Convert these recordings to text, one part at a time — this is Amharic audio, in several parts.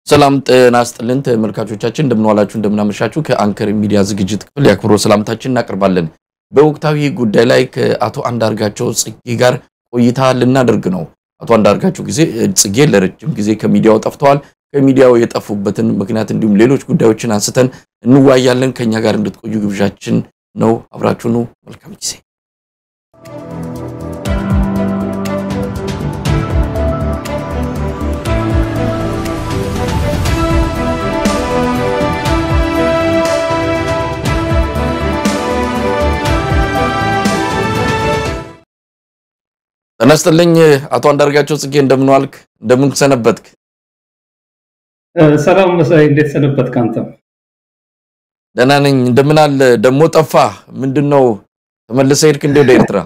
ሰላም ጤና ይስጥልን ተመልካቾቻችን፣ እንደምንዋላችሁ እንደምናመሻችሁ። ከአንከር ሚዲያ ዝግጅት ክፍል የአክብሮት ሰላምታችን እናቀርባለን። በወቅታዊ ጉዳይ ላይ ከአቶ አንዳርጋቸው ጽጌ ጋር ቆይታ ልናደርግ ነው። አቶ አንዳርጋቸው ጊዜ ጽጌ ለረጅም ጊዜ ከሚዲያው ጠፍተዋል። ከሚዲያው የጠፉበትን ምክንያት እንዲሁም ሌሎች ጉዳዮችን አንስተን እንዋያለን። ከኛ ጋር እንድትቆዩ ግብዣችን ነው። አብራችሁኑ መልካም ጊዜ ጤና ይስጥልኝ አቶ አንዳርጋቸው ጽጌ እንደምን ዋልክ? እንደምን ሰነበትክ? ሰላም መሳይ፣ እንዴት ሰነበትክ? አንተ? ደህና ነኝ። እንደምን አለ? ደግሞ ጠፋ። ምንድነው ተመልሰህ ሄድክ እንዴ ወደ ኤርትራ?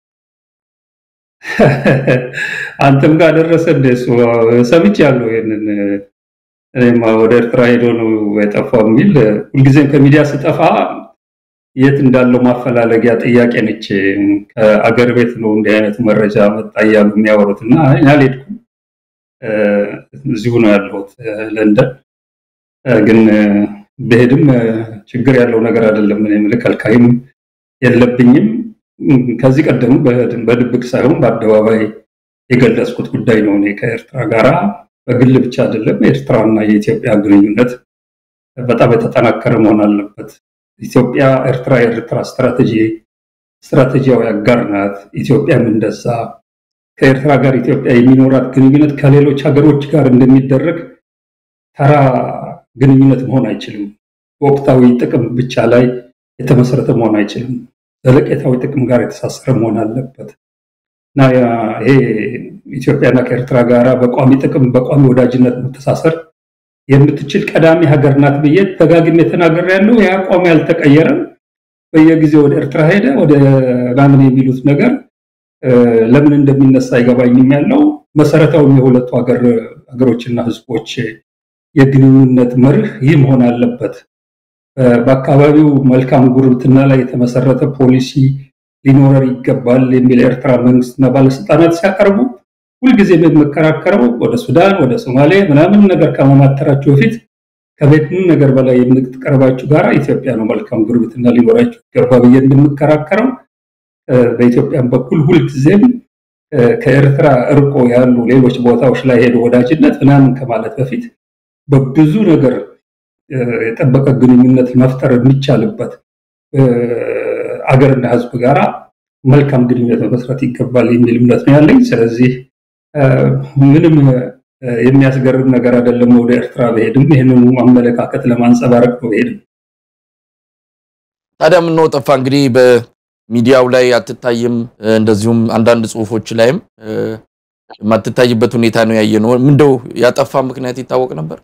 አንተም ጋር ደረሰ እንደ እሱ ሰምቻለሁ። ይሄንን እኔማ ወደ ኤርትራ ሄዶ ነው የጠፋው የሚል ሁልጊዜም ከሚዲያ ስጠፋ የት እንዳለው ማፈላለጊያ ጥያቄ ነች። ከአገር ቤት ነው እንዲህ አይነቱ መረጃ መጣ እያሉ የሚያወሩት እና እኔ አልሄድኩም፣ እዚሁ ነው ያለሁት ለንደን። ግን ብሄድም ችግር ያለው ነገር አይደለም። እኔ የምልህ ከልካይም የለብኝም። ከዚህ ቀደም በድብቅ ሳይሆን በአደባባይ የገለጽኩት ጉዳይ ነው። እኔ ከኤርትራ ጋራ በግል ብቻ አይደለም፣ የኤርትራና የኢትዮጵያ ግንኙነት በጣም የተጠናከረ መሆን አለበት። ኢትዮጵያ ኤርትራ የኤርትራ ስትራቴጂ ስትራቴጂያዊ አጋር ናት። ኢትዮጵያም እንደዛ ከኤርትራ ጋር ኢትዮጵያ የሚኖራት ግንኙነት ከሌሎች ሀገሮች ጋር እንደሚደረግ ተራ ግንኙነት መሆን አይችልም። በወቅታዊ ጥቅም ብቻ ላይ የተመሰረተ መሆን አይችልም። ዘለቄታዊ ጥቅም ጋር የተሳሰረ መሆን አለበት እና ይሄ ኢትዮጵያና ከኤርትራ ጋር በቋሚ ጥቅም በቋሚ ወዳጅነት መተሳሰር የምትችል ቀዳሚ ሀገር ናት ብዬ ደጋግሜ ተናገር ያለው ያ አቋም ያልተቀየረም። በየጊዜው ወደ ኤርትራ ሄደ ወደ ምናምን የሚሉት ነገር ለምን እንደሚነሳ አይገባኝም። ያለው መሰረታዊ የሁለቱ ሀገሮችና ሕዝቦች የግንኙነት መርህ ይህ መሆን አለበት። በአካባቢው መልካም ጉርብትና ላይ የተመሰረተ ፖሊሲ ሊኖረር ይገባል የሚል የኤርትራ መንግስትና ባለስልጣናት ሲያቀርቡ ሁልጊዜ የምከራከረው ወደ ሱዳን ወደ ሶማሌ ምናምን ነገር ከመማተራችሁ በፊት ከቤትም ነገር በላይ የምትቀርባችሁ ጋር ኢትዮጵያ ነው መልካም ጉርብትና ሊኖራችሁ ይገባ ብዬ እንደምከራከረው በኢትዮጵያም በኩል ሁልጊዜም ከኤርትራ እርቆ ያሉ ሌሎች ቦታዎች ላይ ሄዶ ወዳጅነት ምናምን ከማለት በፊት በብዙ ነገር የጠበቀ ግንኙነት መፍጠር የሚቻልበት አገርና ህዝብ ጋራ መልካም ግንኙነት መመስረት ይገባል የሚል እምነት ነው ያለኝ። ስለዚህ ምንም የሚያስገርም ነገር አይደለም ወደ ኤርትራ በሄድም ይህንኑ አመለካከት ለማንጸባረቅ ነው በሄድም። ታዲያ ምነው ጠፋ? እንግዲህ በሚዲያው ላይ አትታይም፣ እንደዚሁም አንዳንድ ጽሁፎች ላይም የማትታይበት ሁኔታ ነው ያየነው። ምንድነው ያጠፋ ምክንያት ይታወቅ ነበር?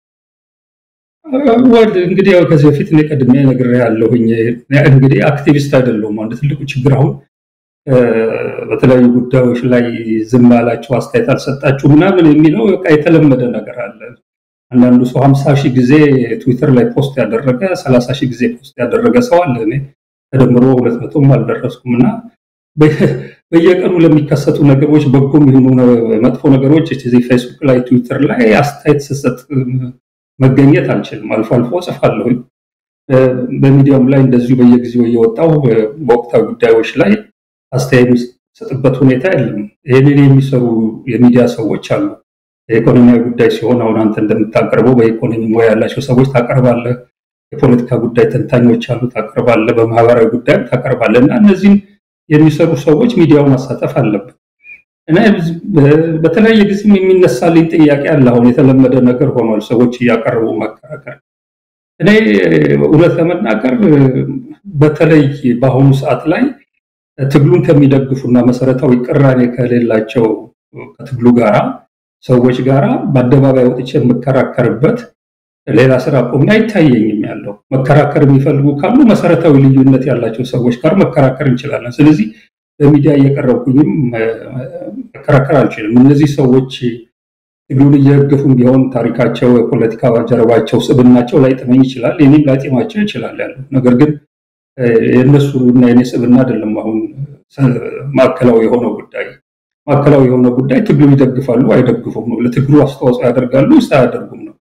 ወድ እንግዲህ ያው ከዚህ በፊት እኔ ቀድሜ ነግሬያለሁኝ። እንግዲህ አክቲቪስት አይደለሁም። አንድ ትልቁ ችግር አሁን በተለያዩ ጉዳዮች ላይ ዝም አላችሁ፣ አስተያየት አልሰጣችሁ ምናምን የሚለው በቃ የተለመደ ነገር አለ። አንዳንዱ ሰው ሀምሳ ሺህ ጊዜ ትዊተር ላይ ፖስት ያደረገ ሰላሳ ሺህ ጊዜ ፖስት ያደረገ ሰው አለ። እኔ ተደምሮ ሁለት መቶም አልደረስኩም እና በየቀኑ ለሚከሰቱ ነገሮች በጎም የሆኑ መጥፎ ነገሮች እዚህ ፌስቡክ ላይ ትዊተር ላይ አስተያየት ስሰጥ መገኘት አልችልም። አልፎ አልፎ ጽፋለሁኝ። በሚዲያም ላይ እንደዚሁ በየጊዜው እየወጣው በወቅታዊ ጉዳዮች ላይ አስተያየት የሚሰጥበት ሁኔታ የለም። ይህንን የሚሰሩ የሚዲያ ሰዎች አሉ። የኢኮኖሚያዊ ጉዳይ ሲሆን አሁን አንተ እንደምታቀርበው በኢኮኖሚ ሙያ ያላቸው ሰዎች ታቀርባለህ። የፖለቲካ ጉዳይ ተንታኞች አሉ፣ ታቀርባለህ። በማህበራዊ ጉዳይም ታቀርባለህ እና እነዚህም የሚሰሩ ሰዎች ሚዲያው ማሳተፍ አለበት እና በተለያየ ጊዜም የሚነሳልኝ ጥያቄ አለ። አሁን የተለመደ ነገር ሆኗል፣ ሰዎች እያቀረቡ መከራከር። እኔ እውነት ለመናገር በተለይ በአሁኑ ሰዓት ላይ ትግሉን ከሚደግፉና መሰረታዊ ቅራኔ ከሌላቸው ከትግሉ ጋራ ሰዎች ጋራ በአደባባይ ወጥቼ የምከራከርበት ሌላ ስራ ቆሜ አይታየኝም። ያለው መከራከር የሚፈልጉ ካሉ መሰረታዊ ልዩነት ያላቸው ሰዎች ጋር መከራከር እንችላለን። ስለዚህ በሚዲያ እየቀረብኩኝም መከራከር አልችልም። እነዚህ ሰዎች ትግሉን እየደገፉም ቢሆን ታሪካቸው፣ የፖለቲካ ጀርባቸው፣ ስብናቸው ላይጥመኝ ይችላል። እኔም ላይጥማቸው ይችላል ያለው ነገር ግን የእነሱ እና የኔ ስብና አይደለም። አሁን ማዕከላዊ የሆነው ጉዳይ ማዕከላዊ የሆነው ጉዳይ ትግሉ ይደግፋሉ አይደግፉም ነው። ለትግሉ አስተዋጽኦ ያደርጋሉ ወይስ አያደርጉም ነው።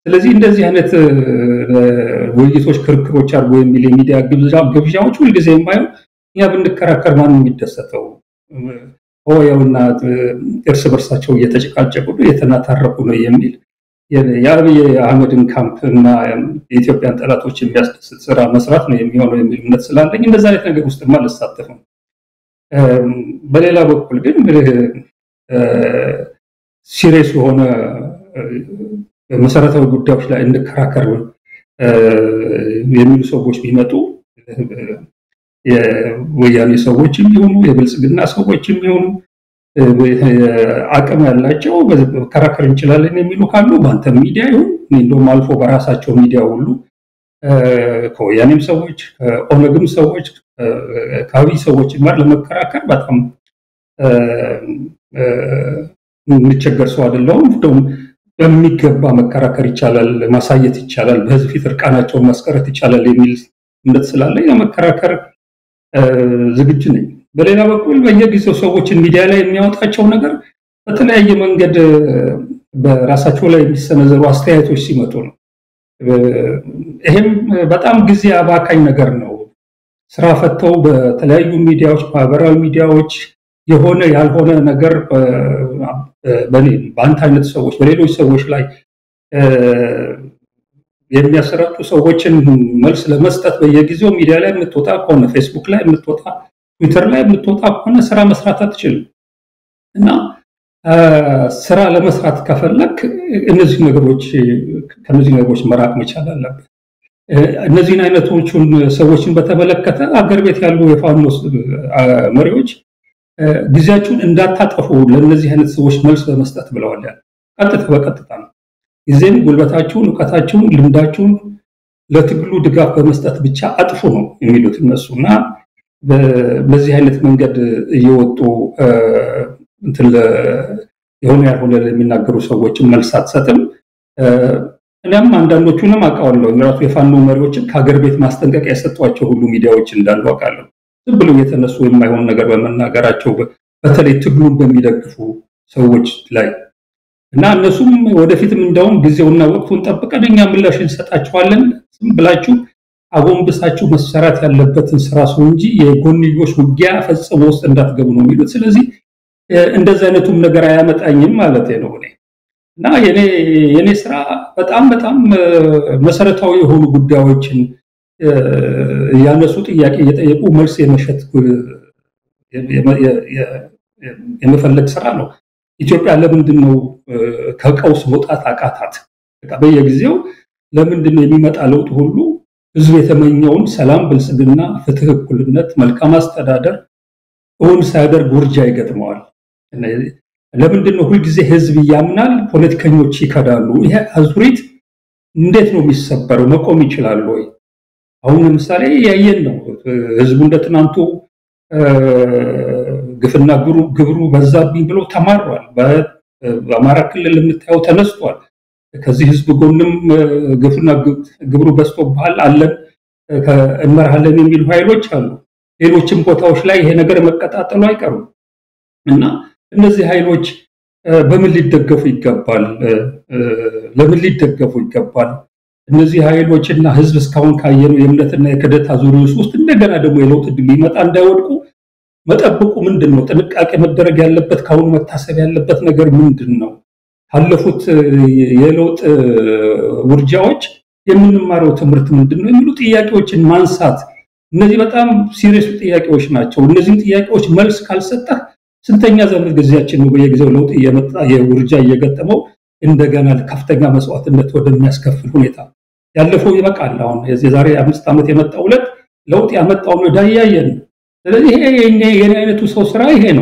ስለዚህ እንደዚህ አይነት ውይይቶች፣ ክርክሮች አድርጎ የሚል የሚዲያ ግብዣዎች ሁልጊዜ የማየው እኛ ብንከራከር ማን የሚደሰተው ሆያውና እርስ በርሳቸው እየተጨቃጨቁ ነው እየተናታረቁ ነው የሚል የአብይ አህመድን ካምፕ እና የኢትዮጵያን ጠላቶች የሚያስደስት ስራ መስራት ነው የሚሆነው የሚል እምነት ስላለኝ እንደዛ አይነት ነገር ውስጥ አልሳተፍም። በሌላ በኩል ግን ሲሪየስ የሆነ መሰረታዊ ጉዳዮች ላይ እንከራከር የሚሉ ሰዎች ቢመጡ የወያኔ ሰዎች የሚሆኑ የብልጽግና ሰዎች የሚሆኑ አቅም ያላቸው መከራከር እንችላለን የሚሉ ካሉ በአንተ ሚዲያ ይሁን እንደውም አልፎ በራሳቸው ሚዲያ ሁሉ ከወያኔም ሰዎች ከኦነግም ሰዎች ከአብይ ሰዎች ጋር ለመከራከር በጣም የምቸገር ሰው አይደለሁም። እንደውም በሚገባ መከራከር ይቻላል፣ ማሳየት ይቻላል፣ በህዝብ ፊት እርቃናቸውን ማስቀረት ይቻላል የሚል እምነት ስላለኝ ለመከራከር ዝግጁ ነኝ። በሌላ በኩል በየጊዜው ሰዎችን ሚዲያ ላይ የሚያወጣቸው ነገር በተለያየ መንገድ በራሳቸው ላይ የሚሰነዘሩ አስተያየቶች ሲመጡ ነው። ይሄም በጣም ጊዜ አባካኝ ነገር ነው። ስራ ፈተው በተለያዩ ሚዲያዎች፣ ማህበራዊ ሚዲያዎች የሆነ ያልሆነ ነገር በኔ በአንተ አይነት ሰዎች በሌሎች ሰዎች ላይ የሚያሰራጩ ሰዎችን መልስ ለመስጠት በየጊዜው ሚዲያ ላይ የምትወጣ ከሆነ ፌስቡክ ላይ የምትወጣ ትዊተር ላይ የምትወጣ ከሆነ ስራ መስራት አትችልም እና ስራ ለመስራት ከፈለክ እነዚህ ነገሮች ከነዚህ ነገሮች መራቅ መቻል አለበት። እነዚህን አይነቶቹን ሰዎችን በተመለከተ አገር ቤት ያሉ የፋኖ መሪዎች ጊዜያችሁን እንዳታጠፉ ለእነዚህ አይነት ሰዎች መልስ በመስጠት ብለዋል። ቀጥታ በቀጥታ ነው። ጊዜም ጉልበታችሁን፣ እውቀታችሁን፣ ልምዳችሁን ለትግሉ ድጋፍ በመስጠት ብቻ አጥፉ ነው የሚሉት እነሱ እና በዚህ አይነት መንገድ እየወጡ እንትን የሆነ ያልሆነ የሚናገሩ ሰዎችን መልስ አትሰጥም። እኔም አንዳንዶቹንም አውቃለሁ። ራሱ የፋኖ መሪዎችን ከሀገር ቤት ማስጠንቀቂያ የሰጧቸው ሁሉ ሚዲያዎች እንዳሉ አውቃለሁ። ዝም ብለው የተነሱ የማይሆን ነገር በመናገራቸው በተለይ ትግሉን በሚደግፉ ሰዎች ላይ እና እነሱም ወደፊትም እንደውም ጊዜውና ወቅቱን ጠብቀን እኛ ምላሽ እንሰጣቸዋለን ዝም ብላችሁ አጎንብሳችሁ መሰራት ያለበትን ስራ ሰው እንጂ የጎንዮሽ ውጊያ ፈጽሞ ውስጥ እንዳትገቡ ነው የሚሉት። ስለዚህ እንደዚህ አይነቱም ነገር አያመጣኝም ማለት ነው እኔ እና የኔ ስራ በጣም በጣም መሰረታዊ የሆኑ ጉዳዮችን ያነሱ ጥያቄ እየጠየቁ መልስ የመሸት የመፈለግ ስራ ነው። ኢትዮጵያ ለምንድን ነው ከቀውስ መውጣት አቃታት? በየጊዜው ለምንድን ነው የሚመጣ ለውጥ ሁሉ ህዝብ የተመኘውን ሰላም፣ ብልጽግና፣ ፍትህ፣ እኩልነት፣ መልካም አስተዳደር እውን ሳያደርግ ውርጃ ይገጥመዋል? ለምንድን ነው ሁልጊዜ ህዝብ ያምናል፣ ፖለቲከኞች ይከዳሉ? ይሄ አዙሪት እንዴት ነው የሚሰበረው? መቆም ይችላል ወይ? አሁን ለምሳሌ ያየን ነው። ህዝቡ እንደ ትናንቱ ግፍና ግብሩ በዛብኝ ብሎ ተማሯል። በአማራ ክልል የምታየው ተነስቷል። ከዚህ ህዝብ ጎንም ግፍና ግብሩ በዝቶብሃል አለን እንመርሃለን የሚሉ ኃይሎች አሉ። ሌሎችም ቦታዎች ላይ ይሄ ነገር መቀጣጠሉ አይቀሩም እና እነዚህ ኃይሎች በምን ሊደገፉ ይገባል? ለምን ሊደገፉ ይገባል? እነዚህ ኃይሎች እና ህዝብ እስካሁን ካየነው የእምነትና የክደት አዙሪት ውስጥ እንደገና ደግሞ የለውጥ ዕድል ሊመጣ እንዳይወድቁ መጠበቁ ምንድን ነው? ጥንቃቄ መደረግ ያለበት ከአሁኑ መታሰብ ያለበት ነገር ምንድን ነው? ካለፉት የለውጥ ውርጃዎች የምንማረው ትምህርት ምንድን ነው? የሚሉ ጥያቄዎችን ማንሳት እነዚህ በጣም ሲሪየስ ጥያቄዎች ናቸው። እነዚህም ጥያቄዎች መልስ ካልሰጠህ ስንተኛ ዘመን ጊዜያችን ነው በየጊዜው ለውጥ እየመጣ የውርጃ እየገጠመው እንደገና ከፍተኛ መስዋዕትነት ወደሚያስከፍል ሁኔታ ያለፈው ይበቃል። አሁን የዛሬ አምስት ዓመት የመጣው ዕለት ለውጥ ያመጣውን ዕዳ እያየን ስለዚህ ይሄ የኔ አይነቱ ሰው ስራ ይሄ ነው።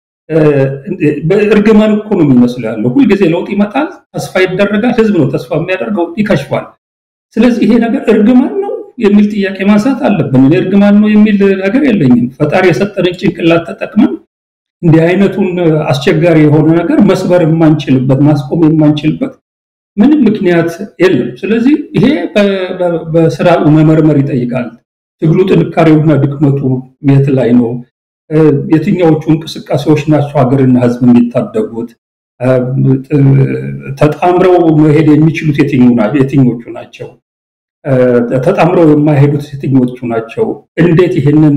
እርግማን እኮ ነው የሚመስለው ያለው። ሁልጊዜ ለውጥ ይመጣል፣ ተስፋ ይደረጋል። ህዝብ ነው ተስፋ የሚያደርገው፣ ይከሽፋል። ስለዚህ ይሄ ነገር እርግማን ነው የሚል ጥያቄ ማንሳት አለብን። እኔ እርግማን ነው የሚል ነገር የለኝም። ፈጣሪ የሰጠንን ጭንቅላት ተጠቅመን እንዲህ አይነቱን አስቸጋሪ የሆነ ነገር መስበር የማንችልበት ማስቆም የማንችልበት ምንም ምክንያት የለም። ስለዚህ ይሄ በስራ መመርመር ይጠይቃል። ትግሉ ጥንካሬውና ድክመቱ የት ላይ ነው? የትኛዎቹ እንቅስቃሴዎች ናቸው ሀገርና ህዝብ የሚታደጉት? ተጣምረው መሄድ የሚችሉት የትኞቹ ናቸው? ተጣምረው የማይሄዱት የትኞቹ ናቸው? እንዴት ይህንን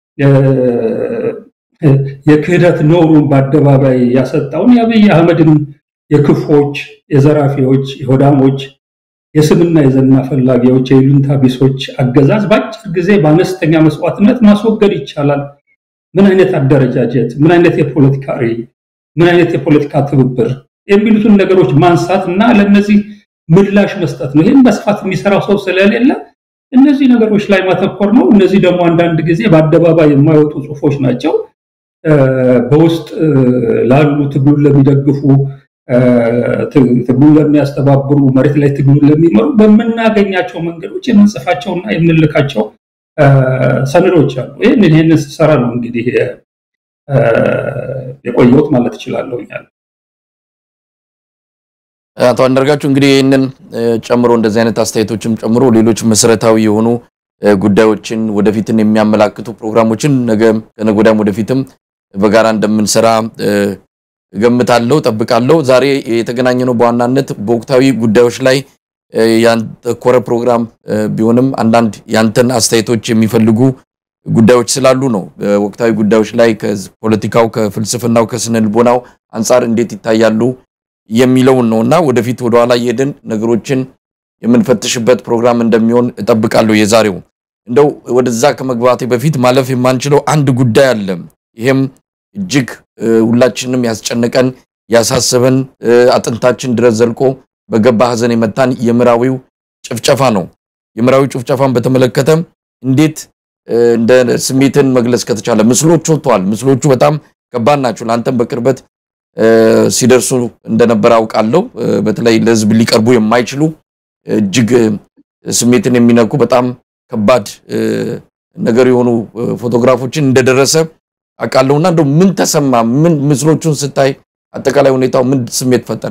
የክህደት ኖሩን በአደባባይ ያሰጣውን የአብይ አህመድን የክፎች፣ የዘራፊዎች፣ የሆዳሞች፣ የስምና የዘና ፈላጊዎች፣ የይሉኝታ ቢሶች አገዛዝ በአጭር ጊዜ በአነስተኛ መስዋዕትነት ማስወገድ ይቻላል? ምን አይነት አደረጃጀት፣ ምን አይነት የፖለቲካ ርዕይ፣ ምን አይነት የፖለቲካ ትብብር የሚሉትን ነገሮች ማንሳት እና ለእነዚህ ምላሽ መስጠት ነው። ይህን በስፋት የሚሰራው ሰው ስለሌለ እነዚህ ነገሮች ላይ ማተኮር ነው። እነዚህ ደግሞ አንዳንድ ጊዜ በአደባባይ የማይወጡ ጽሁፎች ናቸው። በውስጥ ላሉ ትግሉን ለሚደግፉ ትግሉን ለሚያስተባብሩ መሬት ላይ ትግሉን ለሚመሩ በምናገኛቸው መንገዶች የምንጽፋቸውና የምንልካቸው ሰነዶች አሉ። ይህን ይህንን ስሰራ ነው እንግዲህ የቆየሁት ማለት እችላለሁ። አቶ አንዳርጋቸው እንግዲህ ይህንን ጨምሮ እንደዚህ አይነት አስተያየቶችም ጨምሮ ሌሎች መሰረታዊ የሆኑ ጉዳዮችን ወደፊትን የሚያመላክቱ ፕሮግራሞችን ነገ ከነገ ወዲያም ወደፊትም በጋራ እንደምንሰራ እገምታለሁ፣ ጠብቃለሁ። ዛሬ የተገናኘነው በዋናነት በወቅታዊ ጉዳዮች ላይ ያተኮረ ፕሮግራም ቢሆንም አንዳንድ ያንተን አስተያየቶች የሚፈልጉ ጉዳዮች ስላሉ ነው። በወቅታዊ ጉዳዮች ላይ ከፖለቲካው፣ ከፍልስፍናው፣ ከስነ ልቦናው አንጻር እንዴት ይታያሉ የሚለውን ነው እና ወደፊት ወደኋላ እየሄድን ነገሮችን የምንፈትሽበት ፕሮግራም እንደሚሆን እጠብቃለሁ። የዛሬው እንደው ወደዛ ከመግባቴ በፊት ማለፍ የማንችለው አንድ ጉዳይ አለ። ይሄም እጅግ ሁላችንም ያስጨነቀን ያሳሰበን አጥንታችን ድረስ ዘልቆ በገባ ሐዘን የመታን የምዕራዊው ጭፍጨፋ ነው። የምዕራዊው ጭፍጨፋን በተመለከተ እንዴት እንደ ስሜትን መግለጽ ከተቻለ ምስሎች ወጥተዋል። ምስሎቹ በጣም ከባድ ናቸው። ለአንተም በቅርበት ሲደርሱ እንደነበረ አውቃለሁ። በተለይ ለሕዝብ ሊቀርቡ የማይችሉ እጅግ ስሜትን የሚነኩ በጣም ከባድ ነገር የሆኑ ፎቶግራፎችን እንደደረሰ አውቃለሁና እንደው ምን ተሰማ? ምን ምስሎቹን ስታይ አጠቃላይ ሁኔታው ምን ስሜት ፈጠረ?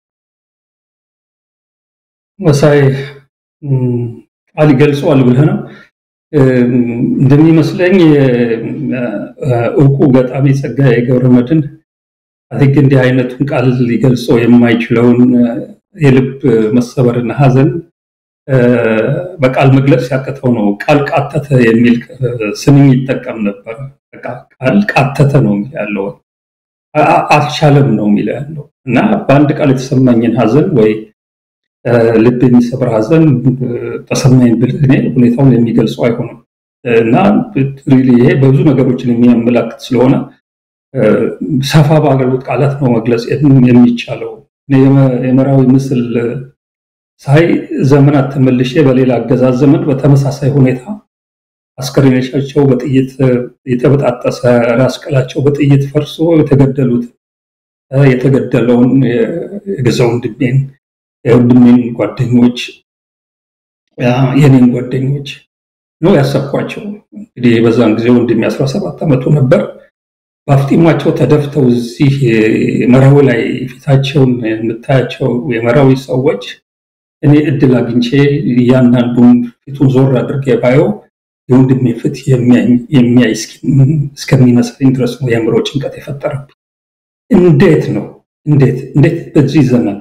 መሳይ ቃል ይገልጸዋል ብለህ ነው እንደሚመስለኝ እውቁ ገጣሚ ጸጋዬ ገብረመድኅን አቲክ እንዲህ አይነቱን ቃል ሊገልጸው የማይችለውን የልብ መሰበርና ሐዘን በቃል መግለጽ ሲያቅተው ነው ቃል ቃተተ የሚል ስንኝ ይጠቀም ነበር። ቃል ቃተተ ነው የሚል ያለው አልቻለም ነው የሚል ያለው እና በአንድ ቃል የተሰማኝን ሐዘን ወይ ልብ የሚሰብር ሐዘን ተሰማኝ ብል እኔ ሁኔታውን የሚገልጸው አይሆንም እና ይሄ በብዙ ነገሮችን የሚያመላክት ስለሆነ ሰፋ ባገሉት ቃላት ነው መግለጽ የሚቻለው። የምዕራዊ ምስል ሳይ ዘመናት ተመልሼ በሌላ አገዛዝ ዘመን በተመሳሳይ ሁኔታ አስከሬኖቻቸው በጥይት የተበጣጠሰ ራስ ቅላቸው በጥይት ፈርሶ የተገደሉት የተገደለውን የገዛ ወንድሜን የወንድሜን ጓደኞች የኔን ጓደኞች ነው ያሰብኳቸው። እንግዲህ በዛን ጊዜ ወንድሜ 17 ዓመቱ ነበር። በአፍጢሟቸው ተደፍተው እዚህ መራዊ ላይ ፊታቸውን የምታያቸው የመራዊ ሰዎች እኔ እድል አግኝቼ እያንዳንዱን ፊቱን ዞር አድርጌ ባየው የወንድሜ ፊት የሚያይ እስከሚመስለኝ ድረስ ነው የአእምሮ ጭንቀት የፈጠረብኝ። እንዴት ነው እንዴት እንዴት በዚህ ዘመን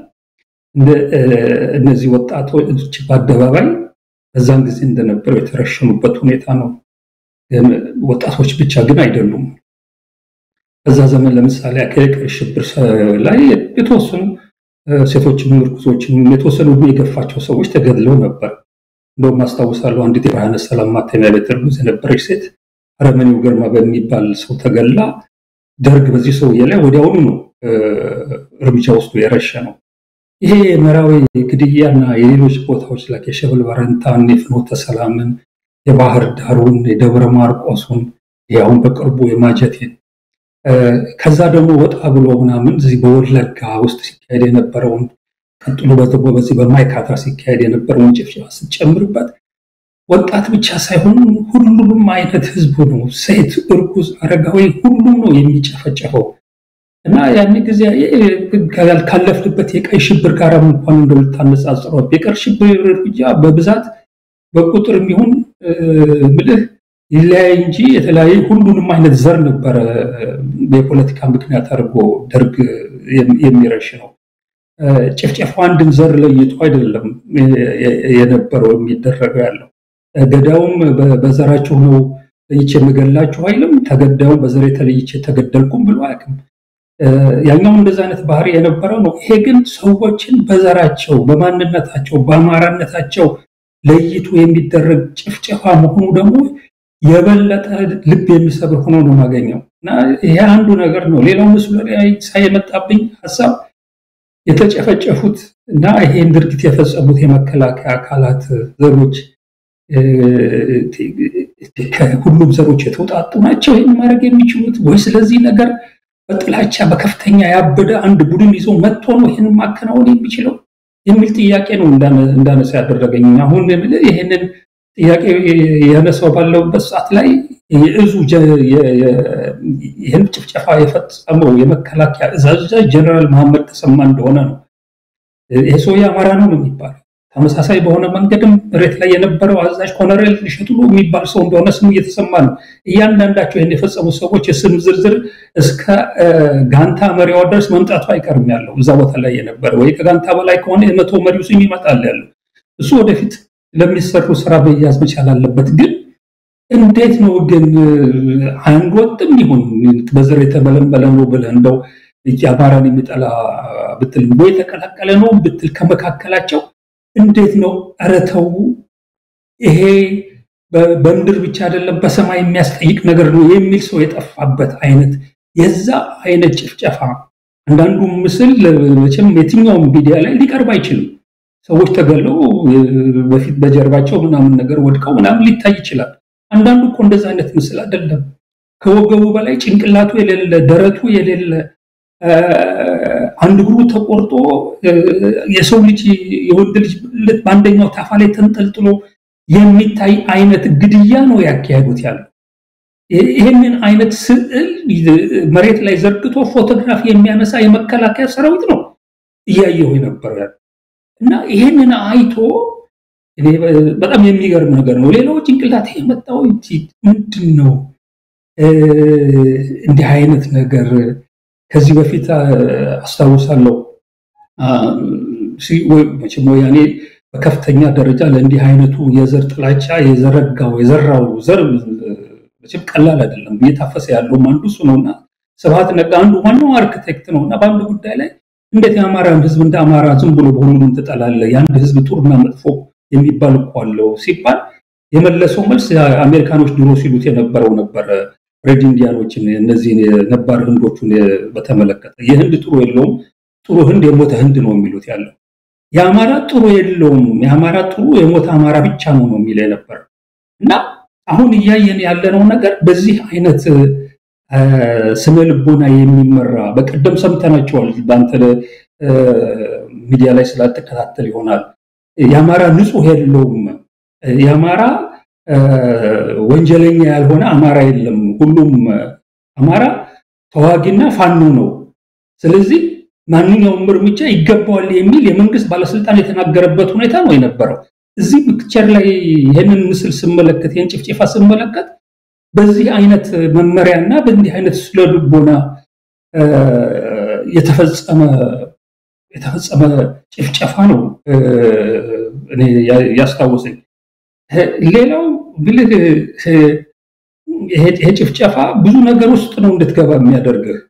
እነዚህ ወጣቶች በአደባባይ በዛን ጊዜ እንደነበረው የተረሸኑበት ሁኔታ ነው። ወጣቶች ብቻ ግን አይደሉም። በዛ ዘመን ለምሳሌ ቀይ ሽብር ላይ የተወሰኑ ሴቶችም ምርኩዞችም የተወሰኑ የገፋቸው ሰዎች ተገድለው ነበር። እንደውም አስታውሳለሁ አንዲት የብርሃነ ሰላም ማተሚያ ቤት እርጉዝ የነበረች ሴት አረመኔው ግርማ በሚባል ሰው ተገላ ደርግ በዚህ ሰውዬ ላይ ወዲያውኑ ነው እርምጃ ወስዶ የረሸ ነው። ይሄ የምዕራዊ ግድያና የሌሎች ቦታዎች ላይ የሸበል በረንታን፣ የፍኖተ ሰላምን፣ የባህር ዳሩን፣ የደብረ ማርቆሱን ያሁን በቅርቡ የማጀቴን ከዛ ደግሞ ወጣ ብሎ ምናምን እዚህ በወለጋ ውስጥ ሲካሄድ የነበረውን ቀጥሎ በዚህ በማይካድራ ሲካሄድ የነበረውን ጭፍጨፋ ስትጨምርበት ወጣት ብቻ ሳይሆን ሁሉንም አይነት ህዝብ ነው፣ ሴት፣ እርጉዝ፣ አረጋዊ ሁሉም ነው የሚጨፈጨፈው። እና ያን ጊዜ ካለፍንበት የቀይ ሽብር ጋር እንኳን እንደው ልታነጻጽረው የቀይ ሽብር እርምጃ በብዛት በቁጥር የሚሆን ምልህ ይለያይ እንጂ የተለያየ ሁሉንም አይነት ዘር ነበረ የፖለቲካ ምክንያት አድርጎ ደርግ የሚረሽ ነው። ጭፍጨፋው አንድን ዘር ለይቶ አይደለም የነበረው የሚደረገው ያለው ገዳውም በዘራችሁ ነው ለይቼ የምገላችሁ አይልም። ተገዳዩም በዘር የተለይቼ ተገደልኩም ብሎ አያውቅም። ያኛው እንደዛ አይነት ባህሪ የነበረው ነው። ይሄ ግን ሰዎችን በዘራቸው፣ በማንነታቸው፣ በአማራነታቸው ለይቶ የሚደረግ ጭፍጨፋ መሆኑ ደግሞ የበለጠ ልብ የሚሰብር ሆኖ ነው የማገኘው እና ይሄ አንዱ ነገር ነው። ሌላው ምስሉ ላይ ሳይ የመጣብኝ ሀሳብ የተጨፈጨፉት እና ይሄን ድርጊት የፈጸሙት የመከላከያ አካላት ዘሮች ከሁሉም ዘሮች የተውጣጡ ናቸው ይህን ማድረግ የሚችሉት ወይስ ስለዚህ ነገር በጥላቻ በከፍተኛ ያበደ አንድ ቡድን ይዞ መጥቶ ነው ይህን ማከናወን የሚችለው የሚል ጥያቄ ነው እንዳነሳ ያደረገኝ። አሁን ይህንን ጥያቄ ያነሳው ባለውበት ሰዓት ላይ የእዙ ይህን ጭፍጨፋ የፈጸመው የመከላከያ እዝ አዛዥ ጀነራል መሐመድ ተሰማ እንደሆነ ነው። ይሄ ሰውዬ አማራ ነው ነው የሚባለው። ተመሳሳይ በሆነ መንገድም መሬት ላይ የነበረው አዛዥ ኮሎኔል እሸቱ የሚባል ሰው እንደሆነ ስሙ እየተሰማ ነው። እያንዳንዳቸው ይህን የፈጸሙ ሰዎች የስም ዝርዝር እስከ ጋንታ መሪዋ ድረስ መምጣቱ አይቀርም ያለው እዛ ቦታ ላይ የነበረ ወይ ከጋንታ በላይ ከሆነ የመቶ መሪው ስም ይመጣል ያለው እሱ ወደፊት ለሚሰሩ ስራ መያዝ መቻል አለበት። ግን እንዴት ነው ግን አንድ ወጥም ይሁን በዘር የተመለመለ ነው ብለህ እንደው አማራን የሚጠላ ብትል ወይ የተቀላቀለ ነው ብትል ከመካከላቸው እንዴት ነው ኧረ ተው፣ ይሄ በምድር ብቻ አይደለም በሰማይ የሚያስጠይቅ ነገር ነው የሚል ሰው የጠፋበት አይነት የዛ አይነት ጭፍጨፋ አንዳንዱ ምስል መቼም የትኛውም ሚዲያ ላይ ሊቀርብ አይችልም። ሰዎች ተገለው በፊት በጀርባቸው ምናምን ነገር ወድቀው ምናምን ሊታይ ይችላል። አንዳንዱ እኮ እንደዛ አይነት ምስል አይደለም። ከወገቡ በላይ ጭንቅላቱ የሌለ ደረቱ የሌለ አንድ እግሩ ተቆርጦ የሰው ልጅ የወንድ ልጅ በአንደኛው ታፋ ላይ ተንጠልጥሎ የሚታይ አይነት ግድያ ነው ያካሄዱት ያለው። ይህንን አይነት ስዕል መሬት ላይ ዘርግቶ ፎቶግራፍ የሚያነሳ የመከላከያ ሰራዊት ነው እያየሁ የነበረው ያለው እና ይህንን አይቶ በጣም የሚገርም ነገር ነው። ሌላው ጭንቅላት የመጣው ምንድን ነው እንዲህ አይነት ነገር ከዚህ በፊት አስታውሳለሁ መቼም ወያኔ በከፍተኛ ደረጃ ለእንዲህ አይነቱ የዘር ጥላቻ የዘረጋው የዘራው ዘር መቼም ቀላል አይደለም። እየታፈሰ ያለውም አንዱ እሱ ነውና ስብሐት ነጋ አንዱ ዋናው አርክቴክት ነው እና በአንድ ጉዳይ ላይ እንዴት የአማራን ሕዝብ እንደ አማራ ዝም ብሎ በሁሉም ትጠላለህ? የአንድ ሕዝብ ጥሩና መጥፎ የሚባል እኮ አለው ሲባል የመለሰው መልስ አሜሪካኖች ድሮ ሲሉት የነበረው ነበረ። ሬድ ኢንዲያኖችን እነዚህን የነባር ህንዶቹን በተመለከተ የህንድ ጥሩ የለውም፣ ጥሩ ህንድ የሞተ ህንድ ነው የሚሉት ያለው። የአማራ ጥሩ የለውም፣ የአማራ ጥሩ የሞተ አማራ ብቻ ነው ነው የሚለው የነበረ እና አሁን እያየን ያለነው ነገር በዚህ አይነት ስነ ልቦና የሚመራ በቀደም ሰምተናቸዋል። በአንተ ሚዲያ ላይ ስላልተከታተል ይሆናል። የአማራ ንጹህ የለውም፣ የአማራ ወንጀለኛ ያልሆነ አማራ የለም፣ ሁሉም አማራ ተዋጊና ፋኖ ነው። ስለዚህ ማንኛውም እርምጃ ይገባዋል የሚል የመንግስት ባለስልጣን የተናገረበት ሁኔታ ነው የነበረው። እዚህ ፒክቸር ላይ ይህንን ምስል ስመለከት ይህን ጭፍጨፋ ስመለከት በዚህ አይነት መመሪያ እና በእንዲህ አይነት ስለ ልቦና የተፈጸመ የተፈጸመ ጭፍጨፋ ነው እኔ ያስታወሰኝ። ሌላው ብልህ ይሄ ጭፍጨፋ ብዙ ነገር ውስጥ ነው እንድትገባ የሚያደርግህ።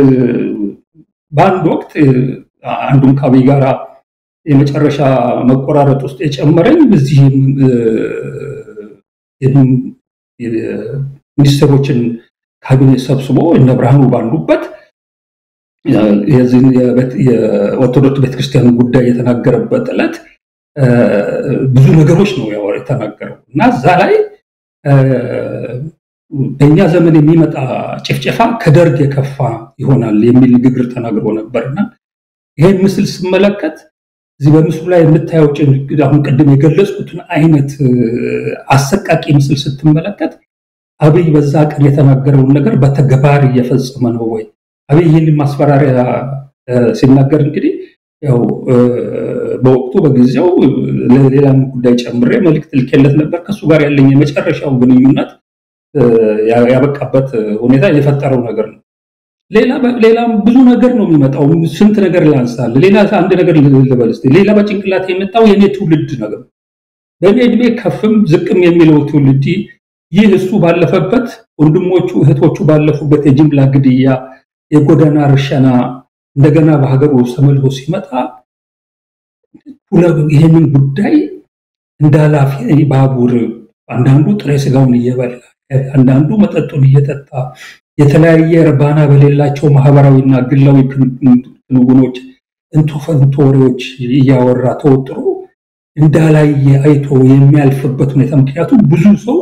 በአንድ ወቅት አንዱም ከአብይ ጋራ የመጨረሻ መቆራረጥ ውስጥ የጨመረኝ በዚህ ሚኒስትሮችን ካቢኔ ሰብስቦ እነ ብርሃኑ ባሉበት የኦርቶዶክስ ቤተክርስቲያን ጉዳይ የተናገረበት ዕለት ብዙ ነገሮች ነው የተናገረው እና እዛ ላይ በእኛ ዘመን የሚመጣ ጭፍጨፋ ከደርግ የከፋ ይሆናል የሚል ንግግር ተናግሮ ነበርና ይሄን ምስል ስመለከት እዚህ በምስሉ ላይ የምታየው አሁን ቅድም የገለጽኩትን አይነት አሰቃቂ ምስል ስትመለከት አብይ በዛ ቀን የተናገረውን ነገር በተግባር እየፈጸመ ነው ወይ? አብይ ይህንን ማስፈራሪያ ሲናገር እንግዲህ ያው በወቅቱ በጊዜው ለሌላም ጉዳይ ጨምሬ መልእክት ልኬለት ነበር። ከእሱ ጋር ያለኝ የመጨረሻው ግንኙነት ያበቃበት ሁኔታ የፈጠረው ነገር ነው። ሌላም ብዙ ነገር ነው የሚመጣው። ስንት ነገር ላንሳል። ሌላ አንድ ነገር ልበል እስኪ። ሌላ በጭንቅላት የመጣው የኔ ትውልድ ነገር በእኔ እድሜ ከፍም ዝቅም የሚለው ትውልድ ይህ እሱ ባለፈበት ወንድሞቹ እህቶቹ ባለፉበት የጅምላ ግድያ፣ የጎዳና ርሸና እንደገና በሀገሩ ውስጥ ተመልሶ ሲመጣ ይህንን ጉዳይ እንደ ኃላፊ ባቡር አንዳንዱ ጥሬ ስጋውን እየበላ አንዳንዱ መጠጡን እየጠጣ የተለያየ እርባና በሌላቸው ማህበራዊና ግላዊ ክንውኖች እንቶ ፈንቶ ወሬዎች እያወራ ተወጥሮ እንዳላየ አይቶ የሚያልፍበት ሁኔታ ምክንያቱም ብዙ ሰው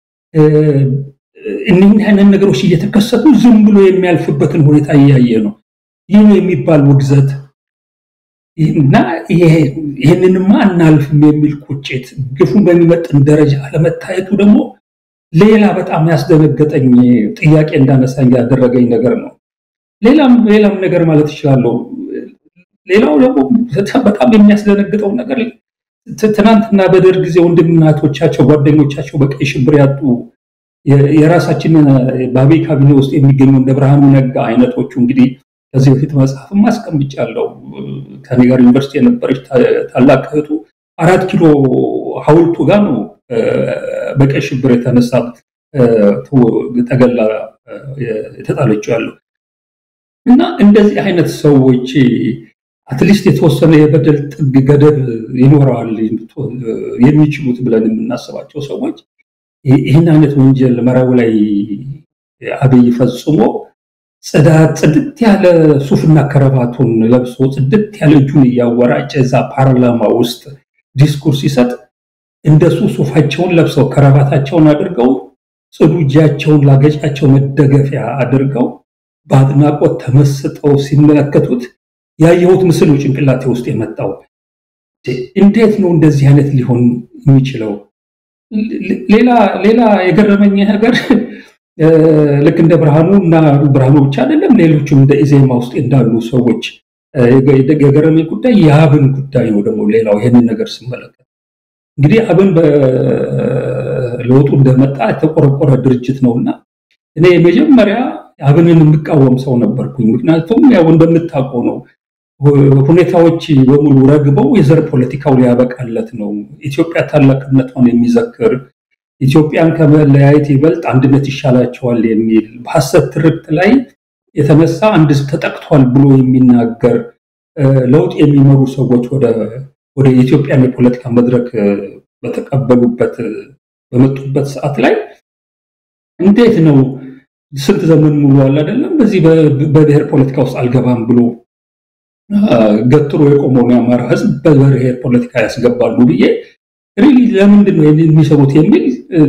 እነዚህ አይነት ነገሮች እየተከሰቱ ዝም ብሎ የሚያልፍበትን ሁኔታ እያየ ነው። ይህ ነው የሚባል ውግዘት እና ይህንንማ አናልፍም የሚል ቁጭት ግፉን በሚመጥን ደረጃ አለመታየቱ ደግሞ ሌላ በጣም ያስደነገጠኝ ጥያቄ እንዳነሳኝ ያደረገኝ ነገር ነው። ሌላም ሌላም ነገር ማለት እችላለሁ። ሌላው ደግሞ በጣም የሚያስደነግጠው ነገር ትናንትና በደርግ ጊዜ ወንድምና እህቶቻቸው ጓደኞቻቸው በቀይ ሽብር ያጡ የራሳችንን በአብይ ካቢኔ ውስጥ የሚገኙ እንደ ብርሃኑ ነጋ አይነቶቹ እንግዲህ ከዚህ በፊት መጽሐፍም አስቀምጫለሁ። ከኔ ጋር ዩኒቨርሲቲ የነበረች ታላቅ እህቱ አራት ኪሎ ሐውልቱ ጋር ነው በቀይ ሽብር የተነሳ ተገላ የተጣለችው ያለው እና እንደዚህ አይነት ሰዎች አትሊስት የተወሰነ የበደል ጥግ ገደብ ይኖረዋል የሚችሉት ብለን የምናስባቸው ሰዎች ይህን አይነት ወንጀል መረቡ ላይ አብይ ፈጽሞ ጽዳት ጽድት ያለ ሱፍና ከረባቱን ለብሶ ጽድት ያለ እጁን እያወራጨ እዛ ፓርላማ ውስጥ ዲስኩርስ ሲሰጥ እንደሱ ሱፋቸውን ለብሰው ከረባታቸውን አድርገው ጽዱ እጃቸውን ላገጫቸው መደገፊያ አድርገው በአድናቆት ተመስጠው ሲመለከቱት ያየሁት ምስል ነው ጭንቅላቴ ውስጥ የመጣው። እንዴት ነው እንደዚህ አይነት ሊሆን የሚችለው? ሌላ ሌላ የገረመኝ ነገር ልክ እንደ ብርሃኑ እና ብርሃኑ ብቻ አይደለም፣ ሌሎችም እንደ ኢዜማ ውስጥ እንዳሉ ሰዎች የገረመኝ ጉዳይ የአብን ጉዳይ ነው። ደግሞ ሌላው ይህንን ነገር ስመለከት እንግዲህ አብን በለውጡ እንደመጣ የተቆረቆረ ድርጅት ነውና እኔ የመጀመሪያ አብንን የምቃወም ሰው ነበርኩኝ። ምክንያቱም ያው እንደምታውቀው ነው ሁኔታዎች በሙሉ ረግበው የዘር ፖለቲካው ሊያበቃለት ነው። ኢትዮጵያ ታላቅነቷን የሚዘክር ኢትዮጵያን ከመለያየት ይበልጥ አንድነት ይሻላቸዋል የሚል በሐሰት ትርክት ላይ የተነሳ አንድ ተጠቅቷል ብሎ የሚናገር ለውጥ የሚመሩ ሰዎች ወደ ኢትዮጵያን የፖለቲካ መድረክ በተቀበሉበት በመጡበት ሰዓት ላይ እንዴት ነው ስንት ዘመን ሙሉ አለ አይደለም በዚህ በብሔር ፖለቲካ ውስጥ አልገባም ብሎ ገትሮ የቆመውን የአማራ ሕዝብ በብሔር ፖለቲካ ያስገባሉ ብዬ ሪሊ ለምንድን ነው የሚሰሩት የሚል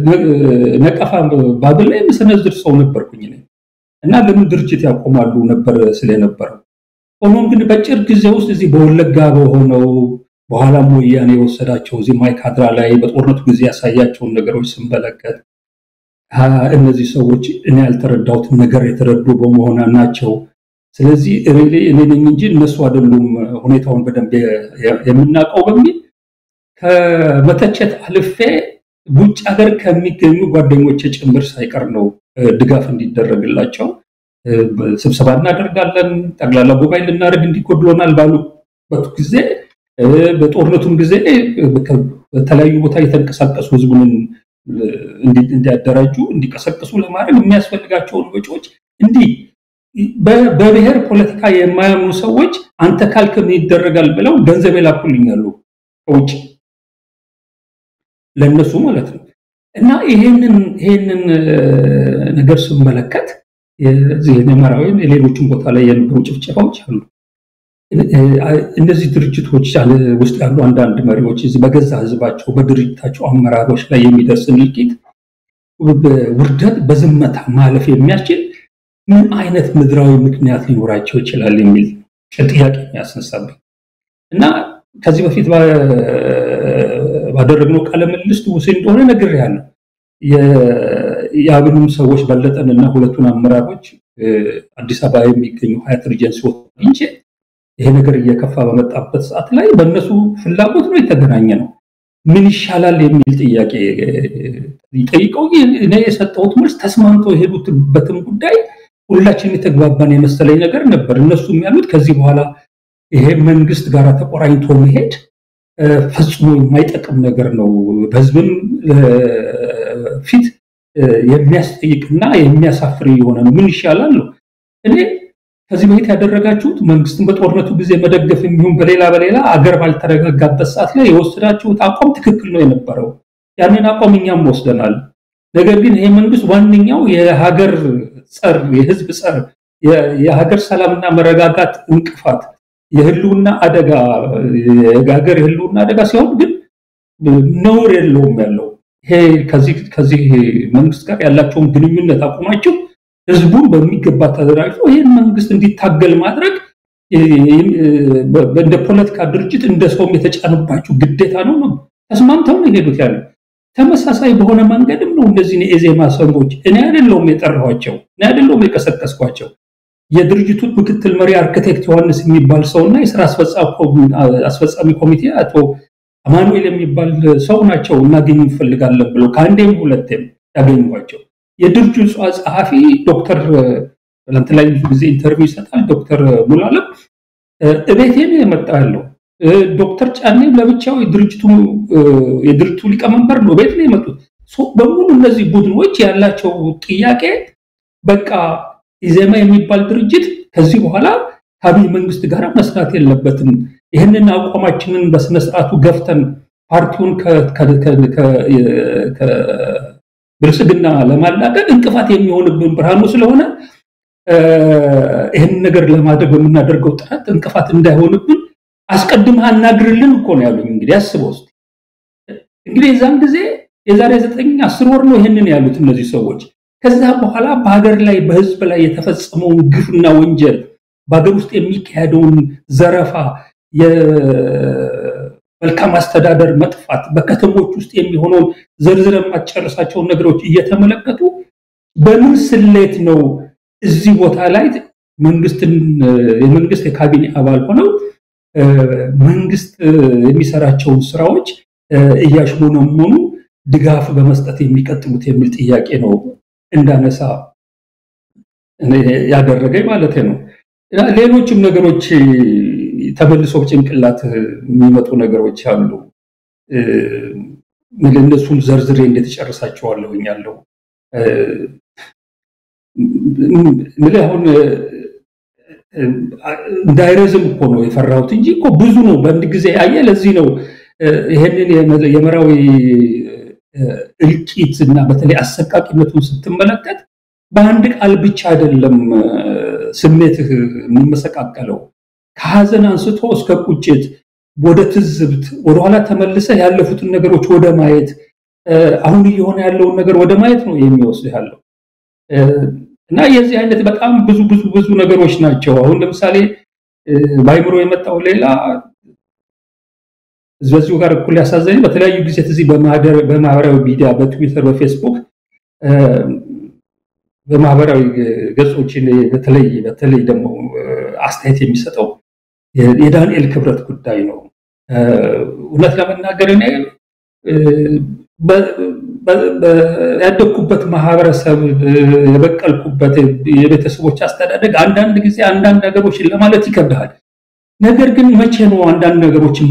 ነቀፋ ባብል ላይ የምሰነዝር ሰው ነበርኩኝ እና ለምን ድርጅት ያቆማሉ ነበር ስለነበረው። ሆኖም ግን በጭር ጊዜ ውስጥ እዚህ በወለጋ በሆነው በኋላም ወያኔ የወሰዳቸው እዚህ ማይካድራ ላይ በጦርነቱ ጊዜ ያሳያቸውን ነገሮች ስንመለከት እነዚህ ሰዎች እኔ ያልተረዳሁትን ነገር የተረዱ በመሆና ናቸው። ስለዚህ ሪሊ እኔ ነኝ እንጂ እነሱ አይደሉም ሁኔታውን በደንብ የምናውቀው በሚል ከመተቸት አልፌ ውጭ ሀገር ከሚገኙ ጓደኞች ጭምር ሳይቀር ነው ድጋፍ እንዲደረግላቸው ስብሰባ እናደርጋለን፣ ጠቅላላ ጉባኤ ልናደርግ እንዲጎድሎናል ባሉበት ጊዜ በጦርነቱም ጊዜ በተለያዩ ቦታ የተንቀሳቀሱ ህዝቡን እንዲያደራጁ እንዲቀሰቅሱ ለማድረግ የሚያስፈልጋቸውን ወጪዎች እንዲህ በብሔር ፖለቲካ የማያምኑ ሰዎች አንተ ካልክ ምን ይደረጋል ብለው ገንዘብ የላኩልኛሉ ከውጭ ለእነሱ ማለት ነው። እና ይሄንን ይሄንን ነገር ስመለከት የዚህ የመራዊ የሌሎችም ቦታ ላይ የነበሩ ጭፍጨፋዎች አሉ። እነዚህ ድርጅቶች ውስጥ ያሉ አንዳንድ መሪዎች እዚህ በገዛ ህዝባቸው በድርጅታቸው አመራሮች ላይ የሚደርስን እልቂት፣ ውርደት በዝምታ ማለፍ የሚያስችል ምን አይነት ምድራዊ ምክንያት ሊኖራቸው ይችላል የሚል ጥያቄ የሚያስነሳብኝ እና ከዚህ በፊት ባደረግነው ቃለ ምልልስ ውስጥ እንደሆነ ነግሬያለሁ። የአብንም ሰዎች በለጠንና ሁለቱን አመራሮች አዲስ አበባ የሚገኙ ሀያት ሪጀንሲ አግኝቼ ይሄ ነገር እየከፋ በመጣበት ሰዓት ላይ በእነሱ ፍላጎት ነው የተገናኘ ነው። ምን ይሻላል የሚል ጥያቄ ጠይቀው እኔ የሰጠሁት መልስ ተስማምተው የሄዱበትም ጉዳይ ሁላችን የተግባባን የመሰለኝ ነገር ነበር። እነሱም ያሉት ከዚህ በኋላ ይሄ መንግስት ጋር ተቆራኝቶ መሄድ ፈጽሞ የማይጠቅም ነገር ነው፣ በህዝብም ፊት የሚያስጠይቅና የሚያሳፍር የሆነ ነው። ምን ይሻላል ነው። እኔ ከዚህ በፊት ያደረጋችሁት መንግስትን በጦርነቱ ጊዜ መደገፍ የሚሆን በሌላ በሌላ አገር ባልተረጋጋበት ሰዓት ላይ የወሰዳችሁት አቋም ትክክል ነው የነበረው። ያንን አቋም እኛም ወስደናል። ነገር ግን ይሄ መንግስት ዋነኛው የሀገር ጸር፣ የህዝብ ጸር፣ የሀገር ሰላምና መረጋጋት እንቅፋት፣ የህልውና አደጋ የሀገር የህልውና አደጋ ሲሆን ግን ነውር የለውም ያለው ይሄ ከዚህ መንግስት ጋር ያላቸውን ግንኙነት አቁማችሁ ህዝቡን በሚገባ ተደራጅቶ ይህን መንግስት እንዲታገል ማድረግ እንደ ፖለቲካ ድርጅት እንደ ሰውም የተጫነባችሁ ግዴታ ነው ነው። ተስማምተው ነው የሄዱት ያለው። ተመሳሳይ በሆነ መንገድም ነው እነዚህን የኢዜማ ሰዎች እኔ አይደለሁም የጠራኋቸው፣ እኔ አይደለሁም የቀሰቀስኳቸው። የድርጅቱ ምክትል መሪ አርክቴክት ዮሐንስ የሚባል ሰው እና የስራ አስፈጻሚ ኮሚቴ አቶ አማኑኤል የሚባል ሰው ናቸው እናገኝ እንፈልጋለን ብለው ከአንዴም ሁለቴም ያገኟቸው። የድርጅቱ ጸሐፊ ዶክተር ትናንት ላይ ብዙ ጊዜ ኢንተርቪው ይሰጣል። ዶክተር ሙላለም እቤቴ ነው የመጣ ያለው። ዶክተር ጫኔም ለብቻው የድርጅቱ ሊቀመንበር ነው፣ ቤት ነው የመጡት። በሙሉ እነዚህ ቡድኖች ያላቸው ጥያቄ በቃ ኢዜማ የሚባል ድርጅት ከዚህ በኋላ ከአብይ መንግስት ጋር መስራት የለበትም። ይህንን አቋማችንን በስነስርዓቱ ገፍተን ፓርቲውን ብልጽግና ለማላቀቅ እንቅፋት የሚሆንብን ብርሃኑ ስለሆነ ይህን ነገር ለማድረግ በምናደርገው ጥረት እንቅፋት እንዳይሆንብን አስቀድመህ አናግርልን እኮ ነው ያሉኝ። እንግዲህ አስበው ውስጥ እንግዲህ የዛን ጊዜ የዛሬ ዘጠኝ አስር ወር ነው ይህንን ያሉት እነዚህ ሰዎች። ከዛ በኋላ በሀገር ላይ በህዝብ ላይ የተፈጸመውን ግፍና ወንጀል በሀገር ውስጥ የሚካሄደውን ዘረፋ፣ የመልካም አስተዳደር መጥፋት፣ በከተሞች ውስጥ የሚሆነውን ዘርዝረ የማትጨርሳቸውን ነገሮች እየተመለከቱ በምን ስሌት ነው እዚህ ቦታ ላይ መንግስትን የመንግስት የካቢኔ አባል ሆነው መንግስት የሚሰራቸውን ስራዎች እያሽሞነሞኑ ድጋፍ በመስጠት የሚቀጥሉት የሚል ጥያቄ ነው እንዳነሳ ያደረገኝ ማለት ነው። ሌሎችም ነገሮች ተመልሶ ጭንቅላት የሚመጡ ነገሮች አሉ። እነሱን ዘርዝሬ እንዴት ጨርሳቸዋለሁኝ ያለው ምልህ አሁን እንዳይረዝም እኮ ነው የፈራሁት እንጂ እኮ ብዙ ነው በአንድ ጊዜ አየ። ለዚህ ነው ይሄንን የመራዊ እልቂት እና በተለይ አሰቃቂነቱን ስትመለከት በአንድ ቃል ብቻ አይደለም ስሜትህ የሚመሰቃቀለው። ከሀዘን አንስቶ እስከ ቁጭት፣ ወደ ትዝብት፣ ወደኋላ ተመልሰህ ያለፉትን ነገሮች ወደ ማየት፣ አሁን እየሆነ ያለውን ነገር ወደ ማየት ነው የሚወስድህ ያለው እና የዚህ አይነት በጣም ብዙ ብዙ ብዙ ነገሮች ናቸው። አሁን ለምሳሌ በአይምሮ የመጣው ሌላ በዚሁ ጋር እኩል ያሳዘኝ በተለያዩ ጊዜ እዚህ በማህበራዊ ሚዲያ በትዊተር፣ በፌስቡክ በማህበራዊ ገጾችን በተለይ በተለይ ደግሞ አስተያየት የሚሰጠው የዳንኤል ክብረት ጉዳይ ነው። እውነት ለመናገር እኔ ያደግኩበት ማህበረሰብ የበቀልኩበት የቤተሰቦች አስተዳደግ አንዳንድ ጊዜ አንዳንድ ነገሮችን ለማለት ይከብድሃል። ነገር ግን መቼ ነው አንዳንድ ነገሮችን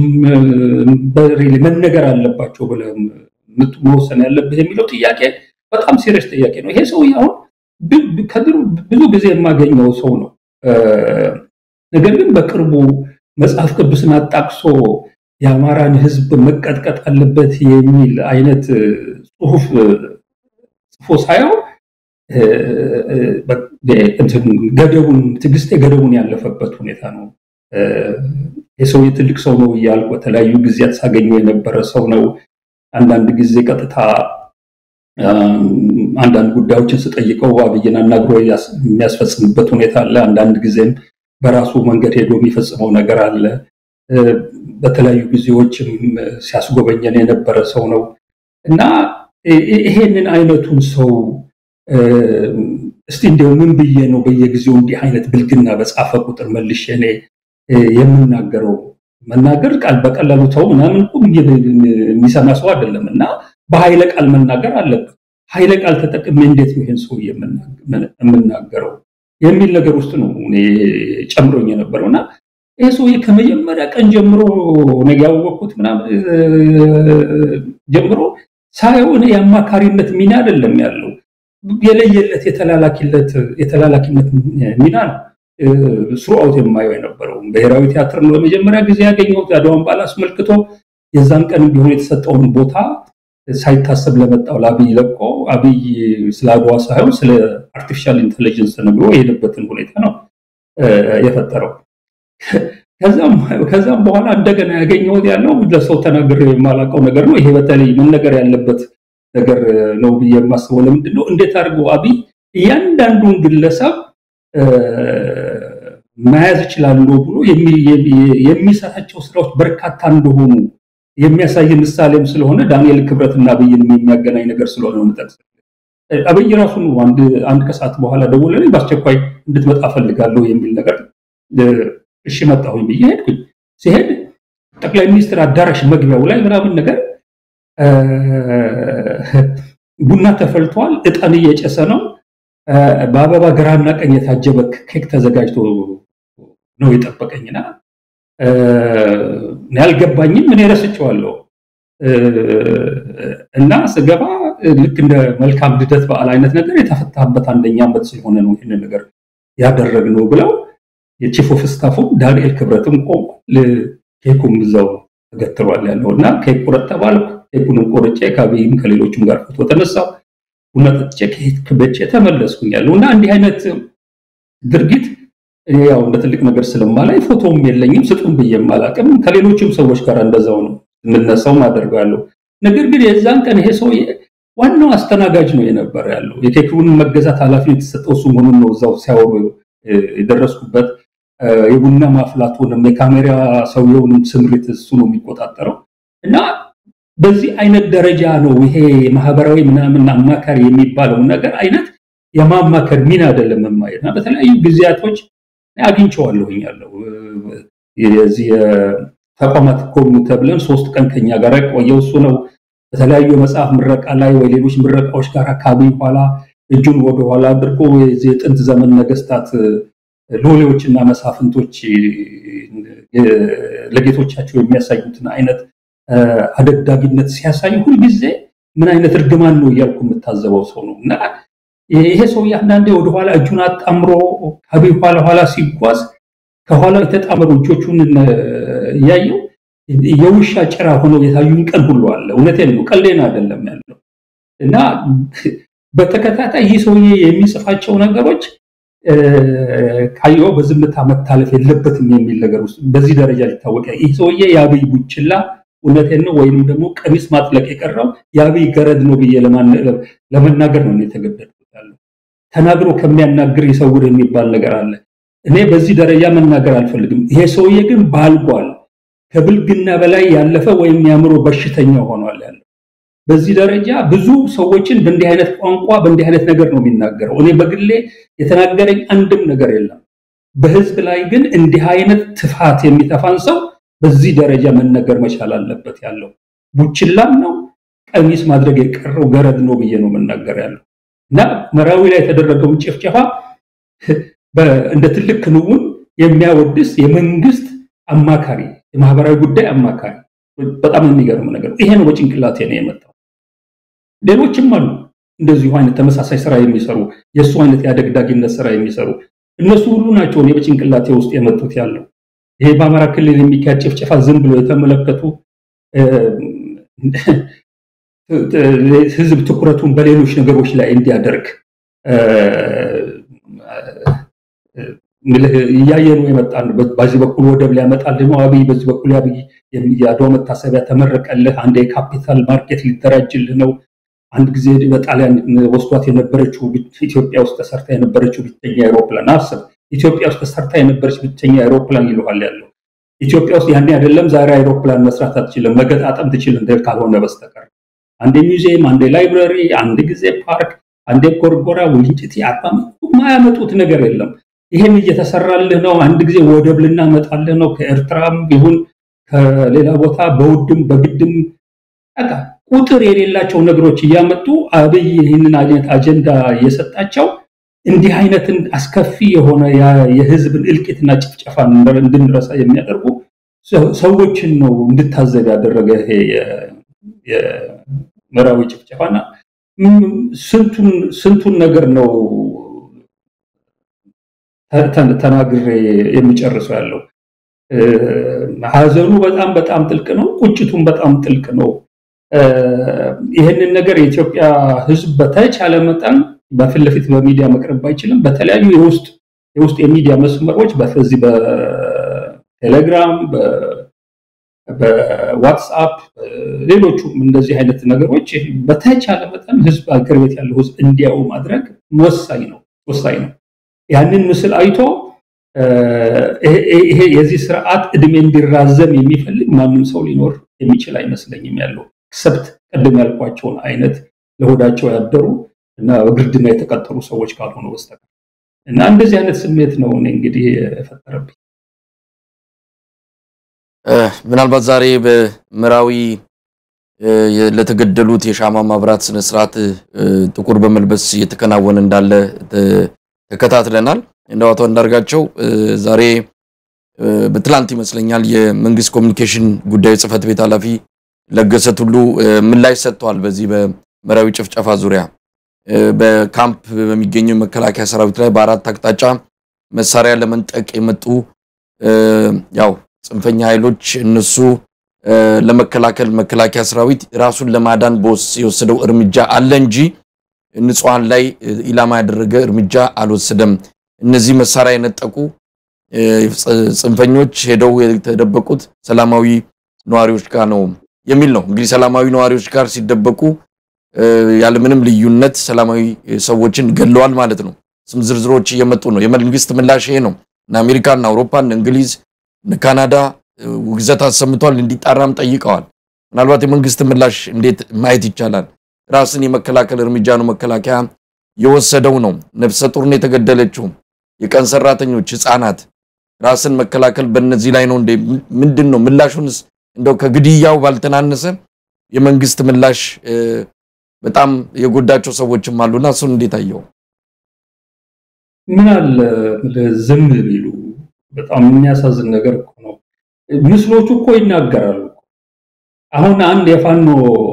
መነገር አለባቸው ብለህ መወሰን ያለብህ የሚለው ጥያቄ በጣም ሲሪየስ ጥያቄ ነው። ይሄ ሰው አሁን ብዙ ጊዜ የማገኘው ሰው ነው። ነገር ግን በቅርቡ መጽሐፍ ቅዱስን አጣቅሶ የአማራን ሕዝብ መቀጥቀጥ አለበት የሚል አይነት ጽሁፍ ጽፎ ሳየው ገደቡን ትዕግስቴ ገደቡን ያለፈበት ሁኔታ ነው። የሰው ትልቅ ሰው ነው እያልኩ በተለያዩ ጊዜያት ሳገኘው የነበረ ሰው ነው። አንዳንድ ጊዜ ቀጥታ አንዳንድ ጉዳዮችን ስጠይቀው አብይን አናግሮ የሚያስፈጽምበት ሁኔታ አለ። አንዳንድ ጊዜም በራሱ መንገድ ሄዶ የሚፈጽመው ነገር አለ። በተለያዩ ጊዜዎችም ሲያስጎበኘን የነበረ ሰው ነው እና ይሄንን አይነቱን ሰው እስቲ እንዲያው ምን ብዬ ነው በየጊዜው እንዲህ አይነት ብልግና በጻፈ ቁጥር መልሼ እኔ የምናገረው መናገር ቃል በቀላሉ ተው ምናምን እኮ የሚሰማ ሰው አይደለም እና በኃይለ ቃል መናገር አለበት። ኃይለ ቃል ተጠቅሜ እንዴት ነው ይህን ሰው የምናገረው የሚል ነገር ውስጥ ነው እኔ ጨምሮኝ የነበረው እና ይህ ሰውዬ ከመጀመሪያ ቀን ጀምሮ ነው ያወቅኩት ምናምን ጀምሮ ሳየው እኔ የአማካሪነት ሚና አይደለም ያለው የለየለት የተላላኪነት የተላላኪነት ሚና ነው ስሩአውት የማየው የነበረው ብሔራዊ ቲያትር ነው ለመጀመሪያ ጊዜ ያገኘሁት አድዋን በዓል አስመልክቶ የዛን ቀን ቢሆን የተሰጠውን ቦታ ሳይታሰብ ለመጣው ለአብይ ለቆ አብይ ስለ አድዋ ሳይሆን ስለ አርቲፊሻል ኢንቴሊጀንስ ነግሮ የሄደበትን ሁኔታ ነው የፈጠረው። ከዛም በኋላ እንደገና ያገኘሁት ያለው ለሰው ተናግሬ የማላውቀው ነገር ነው። ይሄ በተለይ መነገር ያለበት ነገር ነው ብዬ የማስበው ለምንድን ነው እንዴት አድርገው አብይ እያንዳንዱን ግለሰብ መያዝ እችላለሁ ብሎ የሚሰራቸው ስራዎች በርካታ እንደሆኑ የሚያሳይ ምሳሌም ስለሆነ ዳንኤል ክብረትና አብይን የሚያገናኝ ነገር ስለሆነ ነው የምጠቅስ። አብይ ራሱ አንድ ከሰዓት በኋላ ደውለልኝ በአስቸኳይ እንድትመጣ ፈልጋለሁ የሚል ነገር እሺ መጣሁኝ ብዬ ሄድኩኝ። ሲሄድ ጠቅላይ ሚኒስትር አዳራሽ መግቢያው ላይ ምናምን ነገር ቡና ተፈልቷል፣ እጣን እየጨሰ ነው፣ በአበባ ግራና ቀኝ የታጀበ ኬክ ተዘጋጅቶ ነው የጠበቀኝና ያልገባኝም እኔ ረስቼዋለሁ እና ስገባ ልክ እንደ መልካም ልደት በዓል አይነት ነገር የተፈታበት አንደኛ ዓመት ስለሆነ ነው ይህንን ነገር ያደረግነው ብለው የቺፍ ኦፍ ስታፉም ዳንኤል ክብረትም ቆሟል። ኬኩም እዛው ተገትሯል ያለው እና ኬክ ቁረጥ ተባልኩ። ኬኩንም ቆርጬ ከአብይም ከሌሎችም ጋር ፎቶ ተነሳው። ቡና ጠጥቼ ኬክ በልቼ ተመለስኩኝ ያለው እና እንዲህ አይነት ድርጊት እኔ ያው እንደ ትልቅ ነገር ስለማላይ ፎቶም የለኝም ስጡን ብዬም አላውቅም። ከሌሎችም ሰዎች ጋር እንደዛው ነው የምነሳው ማደርገው ያለው። ነገር ግን የዛን ቀን ይሄ ሰውዬ ዋናው አስተናጋጅ ነው የነበረ ያለው። የኬኩን መገዛት ኃላፊነት የተሰጠው እሱ መሆኑን ነው እዛው ሲያወሩ የደረስኩበት። የቡና ማፍላቱንም የካሜራ ሰውየውንም ስምሪት እሱ ነው የሚቆጣጠረው እና በዚህ አይነት ደረጃ ነው ይሄ ማህበራዊ ምናምን አማካሪ የሚባለው ነገር አይነት የማማከር ሚና አይደለም የማየት እና በተለያዩ ጊዜያቶች አግኝቼዋለሁኝ ያለው የዚህ ተቋማት ኮኑ ተብለን ሶስት ቀን ከኛ ጋር ቆየው እሱ ነው። በተለያዩ የመጽሐፍ ምረቃ ላይ ወይ ሌሎች ምረቃዎች ጋር አካባቢ ኋላ እጁን ወደኋላ አድርጎ የጥንት ዘመን ነገስታት ሎሌዎችና መሳፍንቶች ለጌቶቻቸው የሚያሳዩትን አይነት አደግዳጊነት ሲያሳዩ ሁልጊዜ ምን አይነት እርግማን ነው እያልኩ የምታዘበው ሰው ነው እና ይሄ ሰው አንዳንዴ ወደኋላ እጁን አጣምሮ ከአብይ ኋላ ኋላ ሲጓዝ ከኋላ የተጣመሩ እጆቹን እያየው የውሻ ጭራ ሆነው የታዩን ቀን ሁሉ አለ። እውነቴን ነው፣ ቀሌን አይደለም ያለው እና በተከታታይ ይህ ሰውዬ የሚጽፋቸው ነገሮች ካየው በዝምታ መታለፍ የለበትም የሚል ነገር ውስጥ በዚህ ደረጃ ሊታወቅ ይህ ሰውዬ የአብይ ቡችላ እውነቴን ነው ወይንም ደግሞ ቀሚስ ማጥለቅ የቀረው የአብይ ገረድ ነው ብዬ ለመናገር ነው የተገደድኩት። ያለው ተናግሮ ከሚያናግር ይሰውር የሚባል ነገር አለ። እኔ በዚህ ደረጃ መናገር አልፈልግም። ይሄ ሰውዬ ግን ባልጓል፣ ከብልግና በላይ ያለፈ ወይም የአእምሮ በሽተኛ ሆኗል ያለው በዚህ ደረጃ ብዙ ሰዎችን በእንዲህ አይነት ቋንቋ በእንዲህ አይነት ነገር ነው የሚናገረው። እኔ በግሌ የተናገረኝ አንድም ነገር የለም። በህዝብ ላይ ግን እንዲህ አይነት ትፋት የሚተፋን ሰው በዚህ ደረጃ መነገር መቻል አለበት። ያለው ቡችላም ነው ቀሚስ ማድረግ የቀረው ገረድ ነው ብዬ ነው መናገር ያለው እና መራዊ ላይ የተደረገውን ጭፍጨፋ እንደ ትልቅ ክንውን የሚያወድስ የመንግስት አማካሪ የማህበራዊ ጉዳይ አማካሪ በጣም የሚገርም ነገር ይሄ ነው በጭንቅላቴ ነው የመጣው። ሌሎችም አሉ እንደዚሁ አይነት ተመሳሳይ ስራ የሚሰሩ የእሱ አይነት የአደግዳጊነት ስራ የሚሰሩ እነሱ ሁሉ ናቸው እኔ በጭንቅላቴ ውስጥ የመጡት ያለው ይሄ በአማራ ክልል የሚካሄድ ጭፍጨፋ ዝም ብሎ የተመለከቱ ህዝብ ትኩረቱን በሌሎች ነገሮች ላይ እንዲያደርግ እያየ ነው የመጣን። በዚህ በኩል ወደብ ሊያመጣልህ ነው አብይ፣ በዚህ በኩል አብይ የአድዋ መታሰቢያ ተመረቀልህ፣ አንድ የካፒታል ማርኬት ሊደራጅልህ ነው። አንድ ጊዜ በጣሊያን ወስዷት የነበረችው ኢትዮጵያ ውስጥ ተሰርታ የነበረችው ብቸኛ አይሮፕላን አስብ፣ ኢትዮጵያ ውስጥ ተሰርታ የነበረች ብቸኛ አይሮፕላን ይለዋል ያለው ኢትዮጵያ ውስጥ ያኔ አይደለም ዛሬ አይሮፕላን መስራት አትችልም፣ መገጣጠም ትችል እንደ ካልሆነ በስተቀር አንዴ ሚውዚየም፣ አንዴ ላይብረሪ፣ አንድ ጊዜ ፓርክ፣ አንዴ ጎርጎራ፣ ውልንጭቲ፣ አርባ የማያመጡት ነገር የለም። ይሄን እየተሰራልህ ነው። አንድ ጊዜ ወደብ ልናመጣልህ ነው ከኤርትራም ይሁን ከሌላ ቦታ በውድም በግድም በቃ ቁጥር የሌላቸው ነገሮች እያመጡ አብይ ይህንን አይነት አጀንዳ እየሰጣቸው እንዲህ አይነትን አስከፊ የሆነ የህዝብን እልቂትና ጭፍጨፋን እንድንረሳ የሚያደርጉ ሰዎችን ነው እንድታዘብ ያደረገ ይሄ የምዕራዊ ጭፍጨፋና ስንቱን ነገር ነው ተናግሬ የሚጨርሰው ያለው። ሀዘኑ በጣም በጣም ጥልቅ ነው። ቁጭቱም በጣም ጥልቅ ነው። ይህንን ነገር የኢትዮጵያ ህዝብ በተቻለ መጠን በፊት ለፊት በሚዲያ መቅረብ አይችልም። በተለያዩ የውስጥ የውስጥ የሚዲያ መስመሮች በዚህ በቴሌግራም፣ በዋትስአፕ፣ ሌሎቹም እንደዚህ አይነት ነገሮች በተቻለ መጠን ህዝብ አገር ቤት ያለው ህዝብ እንዲያው ማድረግ ወሳኝ ነው ወሳኝ ነው። ያንን ምስል አይቶ ይሄ የዚህ ስርዓት እድሜ እንዲራዘም የሚፈልግ ማንም ሰው ሊኖር የሚችል አይመስለኝም ያለው ክሰብት ቅድም ያልኳቸውን አይነት ለሆዳቸው ያደሩ እና በግርድና የተቀጠሩ ሰዎች ካልሆኑ በስተቀር እና እንደዚህ አይነት ስሜት ነው እኔ እንግዲህ የፈጠረብኝ። ምናልባት ዛሬ በምዕራዊ ለተገደሉት የሻማ ማብራት ስነስርዓት ጥቁር በመልበስ እየተከናወነ እንዳለ ተከታትለናል። እንደው አቶ አንዳርጋቸው ዛሬ በትላንት ይመስለኛል የመንግስት ኮሚኒኬሽን ጉዳዮች ጽህፈት ቤት ኃላፊ ለገሰ ቱሉ ምላሽ ሰጥተዋል። በዚህ በምዕራዊ ጭፍጨፋ ዙሪያ በካምፕ በሚገኘው የመከላከያ ሰራዊት ላይ በአራት አቅጣጫ መሳሪያ ለመንጠቅ የመጡ ያው ጽንፈኛ ኃይሎች እነሱ ለመከላከል መከላከያ ሰራዊት ራሱን ለማዳን የወሰደው እርምጃ አለ እንጂ ንጹሐን ላይ ኢላማ ያደረገ እርምጃ አልወሰደም። እነዚህ መሳሪያ የነጠቁ ጽንፈኞች ሄደው የተደበቁት ሰላማዊ ነዋሪዎች ጋር ነው የሚል ነው። እንግዲህ ሰላማዊ ነዋሪዎች ጋር ሲደበቁ ያለምንም ልዩነት ሰላማዊ ሰዎችን ገለዋል ማለት ነው። ስም ዝርዝሮች እየመጡ ነው። የመንግስት ምላሽ ይሄ ነው። እነ አሜሪካ፣ እነ አውሮፓ፣ እነ እንግሊዝ፣ እነ ካናዳ ውግዘት አሰምተዋል፣ እንዲጣራም ጠይቀዋል። ምናልባት የመንግስት ምላሽ እንዴት ማየት ይቻላል? ራስን የመከላከል እርምጃ ነው መከላከያ የወሰደው ነው። ነፍሰ ጡር ነው የተገደለችው፣ የቀን ሰራተኞች፣ ህፃናት ራስን መከላከል በእነዚህ ላይ ነው እንዴ? ምንድን ነው ምላሹንስ? እንደው ከግድያው ባልተናነሰ የመንግስት ምላሽ በጣም የጎዳቸው ሰዎችም አሉና እሱን እንዴት አየው? ምን አለ ዝም ቢሉ። በጣም የሚያሳዝን ነገር እኮ ነው። ምስሎቹ እኮ ይናገራሉ። አሁን አንድ የፋኖ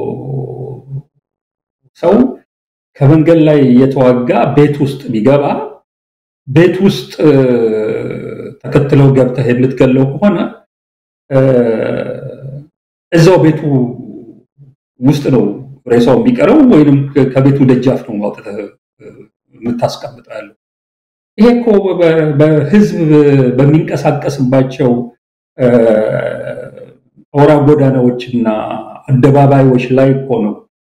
ሰው ከመንገድ ላይ እየተዋጋ ቤት ውስጥ ቢገባ ቤት ውስጥ ተከትለው ገብተህ የምትገለው ከሆነ እዛው ቤቱ ውስጥ ነው ሬሳው የሚቀረው ወይንም ከቤቱ ደጃፍ ነው አውጥተህ የምታስቀምጠው ያለው። ይሄ እኮ በህዝብ በሚንቀሳቀስባቸው አውራ ጎዳናዎችና አደባባዮች ላይ እኮ ነው።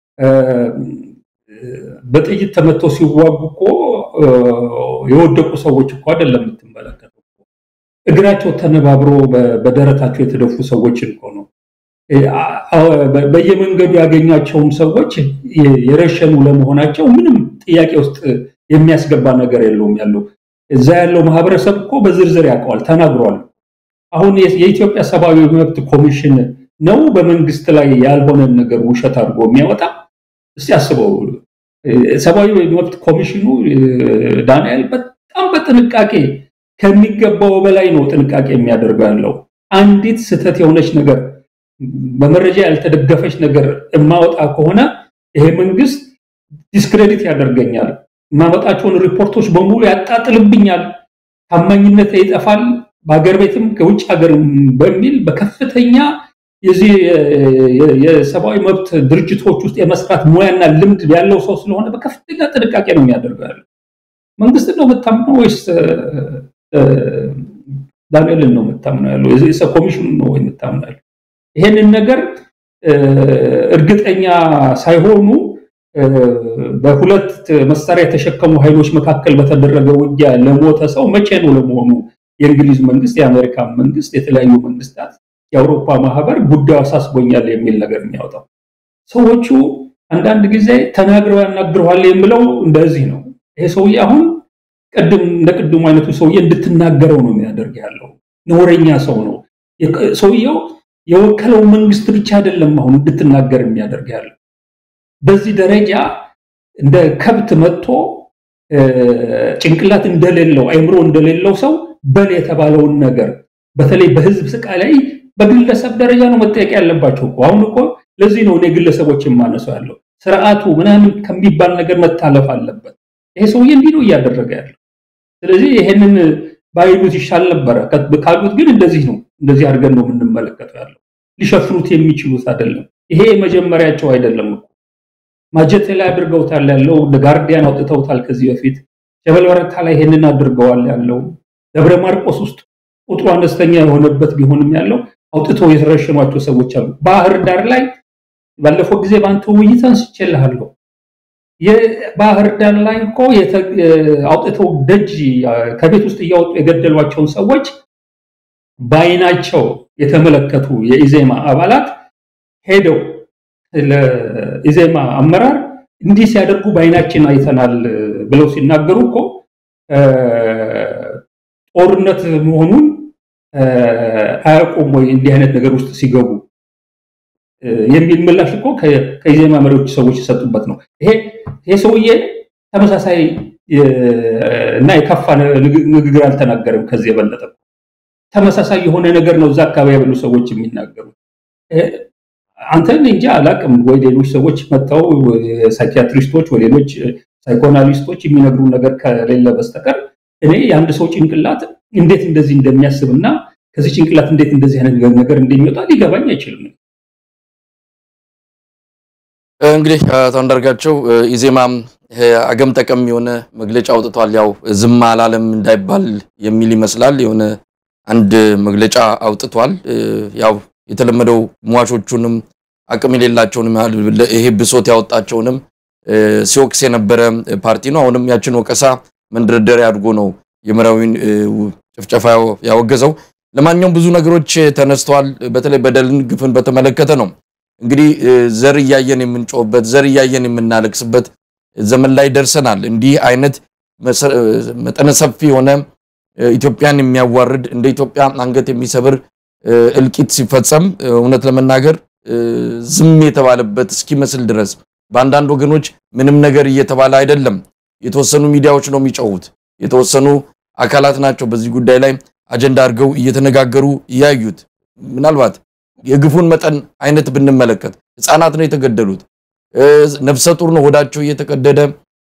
በጥይት ተመተው ሲዋጉ እኮ የወደቁ ሰዎች እኮ አይደለም የምትመለከተው። እግራቸው ተነባብሮ በደረታቸው የተደፉ ሰዎችን እኮ ነው። በየመንገዱ ያገኛቸውን ሰዎች የረሸኑ ለመሆናቸው ምንም ጥያቄ ውስጥ የሚያስገባ ነገር የለውም ያለው እዛ ያለው ማህበረሰብ እኮ በዝርዝር ያውቀዋል፣ ተናግሯል። አሁን የኢትዮጵያ ሰብአዊ መብት ኮሚሽን ነው በመንግስት ላይ ያልሆነን ነገር ውሸት አድርጎ የሚያወጣ? እስቲ አስበው። ሰብአዊ መብት ኮሚሽኑ ዳንኤል በጣም በጥንቃቄ ከሚገባው በላይ ነው ጥንቃቄ የሚያደርገው ያለው። አንዲት ስህተት የሆነች ነገር በመረጃ ያልተደገፈች ነገር የማወጣ ከሆነ ይሄ መንግስት ዲስክሬዲት ያደርገኛል፣ የማመጣቸውን ሪፖርቶች በሙሉ ያጣጥልብኛል፣ ታማኝነት ይጠፋል፣ በሀገር ቤትም ከውጭ ሀገር በሚል በከፍተኛ የዚህ የሰብአዊ መብት ድርጅቶች ውስጥ የመስራት ሙያና ልምድ ያለው ሰው ስለሆነ በከፍተኛ ጥንቃቄ ነው የሚያደርገው ያለው። መንግስትን ነው የምታምነው ወይስ ዳንኤልን ነው የምታምነው ያለው? ኮሚሽኑን ነው የምታምነው ያለው? ይሄንን ነገር እርግጠኛ ሳይሆኑ በሁለት መሳሪያ የተሸከሙ ኃይሎች መካከል በተደረገ ውጊያ ለሞተ ሰው መቼ ነው ለመሆኑ የእንግሊዝ መንግስት፣ የአሜሪካ መንግስት፣ የተለያዩ መንግስታት፣ የአውሮፓ ማህበር ጉዳዩ አሳስቦኛል የሚል ነገር የሚያወጣው? ሰዎቹ አንዳንድ ጊዜ ተናግረው ያናግረዋል የምለው እንደዚህ ነው። ይሄ ሰውዬ አሁን ቅድም እንደ ቅድሙ አይነቱ ሰውዬ እንድትናገረው ነው የሚያደርግ ያለው። ነውረኛ ሰው ነው ሰውየው። የወከለው መንግስት ብቻ አይደለም አሁን እንድትናገር የሚያደርግ ያለው በዚህ ደረጃ እንደ ከብት መጥቶ ጭንቅላት እንደሌለው አይምሮ እንደሌለው ሰው በል የተባለውን ነገር በተለይ በህዝብ ስቃይ ላይ በግለሰብ ደረጃ ነው መጠየቅ ያለባቸው እኮ። አሁን እኮ ለዚህ ነው እኔ ግለሰቦች የማነሳው ያለው ስርዓቱ ምናምን ከሚባል ነገር መታለፍ አለበት። ይሄ ሰውዬ እንዲህ ነው እያደረገ ያለው። ስለዚህ ይሄንን ባይሉት ይሻል ነበረ። ካሉት ግን እንደዚህ ነው፣ እንደዚህ አድርገን ነው የምንመለከተው ያለው። ሊሸፍኑት የሚችሉት አይደለም። ይሄ መጀመሪያቸው አይደለም እኮ ማጀቴ ላይ አድርገውታል ያለው ጋርዲያን አውጥተውታል ከዚህ በፊት ጀበል በረታ ላይ ይሄንን አድርገዋል ያለው ደብረ ማርቆስ ውስጥ ቁጥሩ አነስተኛ የሆነበት ቢሆንም ያለው አውጥተው የተረሸኗቸው ሰዎች አሉ። ባህር ዳር ላይ ባለፈው ጊዜ በአንተ ውይይት አንስቼልሃለሁ። የባህር ዳር ላይ እኮ አውጥተው ደጅ ከቤት ውስጥ እያወጡ የገደሏቸውን ሰዎች በአይናቸው የተመለከቱ የኢዜማ አባላት ሄደው ለኢዜማ አመራር እንዲህ ሲያደርጉ በአይናችን አይተናል ብለው ሲናገሩ እኮ ጦርነት መሆኑን አያውቁም ወይ እንዲህ አይነት ነገር ውስጥ ሲገቡ የሚል ምላሽ እኮ ከኢዜማ መሪዎች ሰዎች የሰጡበት ነው። ይሄ ይሄ ሰውዬ ተመሳሳይ እና የከፋ ንግግር አልተናገርም። ከዚህ የበለጠ ተመሳሳይ የሆነ ነገር ነው እዛ አካባቢ ያሉ ሰዎች የሚናገሩት። አንተን እንጂ አላቅም ወይ ሌሎች ሰዎች መጥተው ሳይኪያትሪስቶች ወይ ሌሎች ሳይኮናሊስቶች የሚነግሩ ነገር ከሌለ በስተቀር እኔ የአንድ ሰው ጭንቅላት እንዴት እንደዚህ እንደሚያስብ እና ከዚህ ጭንቅላት እንዴት እንደዚህ አይነት ነገር እንደሚወጣ ሊገባኝ አይችልም። እንግዲህ አቶ አንዳርጋቸው ኢዜማም አገም ጠቀም የሆነ መግለጫ አውጥቷል። ያው ዝም አላለም እንዳይባል የሚል ይመስላል። የሆነ አንድ መግለጫ አውጥቷል። ያው የተለመደው ሟቾቹንም አቅም የሌላቸውንም ይሄ ብሶት ያወጣቸውንም ሲወቅስ የነበረ ፓርቲ ነው። አሁንም ያችን ወቀሳ መንደርደሪያ አድርጎ ነው የመራዊን ጭፍጨፋ ያወገዘው። ለማንኛውም ብዙ ነገሮች ተነስተዋል። በተለይ በደልን፣ ግፍን በተመለከተ ነው እንግዲህ ዘር እያየን የምንጮህበት ዘር እያየን የምናለቅስበት ዘመን ላይ ደርሰናል። እንዲህ አይነት መጠነ ሰፊ የሆነ ኢትዮጵያን የሚያዋርድ እንደ ኢትዮጵያ አንገት የሚሰብር እልቂት ሲፈጸም እውነት ለመናገር ዝም የተባለበት እስኪመስል ድረስ በአንዳንድ ወገኖች ምንም ነገር እየተባለ አይደለም። የተወሰኑ ሚዲያዎች ነው የሚጮሁት። የተወሰኑ አካላት ናቸው በዚህ ጉዳይ ላይ አጀንዳ አድርገው እየተነጋገሩ እያዩት። ምናልባት የግፉን መጠን አይነት ብንመለከት ህፃናት ነው የተገደሉት። ነፍሰ ጡር ነው ሆዳቸው እየተቀደደ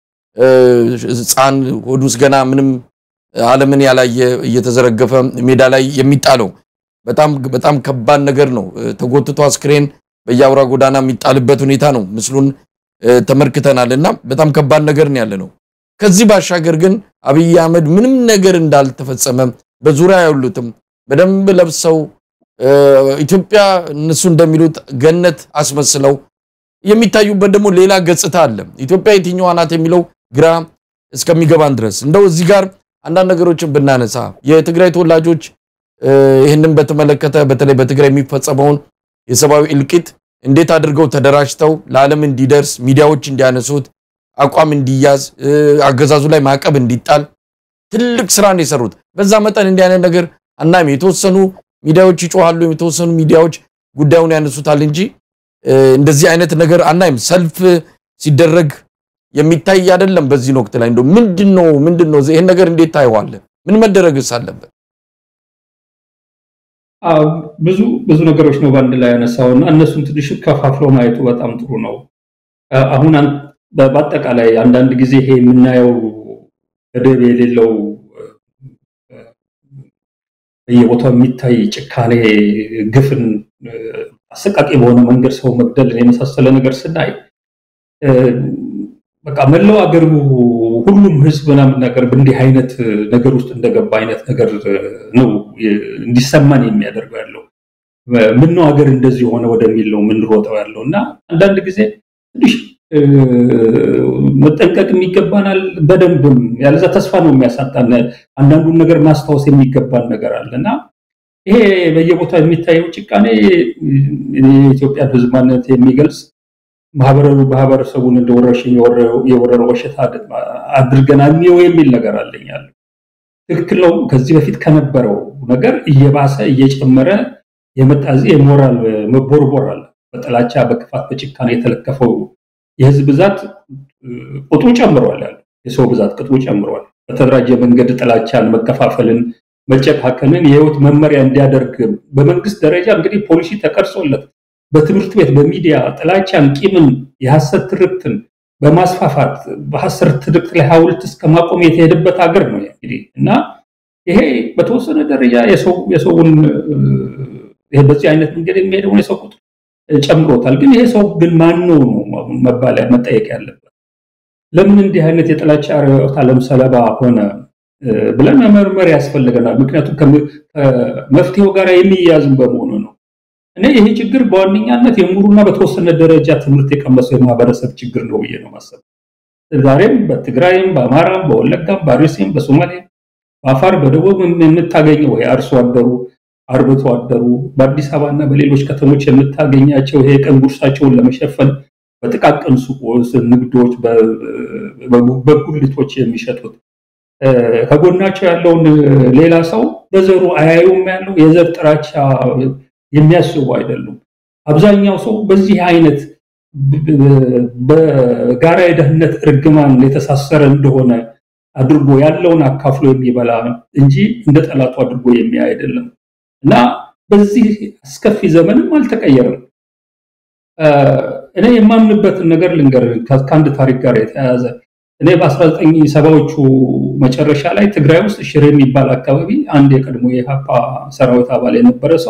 ህፃን ሆድ ውስጥ ገና ምንም ዓለምን ያላየ እየተዘረገፈ ሜዳ ላይ የሚጣለው በጣም በጣም ከባድ ነገር ነው። ተጎትቶ አስክሬን በየአውራ ጎዳና የሚጣልበት ሁኔታ ነው። ምስሉን ተመልክተናል እና በጣም ከባድ ነገር ነው ያለ ነው። ከዚህ ባሻገር ግን አብይ አህመድ ምንም ነገር እንዳልተፈጸመ በዙሪያ ያሉትም በደንብ ለብሰው ኢትዮጵያ እነሱ እንደሚሉት ገነት አስመስለው የሚታዩበት ደግሞ ሌላ ገጽታ አለ። ኢትዮጵያ የትኛዋ ናት የሚለው ግራ እስከሚገባን ድረስ እንደው እዚህ ጋር አንዳንድ ነገሮችን ብናነሳ የትግራይ ተወላጆች ይህንን በተመለከተ በተለይ በትግራይ የሚፈጸመውን የሰብአዊ እልቂት እንዴት አድርገው ተደራጅተው ለዓለም እንዲደርስ ሚዲያዎች እንዲያነሱት አቋም እንዲያዝ አገዛዙ ላይ ማዕቀብ እንዲጣል ትልቅ ስራ ነው የሰሩት። በዛ መጠን እንዲህ አይነት ነገር አናም የተወሰኑ ሚዲያዎች ይጮሃሉ፣ የተወሰኑ ሚዲያዎች ጉዳዩን ያነሱታል እንጂ እንደዚህ አይነት ነገር አናይም። ሰልፍ ሲደረግ የሚታይ አይደለም። በዚህ ወቅት ላይ እንደው ምንድነው ምንድነው ይሄን ነገር እንዴት ታየዋለህ? ምን መደረግስ አለበት? ብዙ ብዙ ነገሮች ነው በአንድ ላይ ያነሳው እና እነሱን ትንሽ ከፋፍሎ ማየቱ በጣም ጥሩ ነው። አሁን በአጠቃላይ አንዳንድ ጊዜ ይሄ የምናየው ገደብ የሌለው በየቦታው የሚታይ ጭካኔ፣ ግፍን አሰቃቂ በሆነ መንገድ ሰው መግደልን የመሳሰለ ነገር ስናይ በቃ መላው አገሩ ሁሉም ህዝብ ምናምን ነገር በእንዲህ አይነት ነገር ውስጥ እንደገባ አይነት ነገር ነው እንዲሰማን የሚያደርገው ያለው። ምነው ሀገር እንደዚህ ሆነ ወደሚል ነው የምንሮጠው ያለው እና አንዳንድ ጊዜ ትንሽ መጠንቀቅ የሚገባናል። በደንብም ያለዛ ተስፋ ነው የሚያሳጣን። አንዳንዱን ነገር ማስታወስ የሚገባን ነገር አለ እና ይሄ በየቦታው የሚታየው ጭካኔ የኢትዮጵያን ህዝብ ማንነት የሚገልጽ ማህበረሰቡን እንደ ወረርሽኝ የወረረው በሽታ አድርገን አንየው የሚል ነገር አለኛል። ትክክል ነው። ከዚህ በፊት ከነበረው ነገር እየባሰ እየጨመረ የመጣ እዚህ የሞራል መቦርቦር አለ። በጥላቻ በክፋት በጭካኔ የተለከፈው የህዝብ ብዛት ቁጥሩ ጨምሯል። ያለ የሰው ብዛት ቁጥሩ ጨምሯል። በተደራጀ መንገድ ጥላቻን፣ መከፋፈልን፣ መጨካከልን የህይወት መመሪያ እንዲያደርግ በመንግስት ደረጃ እንግዲህ ፖሊሲ ተቀርጾለት በትምህርት ቤት በሚዲያ ጥላቻን፣ ቂምን፣ የሐሰት ትርክትን በማስፋፋት በሐሰት ትርክት ላይ ሐውልት እስከ ማቆም የተሄደበት ሀገር ነው እንግዲህ እና ይሄ በተወሰነ ደረጃ የሰውን በዚህ አይነት መንገድ የሚሄደውን የሰው ቁጥር ጨምሮታል። ግን ይሄ ሰው ግን ማን ነው ነው መባል መጠየቅ ያለበት? ለምን እንዲህ አይነት የጥላቻ ርዕዮተ ዓለም ሰለባ ሆነ ብለን መመርመር ያስፈልገናል። ምክንያቱም ከመፍትሄው ጋር የሚያዝም በመሆኑ ነው። እኔ ይሄ ችግር በዋነኛነት የምሁሩና በተወሰነ ደረጃ ትምህርት የቀመሰው የማህበረሰብ ችግር ነው ብዬ ነው ማሰብ። ዛሬም በትግራይም፣ በአማራም፣ በወለጋም፣ በአርሲም፣ በሶማሌም፣ በአፋር፣ በደቡብ የምታገኘው የአርሶ አደሩ አርብቶ አደሩ በአዲስ አበባ እና በሌሎች ከተሞች የምታገኛቸው ይሄ ቀን ጉርሳቸውን ለመሸፈን በጥቃቅን ሱቆች፣ ንግዶች፣ በጉልቶች የሚሸጡት ከጎናቸው ያለውን ሌላ ሰው በዘሩ አያዩም። ያለው የዘር ጥላቻ የሚያስቡ አይደሉም። አብዛኛው ሰው በዚህ አይነት በጋራ የደህንነት እርግማን የተሳሰረ እንደሆነ አድርጎ ያለውን አካፍሎ የሚበላ እንጂ እንደ ጠላቱ አድርጎ የሚያይ አይደለም እና በዚህ አስከፊ ዘመንም አልተቀየረም። እኔ የማምንበትን ነገር ልንገር ከአንድ ታሪክ ጋር የተያያዘ እኔ በ19 ሰባዎቹ መጨረሻ ላይ ትግራይ ውስጥ ሽሬ የሚባል አካባቢ አንድ የቀድሞ የሀፓ ሰራዊት አባል የነበረ ሰው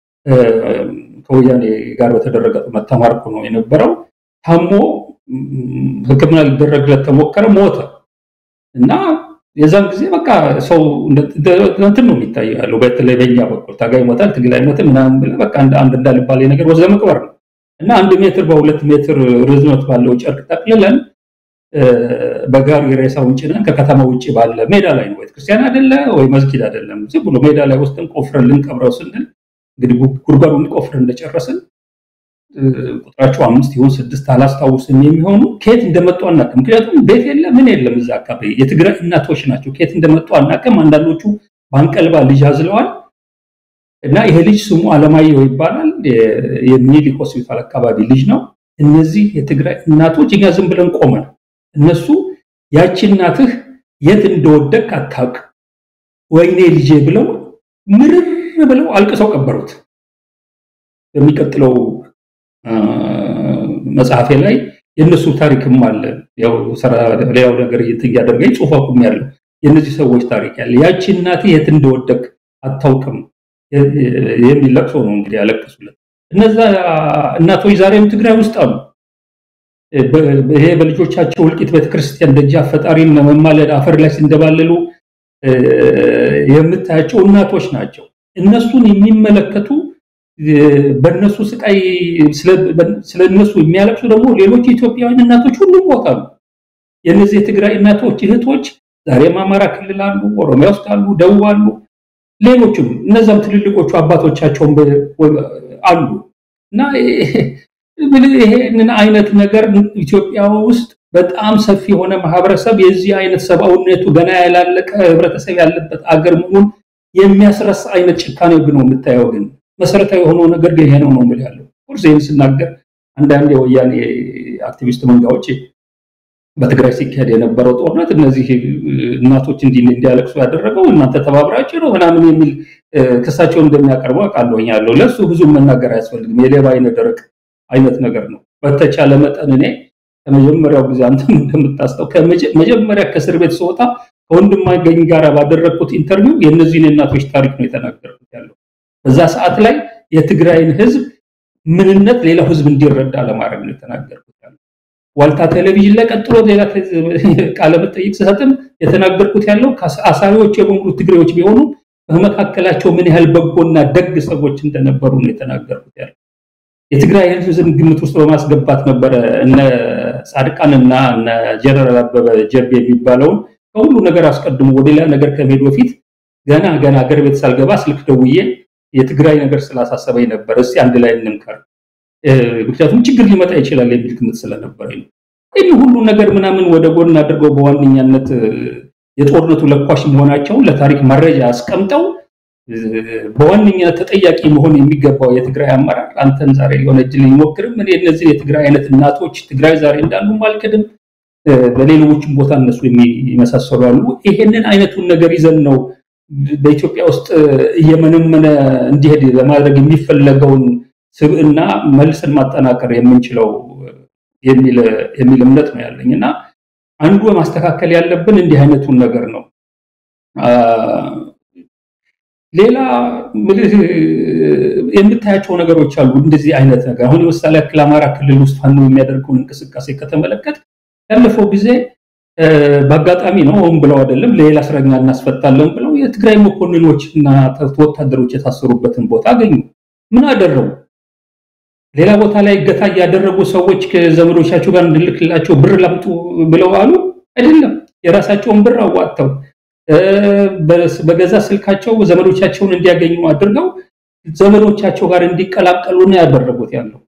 ከወያኔ ጋር በተደረገ ጦርነት ተማርኮ ነው የነበረው። ታሞ ሕክምና ሊደረግለት ተሞከረ፣ ሞተ እና የዛን ጊዜ በቃ ሰው እንትን ነው የሚታየው ያለው በተለይ በኛ በኩል ታጋይ ሞታል፣ ትግል አይሞትም ምናምን ብለህ በቃ አንድ እንዳልባሌ ነገር ወስደህ መቅበር ነው እና አንድ ሜትር በሁለት ሜትር ርዝመት ባለው ጨርቅ ጠቅልለን በጋሪ ሬሳውን ጭነን ከከተማ ውጭ ባለ ሜዳ ላይ ነው። ቤተክርስቲያን አይደለ ወይ መስጊድ አይደለም፣ ዝም ብሎ ሜዳ ላይ ወስደን ቆፍረን ልንቀብረው ስንል እንግዲህ ጉድጓዱን ቆፍረን እንደጨረስን ቁጥራቸው አምስት ይሁን ስድስት አላስታውስም የሚሆኑ ከየት እንደመጡ አናውቅም። ምክንያቱም ቤት የለ ምን የለም እዛ አካባቢ የትግራይ እናቶች ናቸው። ከየት እንደመጡ አናውቅም። አንዳንዶቹ በአንቀልባ ልጅ አዝለዋል እና ይሄ ልጅ ስሙ አለማየሁ ይባላል። የሚኒሊክ ሆስፒታል አካባቢ ልጅ ነው። እነዚህ የትግራይ እናቶች እኛ ዝም ብለን ቆመን እነሱ ያቺ እናትህ የት እንደወደቅ አታውቅ ወይኔ ልጄ ብለው ምርር ብለው አልቅሰው ቀበሩት። በሚቀጥለው መጽሐፌ ላይ የእነሱ ታሪክም አለ። ያው ሌላው ነገር እያደረገኝ ጽሁፍ አቁም ያለው የእነዚህ ሰዎች ታሪክ ያለ ያቺ እናትህ የት እንደወደቅ አታውቅም የሚል ለቅሶ ነው እንግዲህ ያለቅሱለት። እነዛ እናቶች ዛሬም ትግራይ ውስጥ አሉ። ይሄ በልጆቻቸው እልቂት ቤተክርስቲያን ደጃፍ ፈጣሪን ለመማለድ አፈር ላይ ሲንደባለሉ የምታያቸው እናቶች ናቸው። እነሱን የሚመለከቱ በእነሱ ስቃይ ስለ እነሱ የሚያለቅሱ ደግሞ ሌሎች ኢትዮጵያውያን እናቶች ሁሉም ቦታ ነው። የእነዚህ የትግራይ እናቶች እህቶች ዛሬም አማራ ክልል አሉ፣ ኦሮሚያ ውስጥ አሉ፣ ደቡብ አሉ፣ ሌሎችም እነዛም ትልልቆቹ አባቶቻቸውን አሉ እና ይሄንን አይነት ነገር ኢትዮጵያ ውስጥ በጣም ሰፊ የሆነ ማህበረሰብ የዚህ አይነት ሰብአዊነቱ ገና ያላለቀ ህብረተሰብ ያለበት አገር መሆኑን የሚያስረሳ አይነት ጭካኔ ግን ነው የምታየው። ግን መሰረታዊ የሆነው ነገር ግን ይሄ ነው ነው የምልህ ያለው ቁርስ ይህን ስናገር አንዳንድ የወያኔ አክቲቪስት መንጋዎች በትግራይ ሲካሄድ የነበረው ጦርነት እነዚህ እናቶች እንዲ እንዲያለቅሱ ያደረገው እናንተ ተባብራችሁ ነው ምናምን የሚል ክሳቸውን እንደሚያቀርቡ አውቃለሁ ያለው ለእሱ ብዙ መናገር አያስፈልግም። የሌባ አይነ ደረቅ አይነት ነገር ነው። በተቻለ መጠን እኔ ከመጀመሪያው ጊዜ አንተም እንደምታስታው መጀመሪያ ከእስር ቤት ስወጣ ከወንድማገኝ ጋር ባደረግኩት ኢንተርቪው የእነዚህን እናቶች ታሪክ ነው የተናገርኩት ያለው። በዛ ሰዓት ላይ የትግራይን ህዝብ ምንነት ሌላው ህዝብ እንዲረዳ ለማድረግ ነው የተናገርኩት ያለው። ዋልታ ቴሌቪዥን ላይ ቀጥሎ ሌላ ቃለ መጠይቅ ስሰጥም የተናገርኩት ያለው አሳሪዎች የበሙሉ ትግሬዎች ቢሆኑ በመካከላቸው ምን ያህል በጎና ደግ ሰዎች እንደነበሩ ነው የተናገርኩት ያለው። የትግራይ ህዝብ ግምት ውስጥ በማስገባት ነበረ እነ ጻድቃንና እነ ጀነራል አበበ ጀቤ የሚባለውን ከሁሉ ነገር አስቀድሞ ወደ ሌላ ነገር ከመሄድ በፊት ገና ገና ሀገር ቤት ሳልገባ ስልክ ደውዬ የትግራይ ነገር ስላሳሰበኝ ነበር፣ እስቲ አንድ ላይ እንምከር፣ ምክንያቱም ችግር ሊመጣ ይችላል የሚል ግምት ስለነበረኝ ነው። ይህ ሁሉ ነገር ምናምን ወደ ጎን አድርገው በዋነኛነት የጦርነቱ ለኳሽ መሆናቸውን ለታሪክ መረጃ አስቀምጠው በዋነኛነት ተጠያቂ መሆን የሚገባው የትግራይ አመራር አንተን ዛሬ ሊሆነ እጅ ሊሞክርም እኔ እነዚህ የትግራይ አይነት እናቶች ትግራይ ዛሬ እንዳሉ አልክድም። በሌሎችም ቦታ እነሱ የሚመሳሰሉ አሉ። ይሄንን አይነቱን ነገር ይዘን ነው በኢትዮጵያ ውስጥ እየመነመነ እንዲሄድ ለማድረግ የሚፈለገውን ስብዕና መልሰን ማጠናከር የምንችለው የሚል እምነት ነው ያለኝ እና አንዱ ማስተካከል ያለብን እንዲህ አይነቱን ነገር ነው። ሌላ የምታያቸው ነገሮች አሉ። እንደዚህ አይነት ነገር አሁን ለምሳሌ ያክል አማራ ክልል ውስጥ ፋኖ የሚያደርገውን እንቅስቃሴ ከተመለከት ያለፈው ጊዜ በአጋጣሚ ነው ሆን ብለው አይደለም ሌላ እስረኛ እናስፈታለን ብለው የትግራይ መኮንኖች እና ወታደሮች የታሰሩበትን ቦታ አገኙ። ምን አደረጉ? ሌላ ቦታ ላይ እገታ እያደረጉ ሰዎች ከዘመዶቻቸው ጋር እንድልክላቸው ብር ላምጡ ብለው አሉ? አይደለም። የራሳቸውን ብር አዋጥተው በገዛ ስልካቸው ዘመዶቻቸውን እንዲያገኙ አድርገው ዘመዶቻቸው ጋር እንዲቀላቀሉ ነው ያደረጉት ያለው።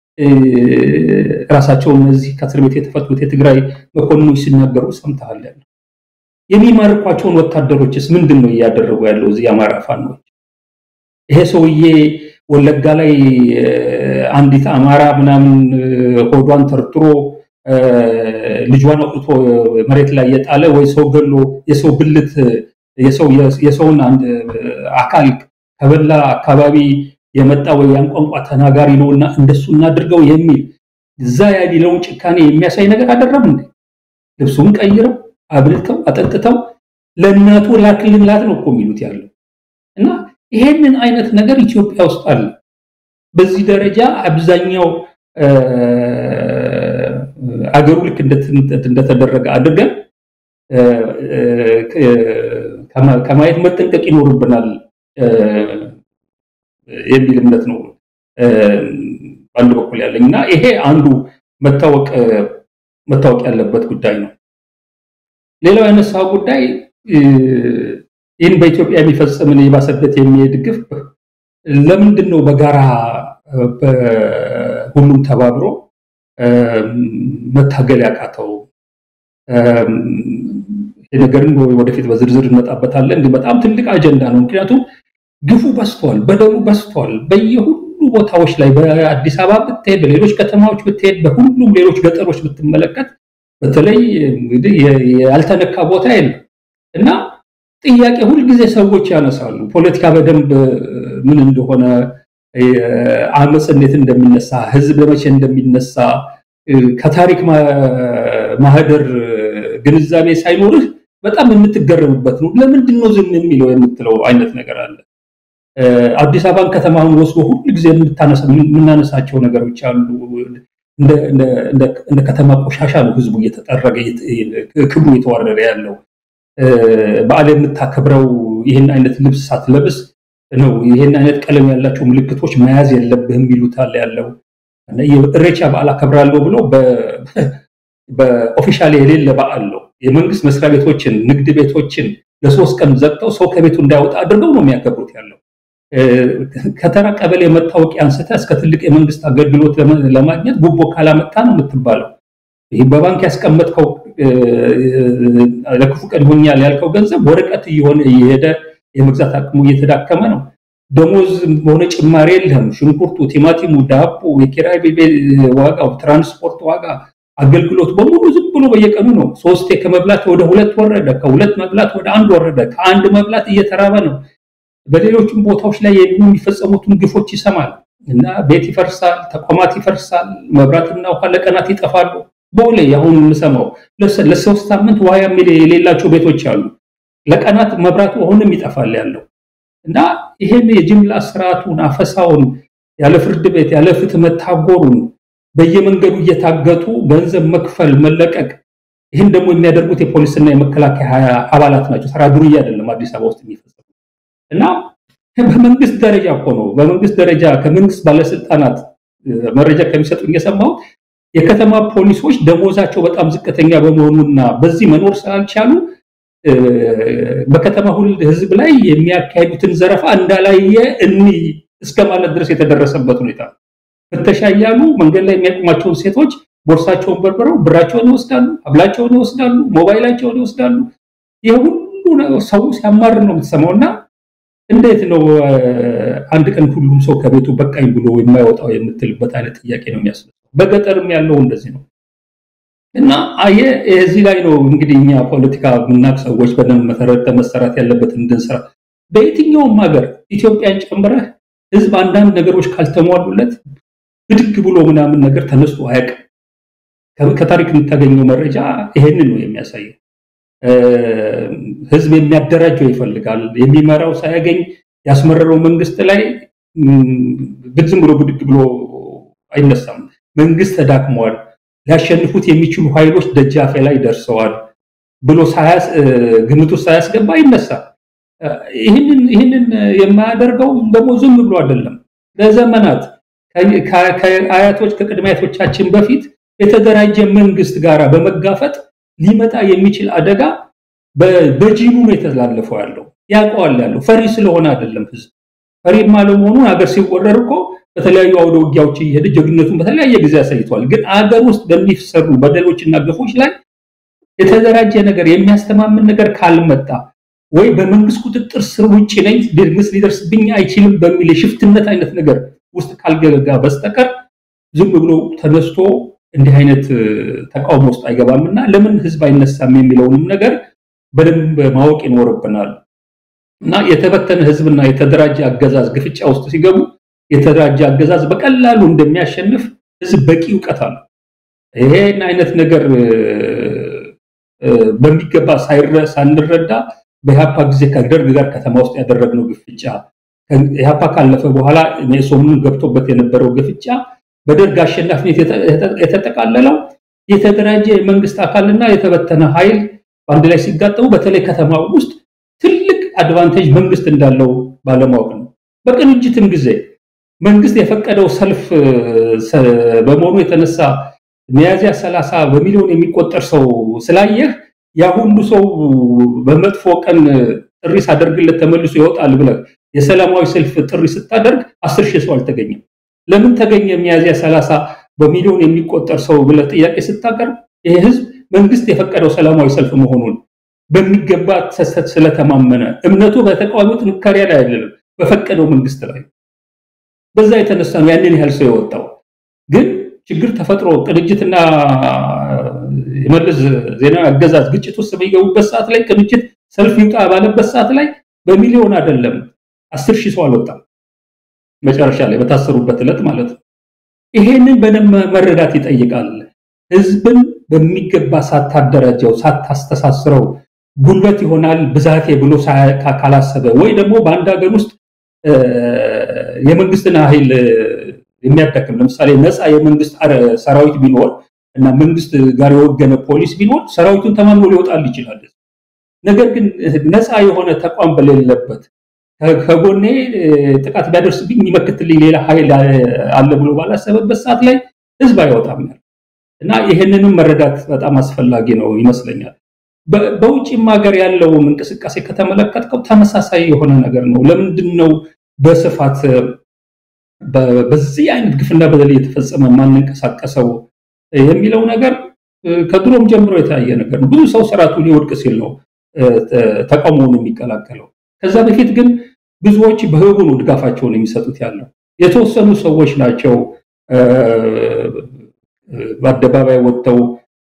ራሳቸው እነዚህ ከእስር ቤት የተፈቱት የትግራይ መኮንኖች ሲናገሩ ሰምተሃል። ያለው የሚማርኳቸውን ወታደሮችስ ምንድን ነው እያደረጉ ያለው? እዚህ የአማራ ፋኖች ይሄ ሰውዬ ወለጋ ላይ አንዲት አማራ ምናምን ሆዷን ተርትሮ ልጇን አውጥቶ መሬት ላይ የጣለ ወይ ሰው ገሎ የሰው ብልት የሰውን አካል ከበላ አካባቢ የመጣ ወይ ያን ቋንቋ ተናጋሪ ነውና እንደሱ እናድርገው የሚል እዛ ያለውን ጭካኔ የሚያሳይ ነገር አደረም እንዴ? ልብሱን ቀይረው አብልተው አጠጥተው ለእናቱ ላክልላት ነው እኮ የሚሉት ያለው እና ይሄንን አይነት ነገር ኢትዮጵያ ውስጥ አለ። በዚህ ደረጃ አብዛኛው አገሩ ልክ እንደተደረገ አድርገን ከማየት መጠንቀቅ ይኖርብናል የሚል እምነት ነው በአንድ በኩል ያለኝ እና ይሄ አንዱ መታወቅ መታወቅ ያለበት ጉዳይ ነው። ሌላው ያነሳው ጉዳይ ይህን በኢትዮጵያ የሚፈጸምን የባሰበት የሚሄድ ግፍ ለምንድን ነው በጋራ ሁሉም ተባብሮ መታገል ያቃተው? ይህ ነገርን ወደፊት በዝርዝር እንመጣበታለን። እንዲህ በጣም ትልቅ አጀንዳ ነው። ምክንያቱም ግፉ በዝቷል፣ በደሉ በዝቷል። በየሁሉ ቦታዎች ላይ በአዲስ አበባ ብትሄድ፣ በሌሎች ከተማዎች ብትሄድ፣ በሁሉም ሌሎች ገጠሮች ብትመለከት በተለይ እንግዲህ ያልተነካ ቦታ የለም እና ጥያቄ ሁልጊዜ ሰዎች ያነሳሉ። ፖለቲካ በደንብ ምን እንደሆነ አመፅ እንዴት እንደሚነሳ ህዝብ በመቼ እንደሚነሳ ከታሪክ ማህደር ግንዛቤ ሳይኖርህ በጣም የምትገረምበት ነው። ለምንድን ነው ዝም የሚለው የምትለው አይነት ነገር አለ። አዲስ አበባን ከተማውን ወስዶ ሁሉ ጊዜ የምናነሳቸው ነገሮች አሉ። እንደ ከተማ ቆሻሻ ነው ህዝቡ እየተጠረገ ክብሩ እየተዋረደ ያለው። በዓል የምታከብረው ይህን አይነት ልብስ ሳትለብስ ነው። ይህን አይነት ቀለም ያላቸው ምልክቶች መያዝ የለብህም ይሉታል ያለው። እሬቻ በዓል አከብራለሁ ብሎ በኦፊሻል የሌለ በዓል ነው። የመንግስት መስሪያ ቤቶችን፣ ንግድ ቤቶችን ለሶስት ቀን ዘግተው ሰው ከቤቱ እንዳይወጣ አድርገው ነው የሚያከብሩት ያለው። ከተራ ቀበሌ መታወቂያ አንስተህ እስከ ትልቅ የመንግስት አገልግሎት ለማግኘት ጉቦ ካላመጣ ነው የምትባለው። ይህ በባንክ ያስቀመጥከው ለክፉ ቀን ይሆኛል ያልከው ገንዘብ ወረቀት እየሆነ እየሄደ የመግዛት አቅሙ እየተዳከመ ነው። ደሞዝ በሆነ ጭማሪ የለህም። ሽንኩርቱ፣ ቲማቲሙ፣ ዳቦ፣ የኪራይ ዋጋው፣ ትራንስፖርት ዋጋ፣ አገልግሎት በሙሉ ዝም ብሎ በየቀኑ ነው። ሶስቴ ከመብላት ወደ ሁለት ወረደ፣ ከሁለት መብላት ወደ አንድ ወረደ፣ ከአንድ መብላት እየተራበ ነው። በሌሎችም ቦታዎች ላይ የሚፈጸሙትን ግፎች ይሰማል እና ቤት ይፈርሳል፣ ተቋማት ይፈርሳል፣ መብራትና ውሃ ለቀናት ይጠፋሉ። ቦሌ አሁን የምሰማው ለሶስት ሳምንት ውሃ የሌላቸው ቤቶች አሉ። ለቀናት መብራቱ አሁንም ይጠፋል ያለው እና ይሄን የጅምላ ስርዓቱን አፈሳውን ያለ ፍርድ ቤት ያለ ፍትህ መታጎሩን በየመንገዱ እየታገጡ ገንዘብ መክፈል መለቀቅ ይህን ደግሞ የሚያደርጉት የፖሊስና የመከላከያ አባላት ናቸው። ተራ ዱርዬ አይደለም አዲስ አበባ ውስጥ የሚፈጸሙ እና በመንግስት ደረጃ እኮ ነው። በመንግስት ደረጃ ከመንግስት ባለስልጣናት መረጃ ከሚሰጡኝ የሰማሁት የከተማ ፖሊሶች ደሞዛቸው በጣም ዝቅተኛ በመሆኑና በዚህ መኖር ስላልቻሉ በከተማ ሁል ህዝብ ላይ የሚያካሄዱትን ዘረፋ እንዳላየ እኒ እስከ ማለት ድረስ የተደረሰበት ሁኔታ ፍተሻ እያሉ መንገድ ላይ የሚያቆማቸውን ሴቶች ቦርሳቸውን በርብረው ብራቸውን ይወስዳሉ፣ ሀብላቸውን ይወስዳሉ፣ ሞባይላቸውን ይወስዳሉ። ይህ ሁሉ ሰው ሲያማር ነው የምትሰማው እና እንዴት ነው አንድ ቀን ሁሉም ሰው ከቤቱ በቃኝ ብሎ የማይወጣው የምትልበት አይነት ጥያቄ ነው የሚያስነሳው። በገጠርም ያለው እንደዚህ ነው እና አየ እዚህ ላይ ነው እንግዲህ እኛ ፖለቲካ የምናውቅ ሰዎች በደንብ መሰረተ መሰራት ያለበትን እንድንሰራ በየትኛውም ሀገር ኢትዮጵያን ጨምረህ ህዝብ አንዳንድ ነገሮች ካልተሟሉለት ብድግ ብሎ ምናምን ነገር ተነስቶ አያውቅም። ከታሪክ የምታገኘው መረጃ ይሄንን ነው የሚያሳየው። ህዝብ የሚያደራጀው ይፈልጋል። የሚመራው ሳያገኝ ያስመረረው መንግስት ላይ ዝም ብሎ ብድግ ብሎ አይነሳም። መንግስት ተዳክሟል፣ ሊያሸንፉት የሚችሉ ኃይሎች ደጃፌ ላይ ደርሰዋል ብሎ ግምት ውስጥ ሳያስገባ አይነሳም። ይህንን የማያደርገው ደግሞ ዝም ብሎ አይደለም። ለዘመናት ከአያቶች ከቅድመ አያቶቻችን በፊት የተደራጀ መንግስት ጋር በመጋፈጥ ሊመጣ የሚችል አደጋ በጂኑ ነው የተላለፈው ያለው ያውቀዋል ያለው ፈሪ ስለሆነ አይደለም። ህዝብ ፈሪም አለመሆኑን ሀገር ሲወረር እኮ በተለያዩ አውደ ውጊያዎች እየሄደ ጀግነቱን በተለያየ ጊዜ አሳይቷል። ግን አገር ውስጥ በሚሰሩ በደሎችና ግፎች ላይ የተደራጀ ነገር የሚያስተማምን ነገር ካልመጣ ወይ በመንግስት ቁጥጥር ስር ውጭ ነኝ መንግስት ሊደርስብኝ አይችልም በሚል የሽፍትነት አይነት ነገር ውስጥ ካልገጋ በስተቀር ዝም ብሎ ተነስቶ እንዲህ አይነት ተቃውሞ ውስጥ አይገባም እና ለምን ህዝብ አይነሳም የሚለውንም ነገር በደንብ ማወቅ ይኖርብናል። እና የተበተነ ህዝብና የተደራጀ አገዛዝ ግፍጫ ውስጥ ሲገቡ የተደራጀ አገዛዝ በቀላሉ እንደሚያሸንፍ ህዝብ በቂ እውቀት አለ። ይሄን አይነት ነገር በሚገባ ሳንረዳ በኢህአፓ ጊዜ ከደርግ ጋር ከተማ ውስጥ ያደረግነው ግፍጫ ኢህአፓ ካለፈ በኋላ ሜሶንን ገብቶበት የነበረው ግፍጫ በደርግ አሸናፊነት የተጠቃለለው የተደራጀ የመንግስት አካልና የተበተነ ኃይል በአንድ ላይ ሲጋጠሙ በተለይ ከተማ ውስጥ ትልቅ አድቫንቴጅ መንግስት እንዳለው ባለማወቅ ነው። በቅንጅትም ጊዜ መንግስት የፈቀደው ሰልፍ በመሆኑ የተነሳ ሚያዝያ ሰላሳ በሚሊዮን የሚቆጠር ሰው ስላየህ ያ ሁሉ ሰው በመጥፎ ቀን ጥሪ ሳደርግለት ተመልሶ ይወጣል ብለህ የሰላማዊ ሰልፍ ጥሪ ስታደርግ አስር ሺህ ሰው አልተገኘም። ለምን ተገኘ ሚያዝያ ሰላሳ በሚሊዮን የሚቆጠር ሰው ብለህ ጥያቄ ስታቀርብ ይህ ህዝብ መንግስት የፈቀደው ሰላማዊ ሰልፍ መሆኑን በሚገባ ስለተማመነ እምነቱ በተቃዋሚው ጥንካሬ ላይ አይደለም፣ በፈቀደው መንግስት ላይ በዛ የተነሳ ነው ያንን ያህል ሰው የወጣው። ግን ችግር ተፈጥሮ ቅንጅትና የመለስ ዜናዊ አገዛዝ ግጭት ውስጥ በሚገቡበት ሰዓት ላይ ቅንጅት ሰልፍ ይውጣ ባለበት ሰዓት ላይ በሚሊዮን አይደለም አስር ሺህ ሰው አልወጣም። መጨረሻ ላይ በታሰሩበት ዕለት ማለት ነው። ይሄንን በደንብ መረዳት ይጠይቃል። ህዝብን በሚገባ ሳታደራጀው ሳታስተሳስረው ጉልበት ይሆናል ብዛቴ ብሎ ካላሰበ ወይ ደግሞ በአንድ ሀገር ውስጥ የመንግስትን ኃይል የሚያዳክም ለምሳሌ ነፃ የመንግስት ሰራዊት ቢኖር እና መንግስት ጋር የወገነ ፖሊስ ቢኖር ሰራዊቱን ተማምኖ ሊወጣል ይችላል። ነገር ግን ነፃ የሆነ ተቋም በሌለበት ከጎኔ ጥቃት ቢያደርስብኝ የሚመክትልኝ ሌላ ኃይል አለ ብሎ ባላሰበበት ሰዓት ላይ ህዝብ አይወጣም እና ይህንንም መረዳት በጣም አስፈላጊ ነው ይመስለኛል። በውጭም ሀገር ያለውን እንቅስቃሴ ከተመለከትከው ተመሳሳይ የሆነ ነገር ነው። ለምንድን ነው በስፋት በዚህ አይነት ግፍና በደል እየተፈጸመ ማንንቀሳቀሰው የሚለው ነገር ከድሮም ጀምሮ የታየ ነገር ነው። ብዙ ሰው ስርዓቱ ሊወድቅ ሲል ነው ተቃውሞውን የሚቀላቀለው። ከዛ በፊት ግን ብዙዎች በህቡ ነው ድጋፋቸውን የሚሰጡት ያለው። የተወሰኑ ሰዎች ናቸው በአደባባይ ወጥተው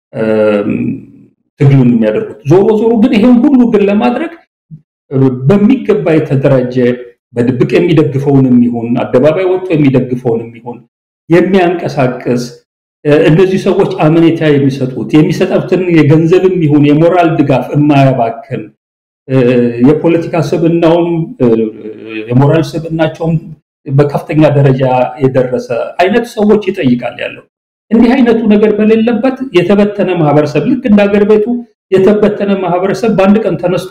ትግሉን የሚያደርጉት። ዞሮ ዞሮ ግን ይሄን ሁሉ ግን ለማድረግ በሚገባ የተደራጀ በድብቅ የሚደግፈውንም ይሁን አደባባይ ወጥቶ የሚደግፈውንም ይሁን የሚያንቀሳቅስ እነዚህ ሰዎች አመኔታ የሚሰጡት የሚሰጡትን የገንዘብም ይሁን የሞራል ድጋፍ የማያባክን የፖለቲካ ስብናውም የሞራል ስብናቸውም በከፍተኛ ደረጃ የደረሰ አይነት ሰዎች ይጠይቃል ያለው። እንዲህ አይነቱ ነገር በሌለበት የተበተነ ማህበረሰብ ልክ እንደ ሀገር ቤቱ የተበተነ ማህበረሰብ በአንድ ቀን ተነስቶ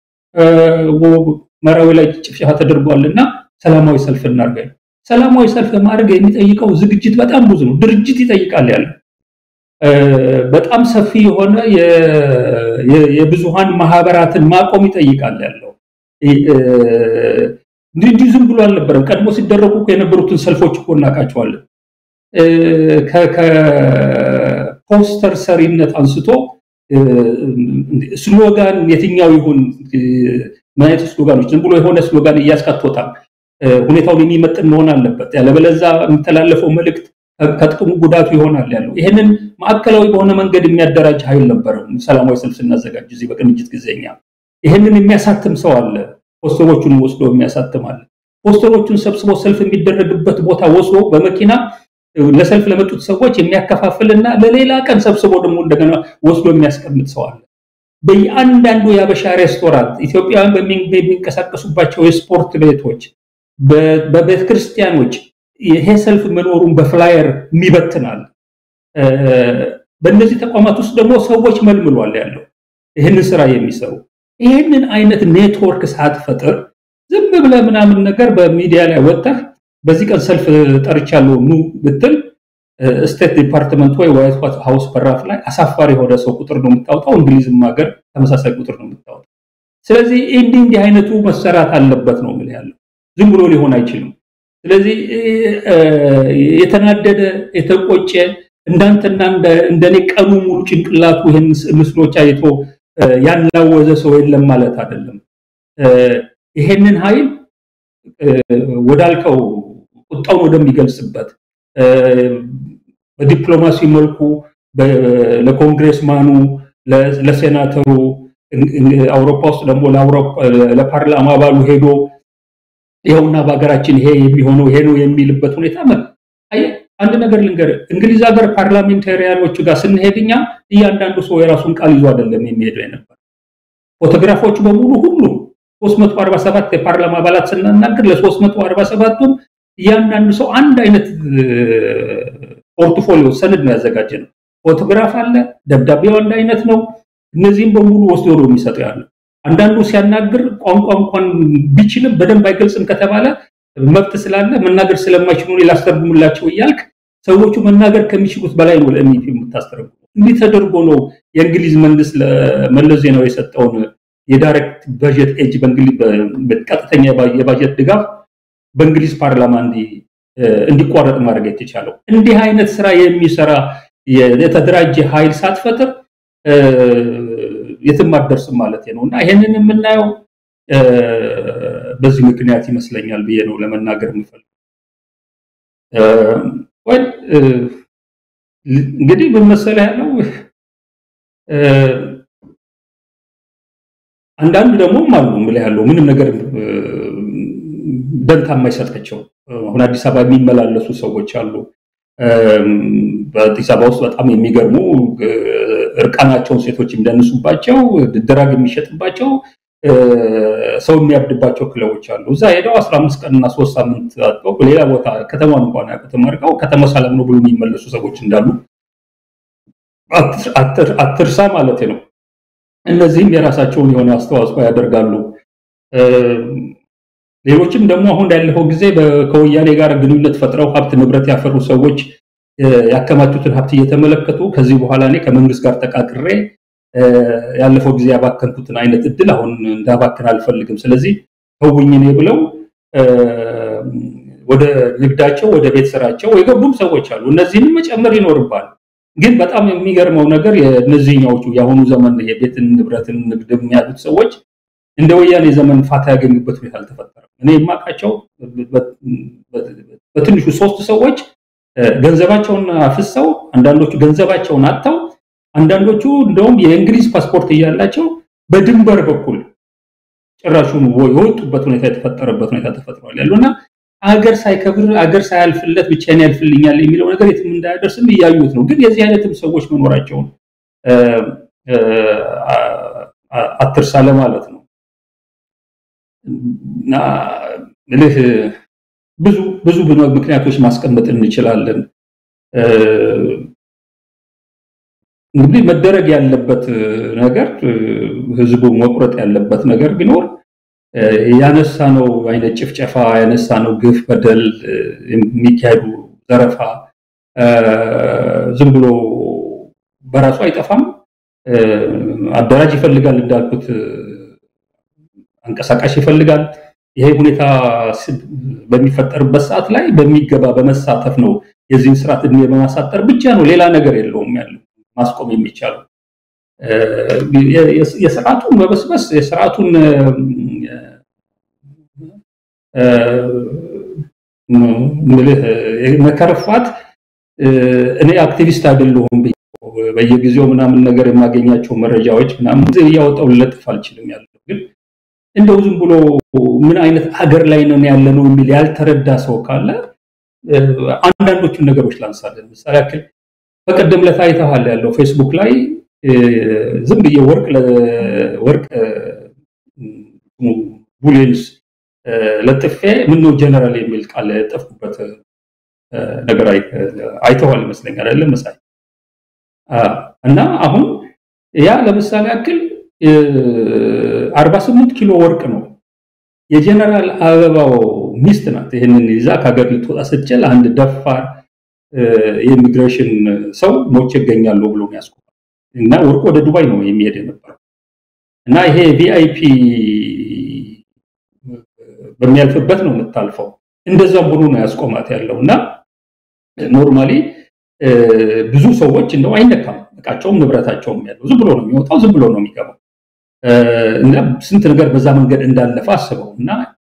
መራዊ ላይ ጭፍጨፋ ተደርጓልና ሰላማዊ ሰልፍ እናድርግ። ሰላማዊ ሰልፍ ለማድረግ የሚጠይቀው ዝግጅት በጣም ብዙ ነው። ድርጅት ይጠይቃል ያለው በጣም ሰፊ የሆነ የብዙሃን ማህበራትን ማቆም ይጠይቃል ያለው እንዲህ ዝም ብሎ አልነበረም። ቀድሞ ሲደረጉ የነበሩትን ሰልፎች እኮ እናውቃቸዋለን። ከፖስተር ሰሪነት አንስቶ ስሎጋን የትኛው ይሁን ምን አይነት ስሎጋኖች ዝም ብሎ የሆነ ስሎጋን እያስካቶታል ሁኔታውን የሚመጥን መሆን አለበት። ያለበለዛ የሚተላለፈው መልእክት ከጥቅሙ ጉዳቱ ይሆናል ያለው። ይህንን ማዕከላዊ በሆነ መንገድ የሚያደራጅ ኃይል ነበረም። ሰላማዊ ሰልፍ ስናዘጋጅ እዚህ በቅንጅት ጊዜኛ ይህንን የሚያሳትም ሰው አለ። ፖስተሮቹን ወስዶ የሚያሳትም አለ። ፖስተሮቹን ሰብስቦ ሰልፍ የሚደረግበት ቦታ ወስዶ በመኪና ለሰልፍ ለመጡት ሰዎች የሚያከፋፍልና ለሌላ ቀን ሰብስቦ ደግሞ እንደገና ወስዶ የሚያስቀምጥ ሰው አለ። በየአንዳንዱ የአበሻ ሬስቶራንት ኢትዮጵያውያን በሚንቀሳቀሱባቸው የስፖርት ቤቶች፣ በቤተ ክርስቲያኖች ይሄ ሰልፍ መኖሩን በፍላየር የሚበትናል። በእነዚህ ተቋማት ውስጥ ደግሞ ሰዎች መልምሏል ያለው ይህንን ስራ የሚሰሩ ይህንን አይነት ኔትወርክ ሳትፈጥር ዝም ብለህ ምናምን ነገር በሚዲያ ላይ ወጥተህ በዚህ ቀን ሰልፍ ጠርቻለሁ ኑ ብትል ስቴት ዲፓርትመንት ወይ ዋይት ሃውስ በራፍ ላይ አሳፋሪ የሆነ ሰው ቁጥር ነው የምታወጣው። እንግሊዝም ሀገር ተመሳሳይ ቁጥር ነው የምታወጣው። ስለዚህ እንዲህ እንዲህ አይነቱ መሰራት አለበት ነው የምልህ ያለው ዝም ብሎ ሊሆን አይችልም። ስለዚህ የተናደደ የተቆጨ እንዳንተና እንደኔ ቀኑ ሙሉ ጭንቅላቱ ይህን ምስሎች አይቶ ያናወዘ ሰው የለም ማለት አይደለም። ይሄንን ኃይል ወዳልከው ቁጣውን ወደሚገልጽበት በዲፕሎማሲ መልኩ ለኮንግሬስማኑ፣ ለሴናተሩ አውሮፓ ውስጥ ደግሞ ለፓርላማ አባሉ ሄዶ ይኸውና በሀገራችን ይሄ የሚሆነው ይሄ ነው የሚልበት ሁኔታ አንድ ነገር ልንገር፣ እንግሊዝ ሀገር ፓርላሜንታሪያኖቹ ጋር ስንሄድ እኛ እያንዳንዱ ሰው የራሱን ቃል ይዞ አይደለም የሚሄደው የነበር ፎቶግራፎቹ በሙሉ ሁሉም 347 የፓርላማ አባላት ስናናገር ለ347ቱም እያንዳንዱ ሰው አንድ አይነት ፖርትፎሊዮ ሰነድ ነው ያዘጋጀ ነው። ፎቶግራፍ አለ፣ ደብዳቤው አንድ አይነት ነው። እነዚህም በሙሉ ወስዶ ነው የሚሰጠው ያለው። አንዳንዱ ሲያናግር ቋንቋ እንኳን ቢችልም በደንብ አይገልጽም ከተባለ መብት ስላለ መናገር ስለማይችሉ ላስተርጉምላቸው እያልክ ሰዎቹ መናገር ከሚችሉት በላይ ነው ለእሚፒ የምታስተረጉ። እንዲህ ተደርጎ ነው የእንግሊዝ መንግስት ለመለስ ዜናዊ የሰጠውን የዳይሬክት በጀት ኤጅ ቀጥተኛ የባጀት ድጋፍ በእንግሊዝ ፓርላማ እንዲቋረጥ ማድረግ የተቻለው። እንዲህ አይነት ስራ የሚሰራ የተደራጀ ኃይል ሳትፈጥር የትም አትደርስም ማለት ነው እና ይሄንን የምናየው በዚህ ምክንያት ይመስለኛል ብዬ ነው ለመናገር የምፈልገው። ወይ እንግዲህ ምን መሰለህ ያለው አንዳንድ ደግሞ አሉ የምልህ ያለው ምንም ነገር ደንታ የማይሰጣቸው አሁን አዲስ አበባ የሚመላለሱ ሰዎች አሉ። በአዲስ አበባ ውስጥ በጣም የሚገርሙ እርቃናቸውን ሴቶች የሚደንሱባቸው ድራግ የሚሸጥባቸው ሰው የሚያብድባቸው ክለቦች አሉ። እዛ ሄደው 15 ቀንና ሶስት ሳምንት አጥተው ሌላ ቦታ ከተማን እንኳን ያውቁትም አድርገው ከተማ ሰላም ነው ብሎ የሚመለሱ ሰዎች እንዳሉ አትርሳ ማለት ነው። እነዚህም የራሳቸውን የሆነ አስተዋጽኦ ያደርጋሉ። ሌሎችም ደግሞ አሁን ያለፈው ጊዜ ከወያኔ ጋር ግንኙነት ፈጥረው ሀብት ንብረት ያፈሩ ሰዎች ያከማቹትን ሀብት እየተመለከቱ ከዚህ በኋላ እኔ ከመንግስት ጋር ተቃቅሬ ያለፈው ጊዜ ያባከንኩትን አይነት እድል አሁን እንዳባክን አልፈልግም፣ ስለዚህ ተውኝ እኔ ብለው ወደ ንግዳቸው ወደ ቤት ስራቸው የገቡም ሰዎች አሉ። እነዚህንም መጨመር ይኖርባል። ግን በጣም የሚገርመው ነገር የእነዚህኛዎቹ የአሁኑ ዘመን የቤትን ንብረትን ንግድ የሚያሉት ሰዎች እንደ ወያኔ ዘመን ፋታ ያገኙበት ሁኔታ አልተፈጠረም። እኔ የማውቃቸው በትንሹ ሶስት ሰዎች ገንዘባቸውን አፍሰው፣ አንዳንዶቹ ገንዘባቸውን አጥተው፣ አንዳንዶቹ እንደውም የእንግሊዝ ፓስፖርት እያላቸው በድንበር በኩል ጭራሹን የወጡበት ሁኔታ የተፈጠረበት ሁኔታ ተፈጥሯል ያሉና አገር ሳይከብር አገር ሳያልፍለት ብቻዬን ያልፍልኛል የሚለው ነገር የትም እንዳያደርስም እያዩት ነው። ግን የዚህ አይነትም ሰዎች መኖራቸውን አትርሳ ለማለት ነው። እና ምልህ ብዙ ብዙ ምክንያቶች ማስቀመጥ እንችላለን። እንግዲህ መደረግ ያለበት ነገር ህዝቡ መቁረጥ ያለበት ነገር ቢኖር ያነሳ ነው አይነት ጭፍጨፋ ያነሳ ነው ግፍ፣ በደል የሚካሄዱ ዘረፋ ዝም ብሎ በራሱ አይጠፋም። አደራጅ ይፈልጋል እንዳልኩት አንቀሳቃሽ ይፈልጋል። ይሄ ሁኔታ በሚፈጠርበት ሰዓት ላይ በሚገባ በመሳተፍ ነው የዚህን ስርዓት እድሜ በማሳጠር ብቻ ነው፣ ሌላ ነገር የለውም ያለው ማስቆም የሚቻለው። የስርዓቱን መበስበስ የስርዓቱን ምልህ መከረፋት እኔ አክቲቪስት አይደለሁም በየጊዜው ምናምን ነገር የማገኛቸው መረጃዎች ምናምን እያወጣው ልለጥፍ አልችልም ያለው ግን እንደው ዝም ብሎ ምን አይነት ሀገር ላይ ነው ያለ ነው የሚል ያልተረዳ ሰው ካለ አንዳንዶቹን ነገሮች ላንሳለን። ምሳሌ ያክል በቀደም ዕለት አይተሃል ያለው ፌስቡክ ላይ ዝም ብዬ ወርቅ ወርቅ ቡሌንስ ለጥፌ ምነው ጀነራል የሚል ቃል የጠፍኩበት ነገር አይተዋል ይመስለኛል አይደለም መሳይ እና አሁን ያ ለምሳሌ ያክል 48 ኪሎ ወርቅ ነው። የጀነራል አበባው ሚስት ናት ይህንን ይዛ ከሀገር ልትወጣ ስትችል አንድ ደፋር የኢሚግሬሽን ሰው ሞቼ እገኛለሁ ብሎ ያስቆማል እና ወርቁ ወደ ዱባይ ነው የሚሄድ የነበረው እና ይሄ ቪአይፒ በሚያልፍበት ነው የምታልፈው። እንደዛም ሆኖ ነው ያስቆማት ያለው እና ኖርማሊ ብዙ ሰዎች እንደው አይነካም እቃቸውም ንብረታቸውም ያለው ዝም ብሎ ነው የሚወጣው፣ ዝም ብሎ ነው የሚገባው። እና ስንት ነገር በዛ መንገድ እንዳለፈ አስበው እና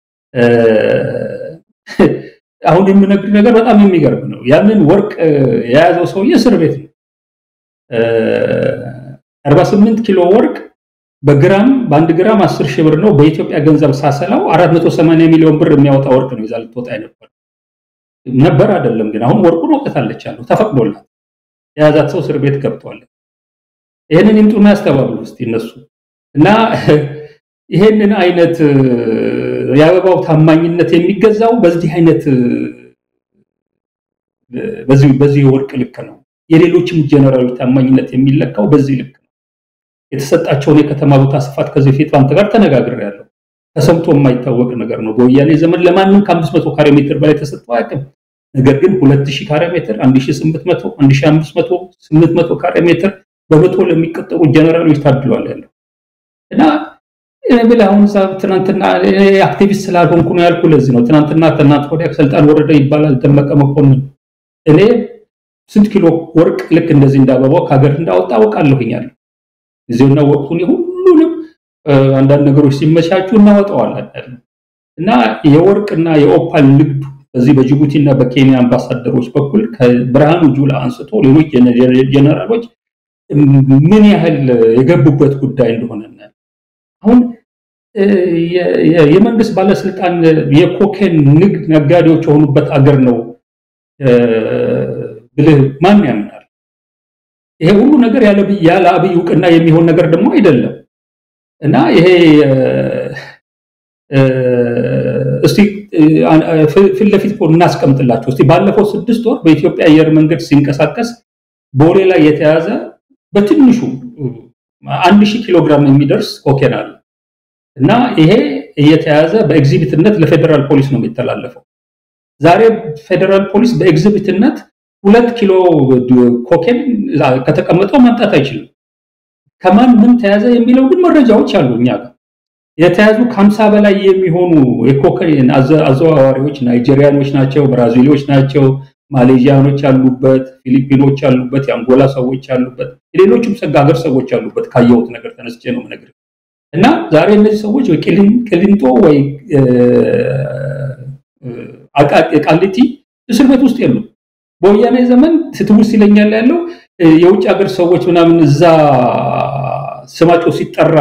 አሁን የምነግር ነገር በጣም የሚገርም ነው። ያንን ወርቅ የያዘው ሰውዬ እስር ቤት ነው። 48 ኪሎ ወርቅ በግራም በአንድ ግራም 10 ሺህ ብር ነው። በኢትዮጵያ ገንዘብ ሳሰላው 480 ሚሊዮን ብር የሚያወጣ ወርቅ ነው ይዛ ልትወጣ ነበር ነበር አይደለም። ግን አሁን ወርቁን ወጥታለች አለው ተፈቅዶላት የያዛት ሰው እስር ቤት ገብቷል። ይህንን ይምጡና ያስተባብሉ እስቲ እነሱ እና ይሄንን አይነት የአበባው ታማኝነት የሚገዛው በዚህ አይነት በዚህ በዚህ ወርቅ ልክ ነው። የሌሎችም ጀነራሎች ታማኝነት የሚለካው በዚህ ልክ ነው። የተሰጣቸውን የከተማ ቦታ ስፋት ከዚህ በፊት አንተ ጋር ተነጋግሬያለሁ። ተሰምቶ የማይታወቅ ነገር ነው። በወያኔ ዘመን ለማንም ከ500 ካሬ ሜትር በላይ ተሰጥቶ አያውቅም። ነገር ግን 2000 ካሬ ሜትር፣ 1800፣ 1500፣ 800 ካሬ ሜትር በመቶ ለሚቀጠሩ ጀነራሎች ታድሏል ያለው እና ብለህ አሁን ትናንትና አክቲቪስት ስላልሆንኩ ነው ያልኩ። ለዚህ ነው ትናንትና ከእናንተ ወዲያ ስልጣን ወረደ ይባላል ደመቀ መኮንን። እኔ ስንት ኪሎ ወርቅ ልክ እንደዚህ እንዳበባው ከሀገር እንዳወጣ አውቃለሁኛለሁ። ጊዜውና ወቅቱን ሁሉንም አንዳንድ ነገሮች ሲመቻቹ እናወጣዋለን እና የወርቅና የኦፓል ንግዱ በዚህ በጅቡቲ እና በኬንያ አምባሳደሮች በኩል ከብርሃኑ ጁላ አንስቶ ሌሎች ጀነራሎች ምን ያህል የገቡበት ጉዳይ እንደሆነ አሁን የመንግስት ባለስልጣን የኮኬን ንግድ ነጋዴዎች የሆኑበት አገር ነው ብልህ ማን ያምናል? ይሄ ሁሉ ነገር ያለ አብይ እውቅና የሚሆን ነገር ደግሞ አይደለም እና ይሄ እስቲ ፊት ለፊት እናስቀምጥላቸው። እስቲ ባለፈው ስድስት ወር በኢትዮጵያ አየር መንገድ ሲንቀሳቀስ ቦሌ ላይ የተያዘ በትንሹ አንድ ሺህ ኪሎ ግራም የሚደርስ ኮኬን አለ እና ይሄ እየተያዘ በኤግዚቢትነት ለፌዴራል ፖሊስ ነው የሚተላለፈው። ዛሬ ፌዴራል ፖሊስ በኤግዚቢትነት ሁለት ኪሎ ኮኬን ከተቀመጠው ማምጣት አይችልም። ከማን ምን ተያዘ የሚለው ግን መረጃዎች አሉ እኛ ጋር የተያዙ ከሀምሳ በላይ የሚሆኑ የኮኬን አዘዋዋሪዎች ናይጄሪያኖች ናቸው፣ ብራዚሎች ናቸው፣ ማሌዥያኖች አሉበት፣ ፊሊፒኖች አሉበት፣ የአንጎላ ሰዎች አሉበት፣ የሌሎችም ሀገር ሰዎች አሉበት። ካየሁት ነገር ተነስቼ ነው የምነግርህ። እና ዛሬ እነዚህ ሰዎች ወይ ቅሊንጦ ወይ ቃሊቲ እስር ቤት ውስጥ የሉም። በወያኔ ዘመን ትውስት ይለኛል ያለው የውጭ ሀገር ሰዎች ምናምን እዛ ስማቸው ሲጠራ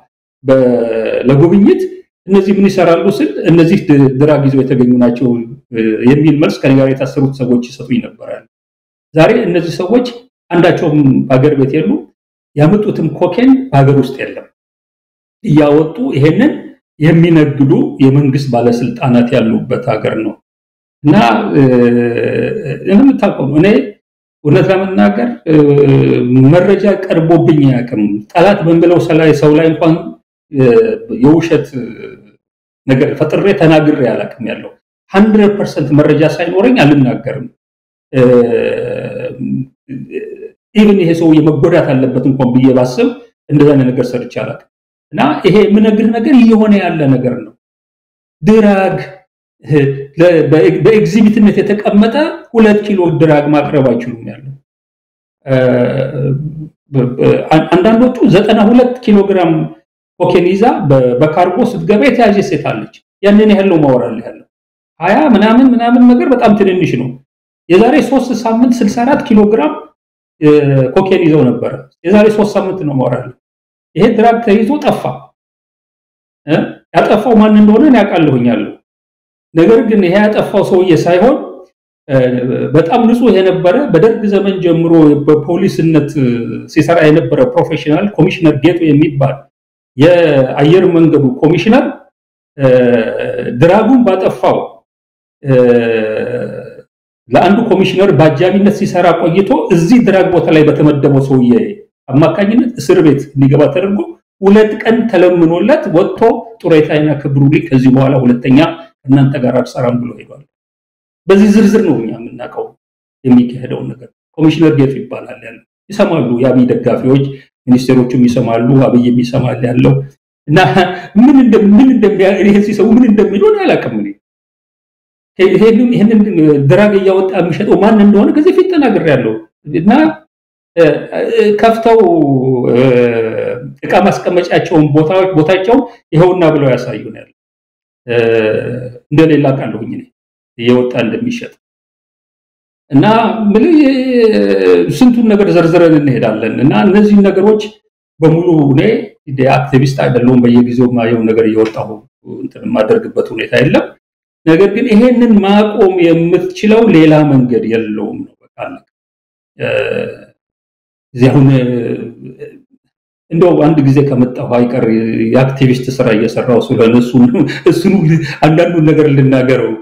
ለጉብኝት እነዚህ ምን ይሰራሉ ስል እነዚህ ድራግ ይዘው የተገኙ ናቸው የሚል መልስ ከኔ ጋር የታሰሩት ሰዎች ይሰጡኝ ነበራል። ዛሬ እነዚህ ሰዎች አንዳቸውም በሀገር ቤት የሉ፣ ያመጡትም ኮኬን በሀገር ውስጥ የለም። እያወጡ ይሄንን የሚነግዱ የመንግስት ባለስልጣናት ያሉበት ሀገር ነው እና እንደምታውቀው እኔ እውነት ለመናገር መረጃ ቀርቦብኝ አያውቅም። ጠላት በምለው ሰው ላይ እንኳን የውሸት ነገር ፈጥሬ ተናግሬ አላውቅም። ያለው ሀንድረድ ፐርሰንት መረጃ ሳይኖረኝ አልናገርም። ኢቭን ይሄ ሰው የመጎዳት አለበት እንኳን ብዬ ባስብ እንደዛ ነገር ሰርቼ አላውቅም። እና ይሄ የምነግርህ ነገር እየሆነ ያለ ነገር ነው። ድራግ በኤግዚቢትነት የተቀመጠ ሁለት ኪሎ ድራግ ማቅረብ አይችሉም ያለው አንዳንዶቹ ዘጠና ሁለት ኪሎ ግራም ኮኬን ይዛ በካርጎ ስትገባ የተያዘ ሴት አለች። ያንን ያህል ነው ማወራል ያለው ሀያ ምናምን ምናምን ነገር በጣም ትንንሽ ነው። የዛሬ ሶስት ሳምንት 64 ኪሎ ግራም ኮኬን ይዘው ነበረ። የዛሬ ሶስት ሳምንት ነው ማወራል። ይሄ ድራግ ተይዞ ጠፋ። ያጠፋው ማን እንደሆነ ያውቃለሁኛለሁ። ነገር ግን ይሄ ያጠፋው ሰውዬ ሳይሆን በጣም ንጹህ የነበረ በደርግ ዘመን ጀምሮ በፖሊስነት ሲሰራ የነበረ ፕሮፌሽናል ኮሚሽነር ጌቱ የሚባል የአየር መንገዱ ኮሚሽነር ድራጉን ባጠፋው ለአንዱ ኮሚሽነር በአጃቢነት ሲሰራ ቆይቶ እዚህ ድራግ ቦታ ላይ በተመደበው ሰውዬ አማካኝነት እስር ቤት እንዲገባ ተደርጎ ሁለት ቀን ተለምኖለት ወጥቶ ጡረታዬን አክብሩልኝ፣ ከዚህ በኋላ ሁለተኛ እናንተ ጋር አልሰራም ብሎ ሄዷል። በዚህ ዝርዝር ነው እኛ የምናውቀው የሚካሄደውን ነገር። ኮሚሽነር ጌቱ ይባላል ያለው ይሰማሉ። የአብይ ደጋፊዎች ሚኒስቴሮቹም ይሰማሉ፣ አብይም ይሰማል ያለው እና ምን እንደምን እንደሚያ ሲሰሙ ምን እንደሚሆን አላውቅም። እኔ ይሄንን ድራግ እያወጣ የሚሸጠው ማን እንደሆነ ከዚህ ፊት ተናግሬያለሁ እና ከፍተው እቃ ማስቀመጫቸውን ቦታዎች ቦታቸውን ይኸውና ብለው ያሳዩናል። እንደሌላ ቃለሁኝ እኔ እየወጣ እንደሚሸጥ እና ምን ስንቱን ነገር ዘርዝረን እንሄዳለን እና እነዚህ ነገሮች በሙሉ እኔ አክቲቪስት አይደለሁም። በየጊዜው ማየው ነገር እየወጣሁ እንትን የማደርግበት ሁኔታ የለም። ነገር ግን ይሄንን ማቆም የምትችለው ሌላ መንገድ የለውም ነው በቃ እዚህ አሁን እንደው አንድ ጊዜ ከመጣሁ አይቀር የአክቲቪስት ስራ እየሰራው ስለሆነ እሱን አንዳንዱን ነገር ልናገረው።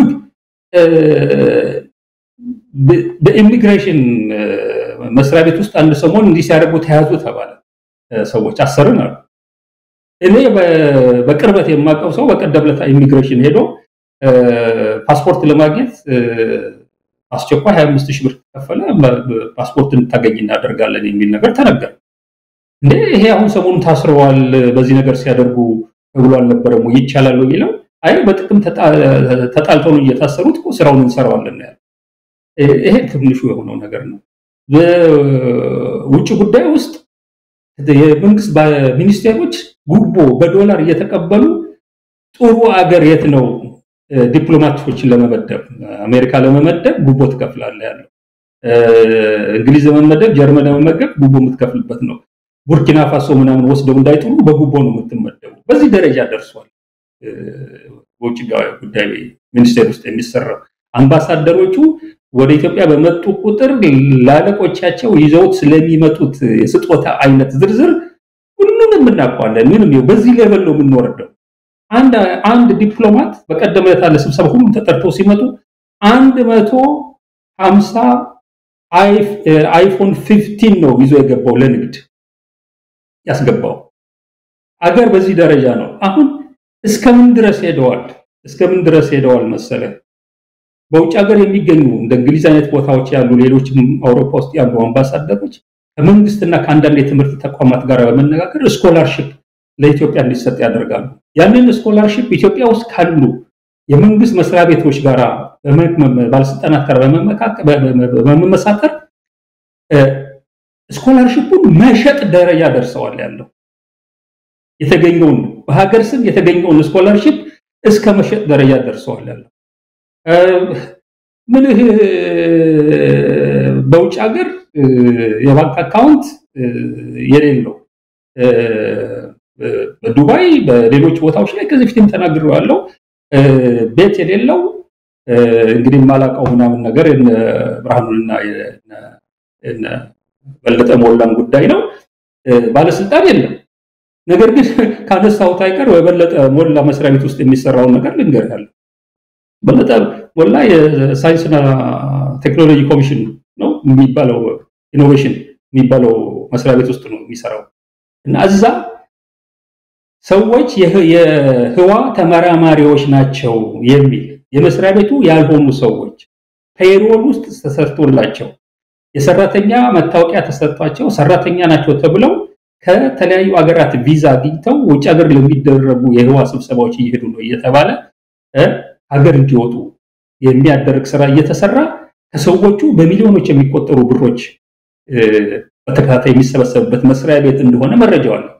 በኢሚግሬሽን መስሪያ ቤት ውስጥ አንድ ሰሞን እንዲህ ሲያደርጉ ተያዙ ተባለ። ሰዎች አሰርን አሉ። እኔ በቅርበት የማውቀው ሰው በቀደም ዕለት ኢሚግሬሽን ሄዶ ፓስፖርት ለማግኘት አስቸኳይ 25 ሺህ ብር ከፈለ ፓስፖርት እንድታገኝ እናደርጋለን የሚል ነገር ተነገረ። እንዴ ይሄ አሁን ሰሞኑን ታስረዋል በዚህ ነገር ሲያደርጉ ተብሎ አልነበረም ወይ ይቻላል ወይ የሚለው አይ በጥቅም ተጣልተው ነው እየታሰሩት እኮ ስራውን እንሰራዋለን ያለ ይሄ ትንሹ የሆነው ነገር ነው። በውጭ ጉዳይ ውስጥ የመንግስት ሚኒስቴሮች ጉቦ በዶላር እየተቀበሉ ጥሩ አገር የት ነው ዲፕሎማቶችን ለመመደብ አሜሪካ ለመመደብ ጉቦ ትከፍላለህ ያለው እንግሊዝ ለመመደብ ጀርመን ለመመደብ ጉቦ የምትከፍልበት ነው። ቡርኪና ፋሶ ምናምን ወስደው እንዳይጥሉ በጉቦ ነው የምትመደቡ። በዚህ ደረጃ ደርሷል። በውጭ ጉዳይ ሚኒስቴር ውስጥ የሚሰራው አምባሳደሮቹ ወደ ኢትዮጵያ በመጡ ቁጥር ላለቆቻቸው ይዘውት ስለሚመጡት የስጦታ አይነት ዝርዝር ሁሉንም እናውቀዋለን። ምንም በዚህ ሌቨል ነው የምንወርደው። አንድ አንድ ዲፕሎማት በቀደም ዕለት አለ ስብሰባ ሁሉም ተጠርተው ሲመጡ አንድ መቶ ሀምሳ አይፎን ፊፍቲን ነው ይዞ የገባው ለንግድ ያስገባው አገር በዚህ ደረጃ ነው። አሁን እስከምን ድረስ ሄደዋል? እስከምን ድረስ ሄደዋል መሰለ በውጭ ሀገር የሚገኙ እንደ እንግሊዝ አይነት ቦታዎች ያሉ ሌሎችም አውሮፓ ውስጥ ያሉ አምባሳደሮች ከመንግስትና ከአንዳንድ የትምህርት ተቋማት ጋር በመነጋገር ስኮላርሽፕ ለኢትዮጵያ እንዲሰጥ ያደርጋሉ። ያንን ስኮላርሽፕ ኢትዮጵያ ውስጥ ካሉ የመንግስት መስሪያ ቤቶች ጋር ባለስልጣናት ጋር በመመሳከር ስኮላርሽፑን መሸጥ ደረጃ ደርሰዋል። ያለው የተገኘውን በሀገር ስም የተገኘውን ስኮላርሽፕ እስከ መሸጥ ደረጃ ደርሰዋል። ያለው ምን በውጭ ሀገር የባንክ አካውንት የሌለው በዱባይ በሌሎች ቦታዎች ላይ ከዚህ ፊትም ተናግሬዋለሁ። ቤት የሌለው እንግዲህ የማላውቀው ምናምን ነገር ብርሃኑንና በለጠ ሞላን ጉዳይ ነው። ባለስልጣን የለም። ነገር ግን ካነሳሁት አይቀር በበለጠ ሞላ መስሪያ ቤት ውስጥ የሚሰራውን ነገር ልንገርሃለሁ። በለጠ ሞላ የሳይንስና ቴክኖሎጂ ኮሚሽን ነው የሚባለው ኢኖቬሽን የሚባለው መስሪያ ቤት ውስጥ ነው የሚሰራው እና እዛ ሰዎች የህዋ ተመራማሪዎች ናቸው የሚል የመስሪያ ቤቱ ያልሆኑ ሰዎች ፔሮል ውስጥ ተሰርቶላቸው የሰራተኛ መታወቂያ ተሰጥቷቸው ሰራተኛ ናቸው ተብለው ከተለያዩ ሀገራት ቪዛ አግኝተው ውጭ ሀገር ለሚደረጉ የህዋ ስብሰባዎች እየሄዱ ነው እየተባለ ሀገር እንዲወጡ የሚያደርግ ስራ እየተሰራ ከሰዎቹ በሚሊዮኖች የሚቆጠሩ ብሮች በተከታታይ የሚሰበሰብበት መስሪያ ቤት እንደሆነ መረጃው አለ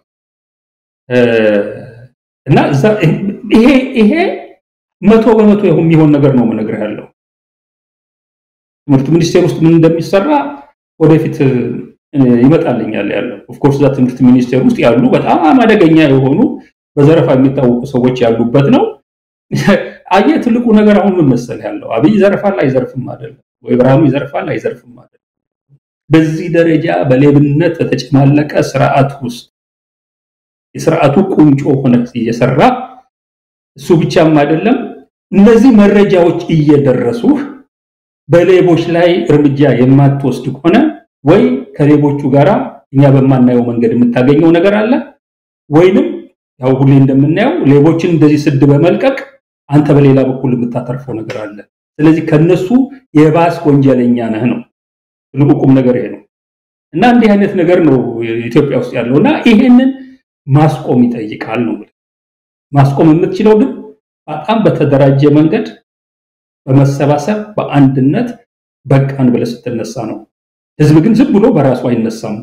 እና ይሄ ይሄ መቶ በመቶ የሚሆን ነገር ነው የምነግርህ ያለው ትምህርት ሚኒስቴር ውስጥ ምን እንደሚሰራ ወደፊት ይመጣልኛል ያለው ኦፍኮርስ እዛ ትምህርት ሚኒስቴር ውስጥ ያሉ በጣም አደገኛ የሆኑ በዘረፋ የሚታወቁ ሰዎች ያሉበት ነው። አየህ ትልቁ ነገር አሁን ምን መሰለህ ያለው አብይ ይዘርፋል አይዘርፍም አይደለም ወይ ብርሃኑ ይዘርፋል አይዘርፍም አይደለም። በዚህ ደረጃ በሌብነት በተጨማለቀ ስርዓት ውስጥ የስርዓቱ ቁንጮ ሆነ እየሰራ እሱ ብቻም አይደለም እነዚህ መረጃዎች እየደረሱህ በሌቦች ላይ እርምጃ የማትወስድ ከሆነ ወይ ከሌቦቹ ጋራ እኛ በማናየው መንገድ የምታገኘው ነገር አለ ወይንም ያው ሁሌ እንደምናየው ሌቦችን እንደዚህ ስድ በመልቀቅ አንተ በሌላ በኩል የምታተርፈው ነገር አለ። ስለዚህ ከነሱ የባስ ወንጀለኛ ነህ ነው ትልቁ ቁም ነገር ይሄ ነው እና እንዲህ አይነት ነገር ነው ኢትዮጵያ ውስጥ ያለው እና ይሄንን ማስቆም ይጠይቃል ነው ማስቆም የምትችለው ግን በጣም በተደራጀ መንገድ በመሰባሰብ በአንድነት በቃን ብለህ ስትነሳ ነው። ህዝብ ግን ዝም ብሎ በራሱ አይነሳም።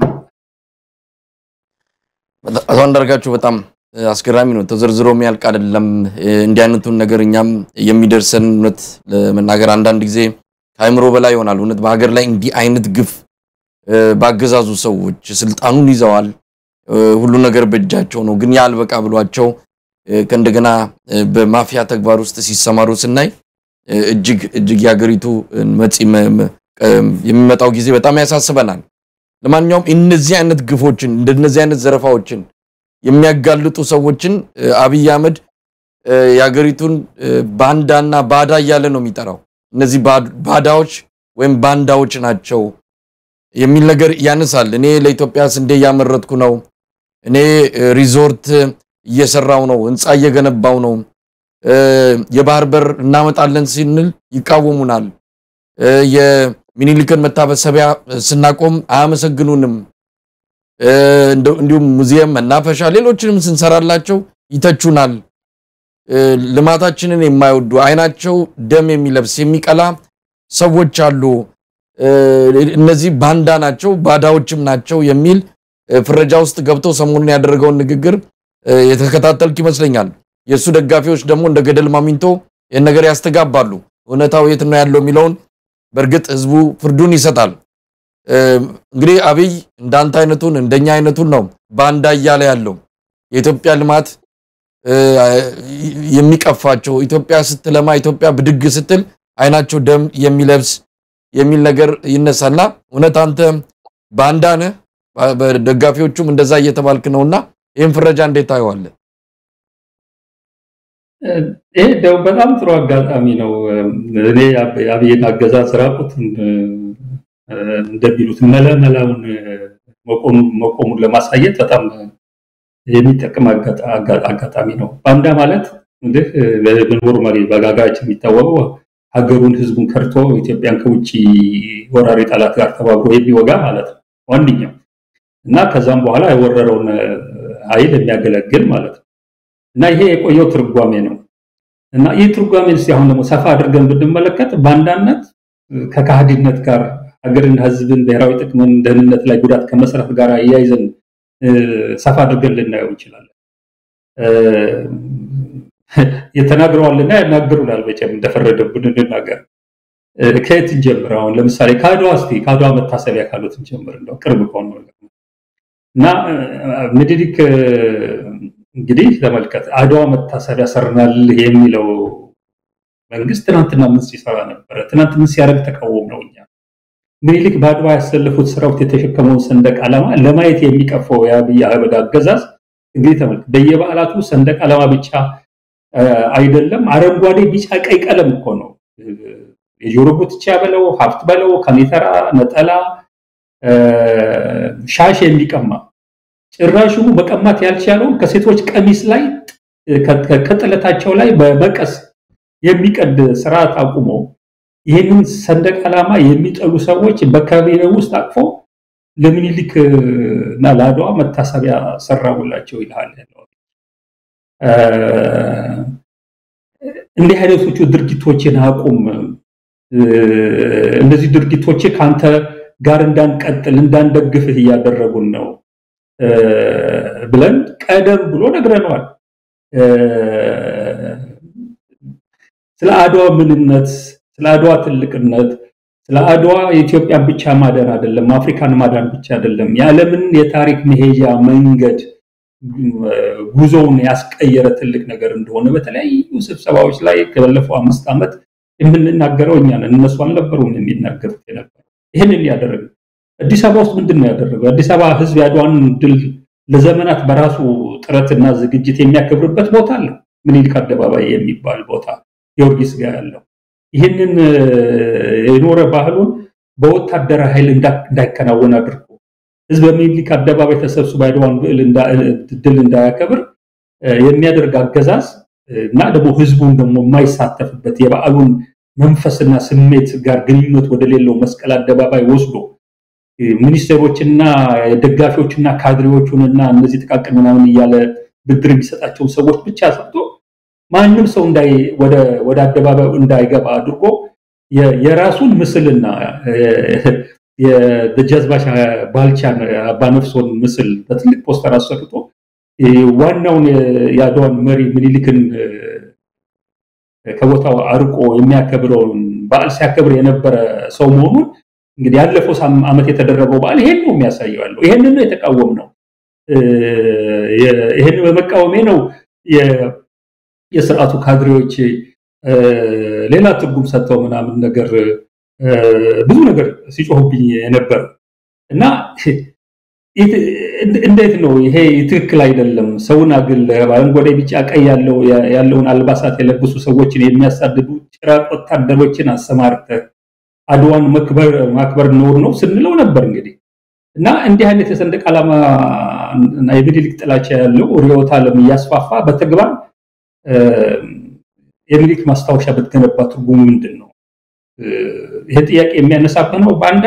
አቶ አንዳርጋቸው በጣም አስገራሚ ነው። ተዘርዝሮ የሚያልቅ አይደለም። እንዲህ አይነቱን ነገር እኛም የሚደርሰን እውነት ለመናገር አንዳንድ ጊዜ ከአእምሮ በላይ ይሆናል። እውነት በሀገር ላይ እንዲህ አይነት ግፍ ባገዛዙ ሰዎች ስልጣኑን ይዘዋል። ሁሉ ነገር በእጃቸው ነው። ግን ያልበቃ ብሏቸው ከእንደገና በማፊያ ተግባር ውስጥ ሲሰማሩ ስናይ እጅግ እጅግ የሀገሪቱ መጪ የሚመጣው ጊዜ በጣም ያሳስበናል። ለማንኛውም እነዚህ አይነት ግፎችን እንደነዚህ አይነት ዘረፋዎችን የሚያጋልጡ ሰዎችን አብይ አህመድ የሀገሪቱን ባንዳና ባዳ እያለ ነው የሚጠራው። እነዚህ ባዳዎች ወይም ባንዳዎች ናቸው የሚል ነገር ያነሳል። እኔ ለኢትዮጵያ ስንዴ እያመረትኩ ነው፣ እኔ ሪዞርት እየሰራው ነው፣ ህንፃ እየገነባው ነው፣ የባህር በር እናመጣለን ስንል ይቃወሙናል። የሚኒሊክን መታሰቢያ ስናቆም አያመሰግኑንም። እንዲሁም ሙዚየም፣ መናፈሻ፣ ሌሎችንም ስንሰራላቸው ይተቹናል። ልማታችንን የማይወዱ አይናቸው ደም የሚለብስ የሚቀላ ሰዎች አሉ። እነዚህ ባንዳ ናቸው፣ ባዳዎችም ናቸው የሚል ፍረጃ ውስጥ ገብቶ ሰሞኑን ያደረገውን ንግግር የተከታተልክ ይመስለኛል። የእሱ ደጋፊዎች ደግሞ እንደ ገደል ማሚንቶ ይህን ነገር ያስተጋባሉ። እውነታው የት ነው ያለው የሚለውን በእርግጥ ህዝቡ ፍርዱን ይሰጣል። እንግዲህ አብይ እንዳንተ አይነቱን እንደኛ አይነቱን ነው ባንዳ እያለ ያለው የኢትዮጵያ ልማት የሚቀፋቸው ኢትዮጵያ ስትለማ ኢትዮጵያ ብድግ ስትል አይናቸው ደም የሚለብስ የሚል ነገር ይነሳና እውነት አንተ ባንዳ ነህ፣ በደጋፊዎቹም እንደዛ እየተባልክ ነውና ይህን ፍረጃ እንዴት ታየዋለህ? ይሄ ደግሞ በጣም ጥሩ አጋጣሚ ነው። እኔ የአብይን አገዛዝ ራቁት እንደሚሉት መለመላውን መቆሙን ለማሳየት በጣም የሚጠቅም አጋጣሚ ነው። ባንዳ ማለት እንግዲህ በኖርማሊ በጋጋችን የሚታወቀው ሀገሩን ህዝቡን ከርቶ ኢትዮጵያን ከውጭ ወራሪ ጠላት ጋር ተባብሮ የሚወጋ ማለት ነው ዋንኛው እና ከዛም በኋላ የወረረውን ኃይል የሚያገለግል ማለት ነው እና ይሄ የቆየው ትርጓሜ ነው እና ይህ ትርጓሜ እስቲ አሁን ደግሞ ሰፋ አድርገን ብንመለከት ባንዳነት ከካህዲነት ጋር ሀገርን፣ ህዝብን፣ ብሔራዊ ጥቅምን፣ ደህንነት ላይ ጉዳት ከመስራት ጋር እያይዘን ሰፋ አድርገን ልናየው እንችላለን። የተናግረዋልና ያናግሩናል። መቼም እንደፈረደብን እንናገር። ከየት እንጀምር? አሁን ለምሳሌ ከአድዋ እስቲ ከአድዋ መታሰቢያ ካሉት እንጀምር። እንደው ቅርብ ከሆነ ነገር እና ምኒልክ እንግዲህ ተመልከት፣ አድዋ መታሰቢያ ሰርናል የሚለው መንግስት ትናንትና ምን ሲሰራ ነበረ? ትናንት ምን ሲያደርግ ተቃወም ነው እኛ ምኒልክ በአድዋ ያሰለፉት ሰራዊት የተሸከመውን ሰንደቅ ዓላማ ለማየት የሚቀፈው የአብይ አህመድ አገዛዝ እንግዲህ ተመልከት፣ በየበዓላቱ ሰንደቅ ዓላማ ብቻ አይደለም፣ አረንጓዴ፣ ቢጫ፣ ቀይ ቀለም እኮ ነው። የጆሮ ጉትቻ በለው ሀብት በለው ከኔተራ ነጠላ ሻሽ የሚቀማ ጭራሹኑ መቀማት ያልቻለውን ከሴቶች ቀሚስ ላይ ከጥለታቸው ላይ በመቀስ የሚቀድ ስርዓት አቁሞ ይህንን ሰንደቅ ዓላማ የሚጠሉ ሰዎች በካቢኔ ውስጥ አቅፎ ለምኒልክ እና ለአድዋ መታሰቢያ ሰራሙላቸው ይልሃል። እንዲህ አይነቶቹ ድርጊቶችን አቁም። እነዚህ ድርጊቶች ከአንተ ጋር እንዳንቀጥል እንዳንደግፍህ እያደረጉን ነው ብለን ቀደም ብሎ ነግረነዋል። ስለ አድዋ ምንነት፣ ስለ አድዋ ትልቅነት፣ ስለ አድዋ የኢትዮጵያን ብቻ ማዳን አይደለም፣ አፍሪካን ማዳን ብቻ አይደለም፣ የዓለምን የታሪክ መሄጃ መንገድ ጉዞውን ያስቀየረ ትልቅ ነገር እንደሆነ በተለያዩ ስብሰባዎች ላይ ከባለፈው አምስት ዓመት የምንናገረው እኛ ነን። እነሱ አልነበሩም የሚናገሩት የነበረው። ይህንን ያደረገ አዲስ አበባ ውስጥ ምንድን ነው ያደረገው? አዲስ አበባ ሕዝብ የአድዋን ድል ለዘመናት በራሱ ጥረትና ዝግጅት የሚያከብርበት ቦታ አለው። ምኒልክ አደባባይ የሚባል ቦታ ጊዮርጊስ ጋር ያለው ይህንን የኖረ ባህሉን በወታደራዊ ኃይል እንዳይከናወን አድርጎ ህዝብ በሚኒሊክ አደባባይ ተሰብስቦ የአድዋን ድል እንዳያከብር የሚያደርግ አገዛዝ እና ደግሞ ህዝቡን ደግሞ የማይሳተፍበት የበዓሉን መንፈስና ስሜት ጋር ግንኙነት ወደሌለው መስቀል አደባባይ ወስዶ ሚኒስቴሮችና ደጋፊዎችና ካድሬዎቹንና እነዚህ ጥቃቅን ምናምን እያለ ብድር የሚሰጣቸውን ሰዎች ብቻ ሰጥቶ ማንም ሰው ወደ አደባባዩ እንዳይገባ አድርጎ የራሱን ምስልና የደጃዝማች ባልቻን አባነፍሶን ምስል በትልቅ ፖስተር አሰርቶ ዋናውን የአድዋን መሪ ምኒልክን ከቦታው አርቆ የሚያከብረውን በዓል ሲያከብር የነበረ ሰው መሆኑን እንግዲህ ያለፈው ዓመት የተደረገው በዓል ይሄን ነው የሚያሳየው ያለው። ይሄንን ነው የተቃወም ነው። ይሄንን በመቃወሜ ነው የስርዓቱ ካድሬዎች ሌላ ትርጉም ሰጥተው ምናምን ነገር ብዙ ነገር ሲጮሁብኝ የነበር እና እንዴት ነው ይሄ ትክክል አይደለም። ሰውን አግል አረንጓዴ፣ ቢጫ፣ ቀይ ያለውን አልባሳት የለበሱ ሰዎችን የሚያሳድዱ ጭራቅ ወታደሮችን አሰማርተህ አድዋን ማክበር ነውር ነው ስንለው ነበር እንግዲህ እና እንዲህ አይነት የሰንደቅ ዓላማ እና የሚኒሊክ ጥላቻ ያለው ርዕዮተ ዓለም እያስፋፋ በተግባር የሚኒሊክ ማስታወሻ ብትገነባ ትርጉሙ ምንድን ነው? ይሄ ጥያቄ የሚያነሳብህ ነው። ባንዳ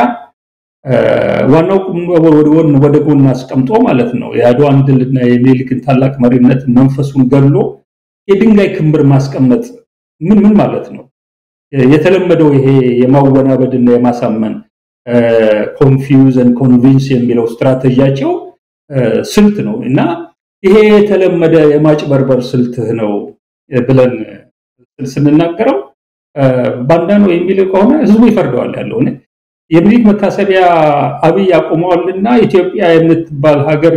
ዋናው ወደ ጎን አስቀምጦ ማለት ነው የአድዋን ድልና የሚኒሊክን ታላቅ መሪነት መንፈሱን ገሎ የድንጋይ ክምር ማስቀመጥ ምን ምን ማለት ነው? የተለመደው ይሄ የማወናበድና የማሳመን ኮንፊውዝን ኮንቪንስ የሚለው ስትራቴጂያቸው ስልት ነው እና ይሄ የተለመደ የማጭበርበር ስልትህ ነው ብለን ስንናገረው ባንዳ ነው የሚል ከሆነ ህዝቡ ይፈርደዋል ያለው የሚኒሊክ መታሰቢያ አብይ አቁመዋልና ኢትዮጵያ የምትባል ሀገር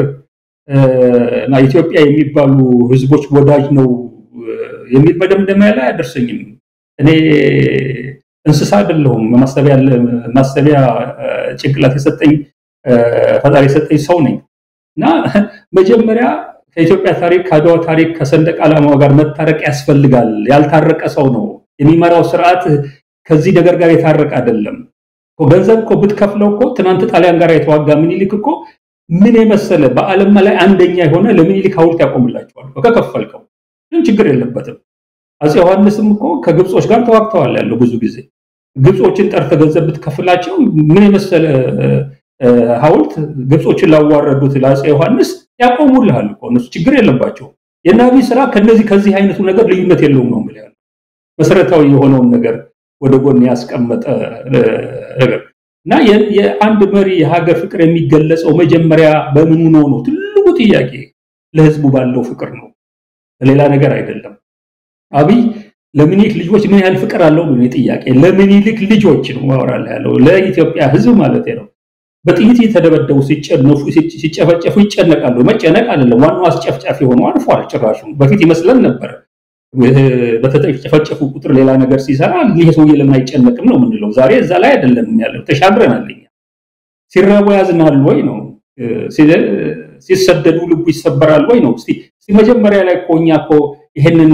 እና ኢትዮጵያ የሚባሉ ህዝቦች ወዳጅ ነው የሚል መደምደሚያ ላይ አያደርሰኝም። እኔ እንስሳ አይደለሁም። ማሰቢያ ጭንቅላት የሰጠኝ ፈጣሪ የሰጠኝ ሰው ነኝ እና መጀመሪያ ከኢትዮጵያ ታሪክ ከአድዋ ታሪክ ከሰንደቅ ዓላማው ጋር መታረቅ ያስፈልጋል። ያልታረቀ ሰው ነው የሚመራው ስርዓት ከዚህ ነገር ጋር የታረቀ አይደለም። ገንዘብ እኮ ብትከፍለው እኮ ትናንት ጣሊያን ጋር የተዋጋ ምኒልክ እኮ ምን የመሰለ በዓለም ላይ አንደኛ የሆነ ለምኒልክ ሐውልት ያቆምላቸዋል ከከፈልከው፣ ግን ችግር የለበትም። አፄ ዮሐንስም እኮ ከግብጾች ጋር ተዋግተዋል ያለው ብዙ ጊዜ ግብጾችን ጠርተ ገንዘብ ብትከፍላቸው ምን የመሰለ ሐውልት ግብጾችን ላዋረዱት ለአፄ ዮሐንስ ያቆሙልሃል እኮ እነሱ ችግር የለባቸው። የናቢ ስራ ከነዚህ ከዚህ አይነቱ ነገር ልዩነት የለውም ነው የምልህ ያለው መሰረታዊ የሆነውን ነገር ወደ ጎን ያስቀመጠ ነገር እና የአንድ መሪ የሀገር ፍቅር የሚገለጸው መጀመሪያ በምኑ ነው ነው ትልቁ ጥያቄ። ለህዝቡ ባለው ፍቅር ነው፣ ሌላ ነገር አይደለም። አብይ ለምኒልክ ልጆች ምን ያህል ፍቅር አለው ነው ጥያቄ። ለምኒልክ ልጆች ነው ማወራለህ ያለው ለኢትዮጵያ ህዝብ ማለት ነው። በጥይት የተደበደቡ ሲጨነፉ ሲጨፈጨፉ ይጨነቃሉ። መጨነቅ አይደለም ዋናው አስጨፍጫፊ ሆኖ አልፏል። ጭራሹ በፊት ይመስለን ነበር በተጨፈጨፉ ቁጥር ሌላ ነገር ሲሰራ ይሄ ሰውዬ ለምን አይጨነቅም ነው የምንለው። ዛሬ እዛ ላይ አይደለም ያለው፣ ተሻግረናል። እኛ ሲራቡ ያዝናል ወይ ነው፣ ሲሰደዱ ልቡ ይሰበራል ወይ ነው። እስቲ መጀመሪያ ላይ እኮ እኛ እኮ ይሄንን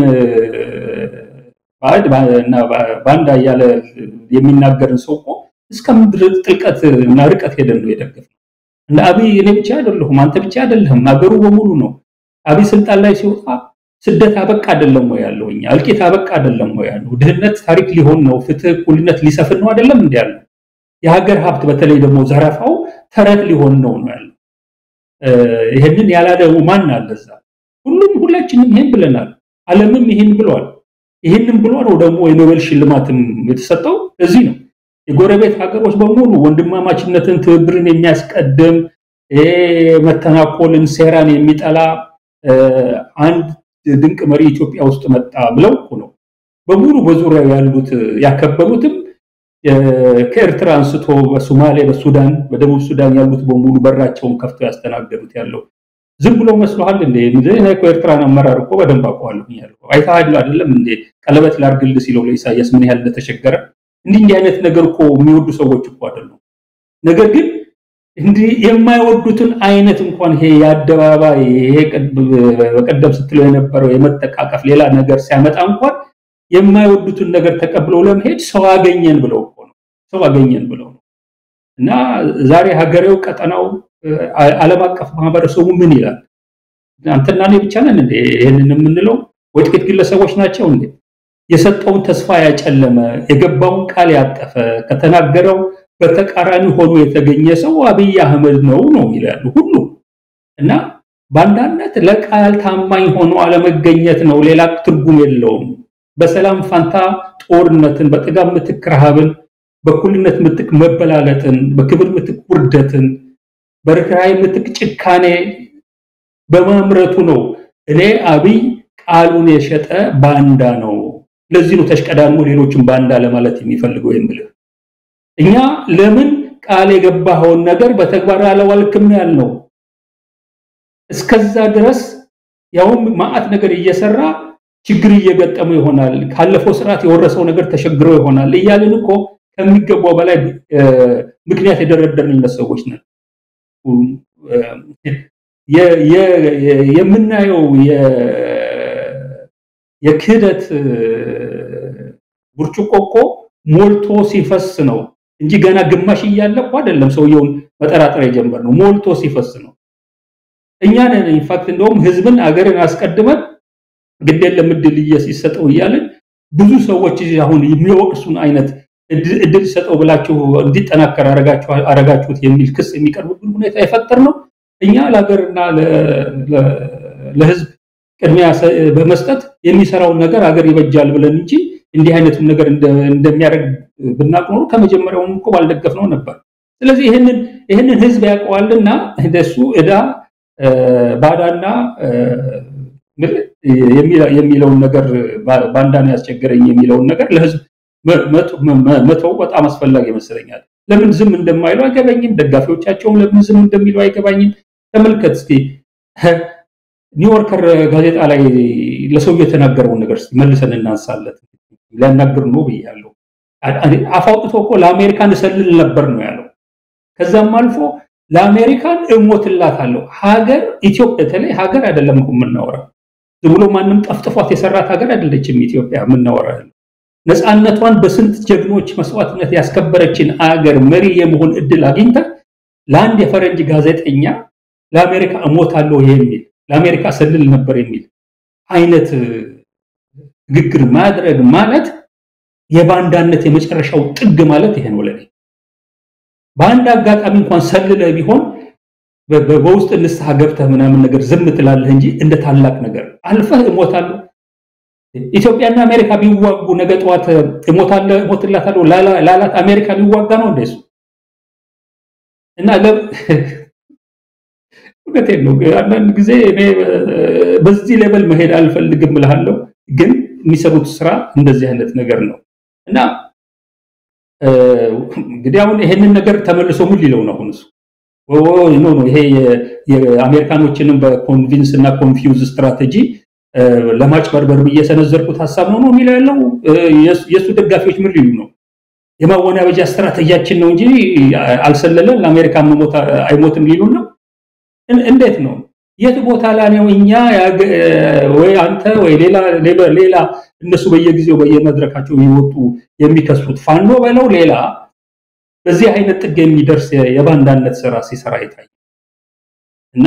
ባንዳ እያለ የሚናገርን ሰው እኮ እስከ ምድር ጥልቀት እና ርቀት ሄደን ነው የደገፍነው። እንደ አብይ እኔ ብቻ አይደለሁም፣ አንተ ብቻ አይደለህም፣ ሀገሩ በሙሉ ነው። አብይ ስልጣን ላይ ሲወጣ ስደት አበቃ አይደለም ወይ ያለው? እኛ እልቂት አበቃ አይደለም ወይ ያለው? ድህነት ታሪክ ሊሆን ነው፣ ፍትህ፣ እኩልነት ሊሰፍን ነው አይደለም እንዲ ያለው? የሀገር ሀብት በተለይ ደግሞ ዘረፋው ተረት ሊሆን ነው ነው ያለው። ይህንን ያላለ ማን አለ እዛ? ሁሉም ሁላችንም ይሄን ብለናል። ዓለምም ይሄን ብሏል። ይሄንን ብሎ ነው ደግሞ የኖቤል ሽልማትም የተሰጠው እዚህ ነው። የጎረቤት ሀገሮች በሙሉ ወንድማማችነትን፣ ትብብርን የሚያስቀድም መተናኮልን፣ ሴራን የሚጠላ አንድ ድንቅ መሪ ኢትዮጵያ ውስጥ መጣ ብለው እኮ ነው በሙሉ በዙሪያው ያሉት ያከበሩትም ከኤርትራ አንስቶ በሶማሌ፣ በሱዳን፣ በደቡብ ሱዳን ያሉት በሙሉ በራቸውን ከፍተው ያስተናገዱት ያለው ዝም ብሎ መስሎሃል እንዴ? እኔ እኮ ኤርትራን አመራር እኮ በደንብ አውቀዋለሁ ያለው አይተሃል አይደለም እንዴ? ቀለበት ላድርግልህ ሲለው ለኢሳያስ ምን ያህል እንደተቸገረ። እንዲህ እንዲህ አይነት ነገር እኮ የሚወዱ ሰዎች እኮ አይደሉም። ነገር ግን እንዲህ የማይወዱትን አይነት እንኳን ይሄ የአደባባይ ይሄ በቀደም ስትለው የነበረው የመጠቃቀፍ ሌላ ነገር ሲያመጣ እንኳን የማይወዱትን ነገር ተቀብለው ለመሄድ ሰው አገኘን ብለው እኮ ነው። ሰው አገኘን ብለው ነው። እና ዛሬ ሀገሬው፣ ቀጠናው፣ ዓለም አቀፍ ማህበረሰቡ ምን ይላል? አንተና እኔ ብቻ ነን እንዴ ይህንን የምንለው? ወይ ጥቂት ግለሰቦች ናቸው እንዴ? የሰጠውን ተስፋ ያጨለመ፣ የገባውን ቃል ያጠፈ፣ ከተናገረው በተቃራኒ ሆኖ የተገኘ ሰው አብይ አህመድ ነው ነው ይላሉ ሁሉ እና በአንዳነት ለቃል ታማኝ ሆኖ አለመገኘት ነው። ሌላ ትርጉም የለውም። በሰላም ፋንታ ጦርነትን፣ በጥጋብ ምትክ ረሃብን፣ በእኩልነት ምትክ መበላለጥን፣ በክብር ምትክ ውርደትን፣ በርኅራኄ ምትክ ጭካኔ በማምረቱ ነው። እኔ አብይ ቃሉን የሸጠ ባንዳ ነው። ለዚህ ነው ተሽቀዳድሞ ሌሎችን ባንዳ ለማለት የሚፈልገው የምልህ። እኛ ለምን ቃል የገባኸውን ነገር በተግባር አላዋልክም ያልነው እስከዛ ድረስ ያውም ማአት ነገር እየሰራ ችግር እየገጠመው ይሆናል። ካለፈው ስርዓት የወረሰው ነገር ተሸግሮ ይሆናል እያልን እኮ ከሚገባው በላይ ምክንያት የደረደርንለት ሰዎች ነን። የምናየው የክህደት ብርጭቆ እኮ ሞልቶ ሲፈስ ነው እንጂ ገና ግማሽ እያለ እኮ አይደለም ሰውየውን መጠራጠር የጀመርነው፣ ሞልቶ ሲፈስ ነው። እኛ ነን ኢንፋክት እንደውም ህዝብን አገርን አስቀድመን ግድ የለም እድል ሲሰጠው እያልን ብዙ ሰዎች አሁን የሚወቅሱን አይነት እድል ሰጠው ብላችሁ እንዲጠናከር አረጋችሁት የሚል ክስ የሚቀርብብን ሁኔታ የፈጠር ነው። እኛ ለሀገርና ለህዝብ ቅድሚያ በመስጠት የሚሰራውን ነገር ሀገር ይበጃል ብለን እንጂ እንዲህ አይነቱን ነገር እንደሚያደርግ ብናቅ ኖሮ ከመጀመሪያውም እኮ ባልደገፍነው ነበር። ስለዚህ ይህንን ይህንን ህዝብ ያውቀዋልና እንደሱ እዳ ባዳና የሚለውን ነገር ባንዳን ያስቸገረኝ የሚለውን ነገር ለህዝብ መተው በጣም አስፈላጊ ይመስለኛል። ለምን ዝም እንደማይሉ አይገባኝም። ደጋፊዎቻቸውም ለምን ዝም እንደሚሉ አይገባኝም። ተመልከት እስቲ ኒውዮርከር ጋዜጣ ላይ ለሰውየው የተናገረውን ነገር እስቲ መልሰን እናንሳለት። ሊያናግር ነው ብያለሁ። አፍ አውጥቶ እኮ ለአሜሪካን እሰልል ነበር ነው ያለው። ከዛም አልፎ ለአሜሪካን እሞትላታለሁ። ሀገር ኢትዮጵያ በተለይ ሀገር አይደለም እኮ የምናወራው ዝም ብሎ ማንም ጠፍጥፏት የሰራት ሀገር አይደለችም ኢትዮጵያ የምናወራ ነፃነቷን በስንት ጀግኖች መስዋዕትነት ያስከበረችን አገር መሪ የመሆን እድል አግኝታ ለአንድ የፈረንጅ ጋዜጠኛ ለአሜሪካ እሞታለሁ የሚል ለአሜሪካ ሰልል ነበር የሚል አይነት ንግግር ማድረግ ማለት የባንዳነት የመጨረሻው ጥግ ማለት ይሄ ነው ለኔ። በአንድ አጋጣሚ እንኳን ሰልለ ቢሆን በውስጥ ንስሐ ገብተህ ምናምን ነገር ዝም ትላለህ እንጂ እንደ ታላቅ ነገር አልፈህ እሞታለሁ ኢትዮጵያና አሜሪካ ቢዋጉ ነገ ጠዋት እሞታለሁ እሞትላታለሁ ላላት አሜሪካ ሊዋጋ ነው እንደሱ እና እውነቴን ነው። አንዳንድ ጊዜ እኔ በዚህ ሌቨል መሄድ አልፈልግም እልሃለሁ፣ ግን የሚሰሩት ስራ እንደዚህ አይነት ነገር ነው እና እንግዲህ አሁን ይሄንን ነገር ተመልሶ ምን ሊለው ነው? አሁን እሱ ኖ ኖ ይሄ የአሜሪካኖችንም በኮንቪንስ እና ኮንፊውዝ ስትራቴጂ ለማጭበርበር ብዬ የሰነዘርኩት ሀሳብ ነው ነው የሚለው ያለው። የእሱ ደጋፊዎች ምን ሊሉ ነው? የማወናበጃ ስትራቴጂያችን ነው እንጂ አልሰለለን ለአሜሪካ አይሞትም ሊሉን ነው። እንዴት ነው? የት ቦታ ላይ ነው እኛ ወይ አንተ ወይ ሌላ ሌላ እነሱ በየጊዜው በየመድረካቸው የሚወጡ የሚከሱት ፋኖ በለው ሌላ በዚህ አይነት ጥግ የሚደርስ የባንዳነት ስራ ሲሰራ ይታይ እና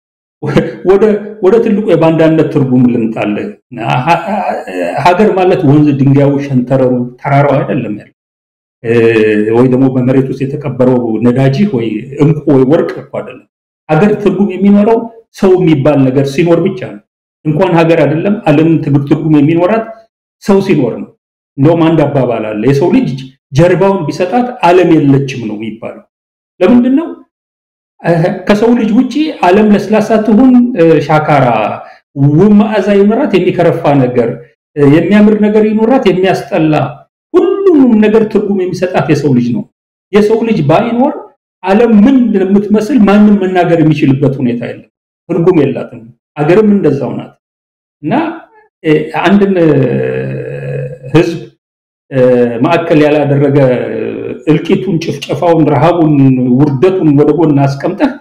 ወደ ትልቁ የባንዳነት ትርጉም ልምጣልህ። ሀገር ማለት ወንዝ፣ ድንጋዩ፣ ሸንተረሩ፣ ተራራው አይደለም ያለ ወይ ደግሞ በመሬት ውስጥ የተቀበረው ነዳጅህ ወይ እንቁ ወይ ወርቅ እኮ አይደለም። ሀገር ትርጉም የሚኖረው ሰው የሚባል ነገር ሲኖር ብቻ ነው። እንኳን ሀገር አይደለም ዓለም ትርጉም የሚኖራት ሰው ሲኖር ነው። እንደውም አንድ አባባል አለ የሰው ልጅ ጀርባውን ቢሰጣት ዓለም የለችም ነው የሚባለው። ለምንድን ነው ከሰው ልጅ ውጪ ዓለም ለስላሳ ትሁን ሻካራ፣ ውብ መዓዛ ይኖራት፣ የሚከረፋ ነገር፣ የሚያምር ነገር ይኖራት፣ የሚያስጠላ ሁሉንም ነገር ትርጉም የሚሰጣት የሰው ልጅ ነው። የሰው ልጅ ባይኖር ዓለም ምን እንደምትመስል ማንም መናገር የሚችልበት ሁኔታ የለም። ትርጉም የላትም። አገርም እንደዛው ናት እና አንድን ህዝብ ማዕከል ያላደረገ እልቂቱን፣ ጭፍጨፋውን፣ ረሃቡን፣ ውርደቱን ወደ ጎን አስቀምጠህ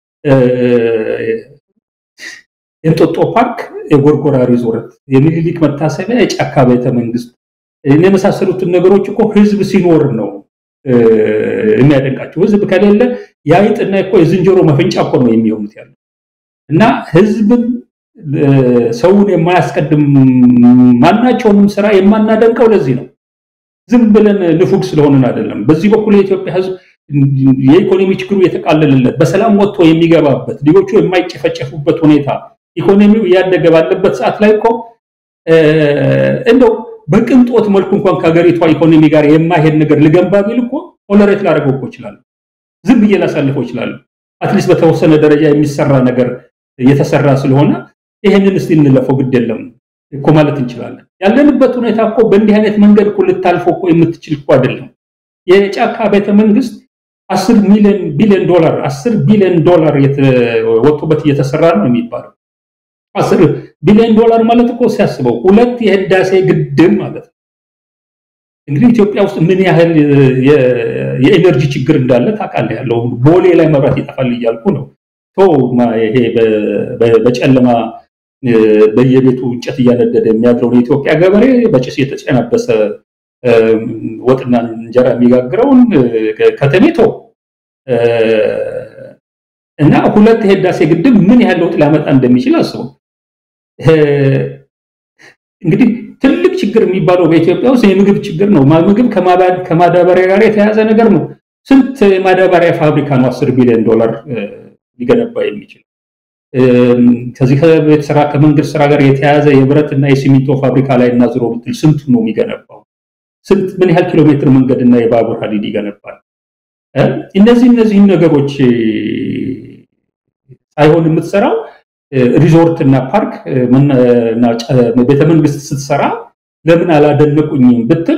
የእንጦጦ ፓርክ፣ የጎርጎራ ሪዞርት፣ የሚኒሊክ መታሰቢያ፣ የጫካ ቤተ መንግስት የመሳሰሉትን ነገሮች እኮ ህዝብ ሲኖር ነው የሚያደንቃቸው። ህዝብ ከሌለ የአይጥና እኮ የዝንጀሮ መፈንጫ እኮ ነው የሚሆኑት ያለው እና ህዝብን ሰውን የማያስቀድም ማናቸውንም ስራ የማናደንቀው ለዚህ ነው። ዝም ብለን ንፉግ ስለሆንን አይደለም። በዚህ በኩል የኢትዮጵያ ህዝብ የኢኮኖሚ ችግሩ የተቃለለለት በሰላም ወጥቶ የሚገባበት ልጆቹ የማይጨፈጨፉበት ሁኔታ ኢኮኖሚው እያደገ ባለበት ሰዓት ላይ እኮ እንደው በቅንጦት መልኩ እንኳን ከሀገሪቷ ኢኮኖሚ ጋር የማይሄድ ነገር ልገንባ ቢል እኮ ቶለሬት ላደርገው እኮ ይችላሉ። ዝም ብዬ ላሳልፈው ይችላሉ። አትሊስት በተወሰነ ደረጃ የሚሰራ ነገር እየተሰራ ስለሆነ ይሄንን እስቲ እንለፈው ግድ የለም እኮ ማለት እንችላለን። ያለንበት ሁኔታ እኮ በእንዲህ አይነት መንገድ እኮ ልታልፈው እኮ የምትችል እኮ አይደለም። የጫካ ቤተ መንግስት አስር ሚሊዮን ቢሊዮን ዶላር አስር ቢሊዮን ዶላር ወጥቶበት እየተሰራ ነው የሚባለው። አስር ቢሊዮን ዶላር ማለት እኮ ሲያስበው ሁለት የህዳሴ ግድብ ማለት ነው። እንግዲህ ኢትዮጵያ ውስጥ ምን ያህል የኤነርጂ ችግር እንዳለ ታውቃለህ። ያለው ቦሌ ላይ መብራት ይጠፋል እያልኩ ነው። ይሄ በጨለማ በየቤቱ እንጨት እያነደደ የሚያድረውን የኢትዮጵያ ገበሬ በጭስ የተጨናበሰ ወጥና እንጀራ የሚጋግረውን ከተሜቶ እና ሁለት የህዳሴ ግድብ ምን ያህል ለውጥ ሊያመጣ እንደሚችል አስበው። እንግዲህ ትልቅ ችግር የሚባለው በኢትዮጵያ ውስጥ የምግብ ችግር ነው። ምግብ ከማዳበሪያ ጋር የተያያዘ ነገር ነው። ስንት የማዳበሪያ ፋብሪካ ነው አስር ቢሊዮን ዶላር ሊገነባ የሚችል? ከዚህ ከቤት ስራ ከመንገድ ስራ ጋር የተያያዘ የብረትና የሲሚንቶ ፋብሪካ ላይ እና ዝሮ ብትል ስንቱ ነው የሚገነባው? ስንት ምን ያህል ኪሎ ሜትር መንገድና የባቡር ሀዲድ ይገነባል? እነዚህ እነዚህን ነገሮች ሳይሆን የምትሰራው ሪዞርት እና ፓርክ ቤተመንግስት ስትሰራ ለምን አላደነቁኝም ብትል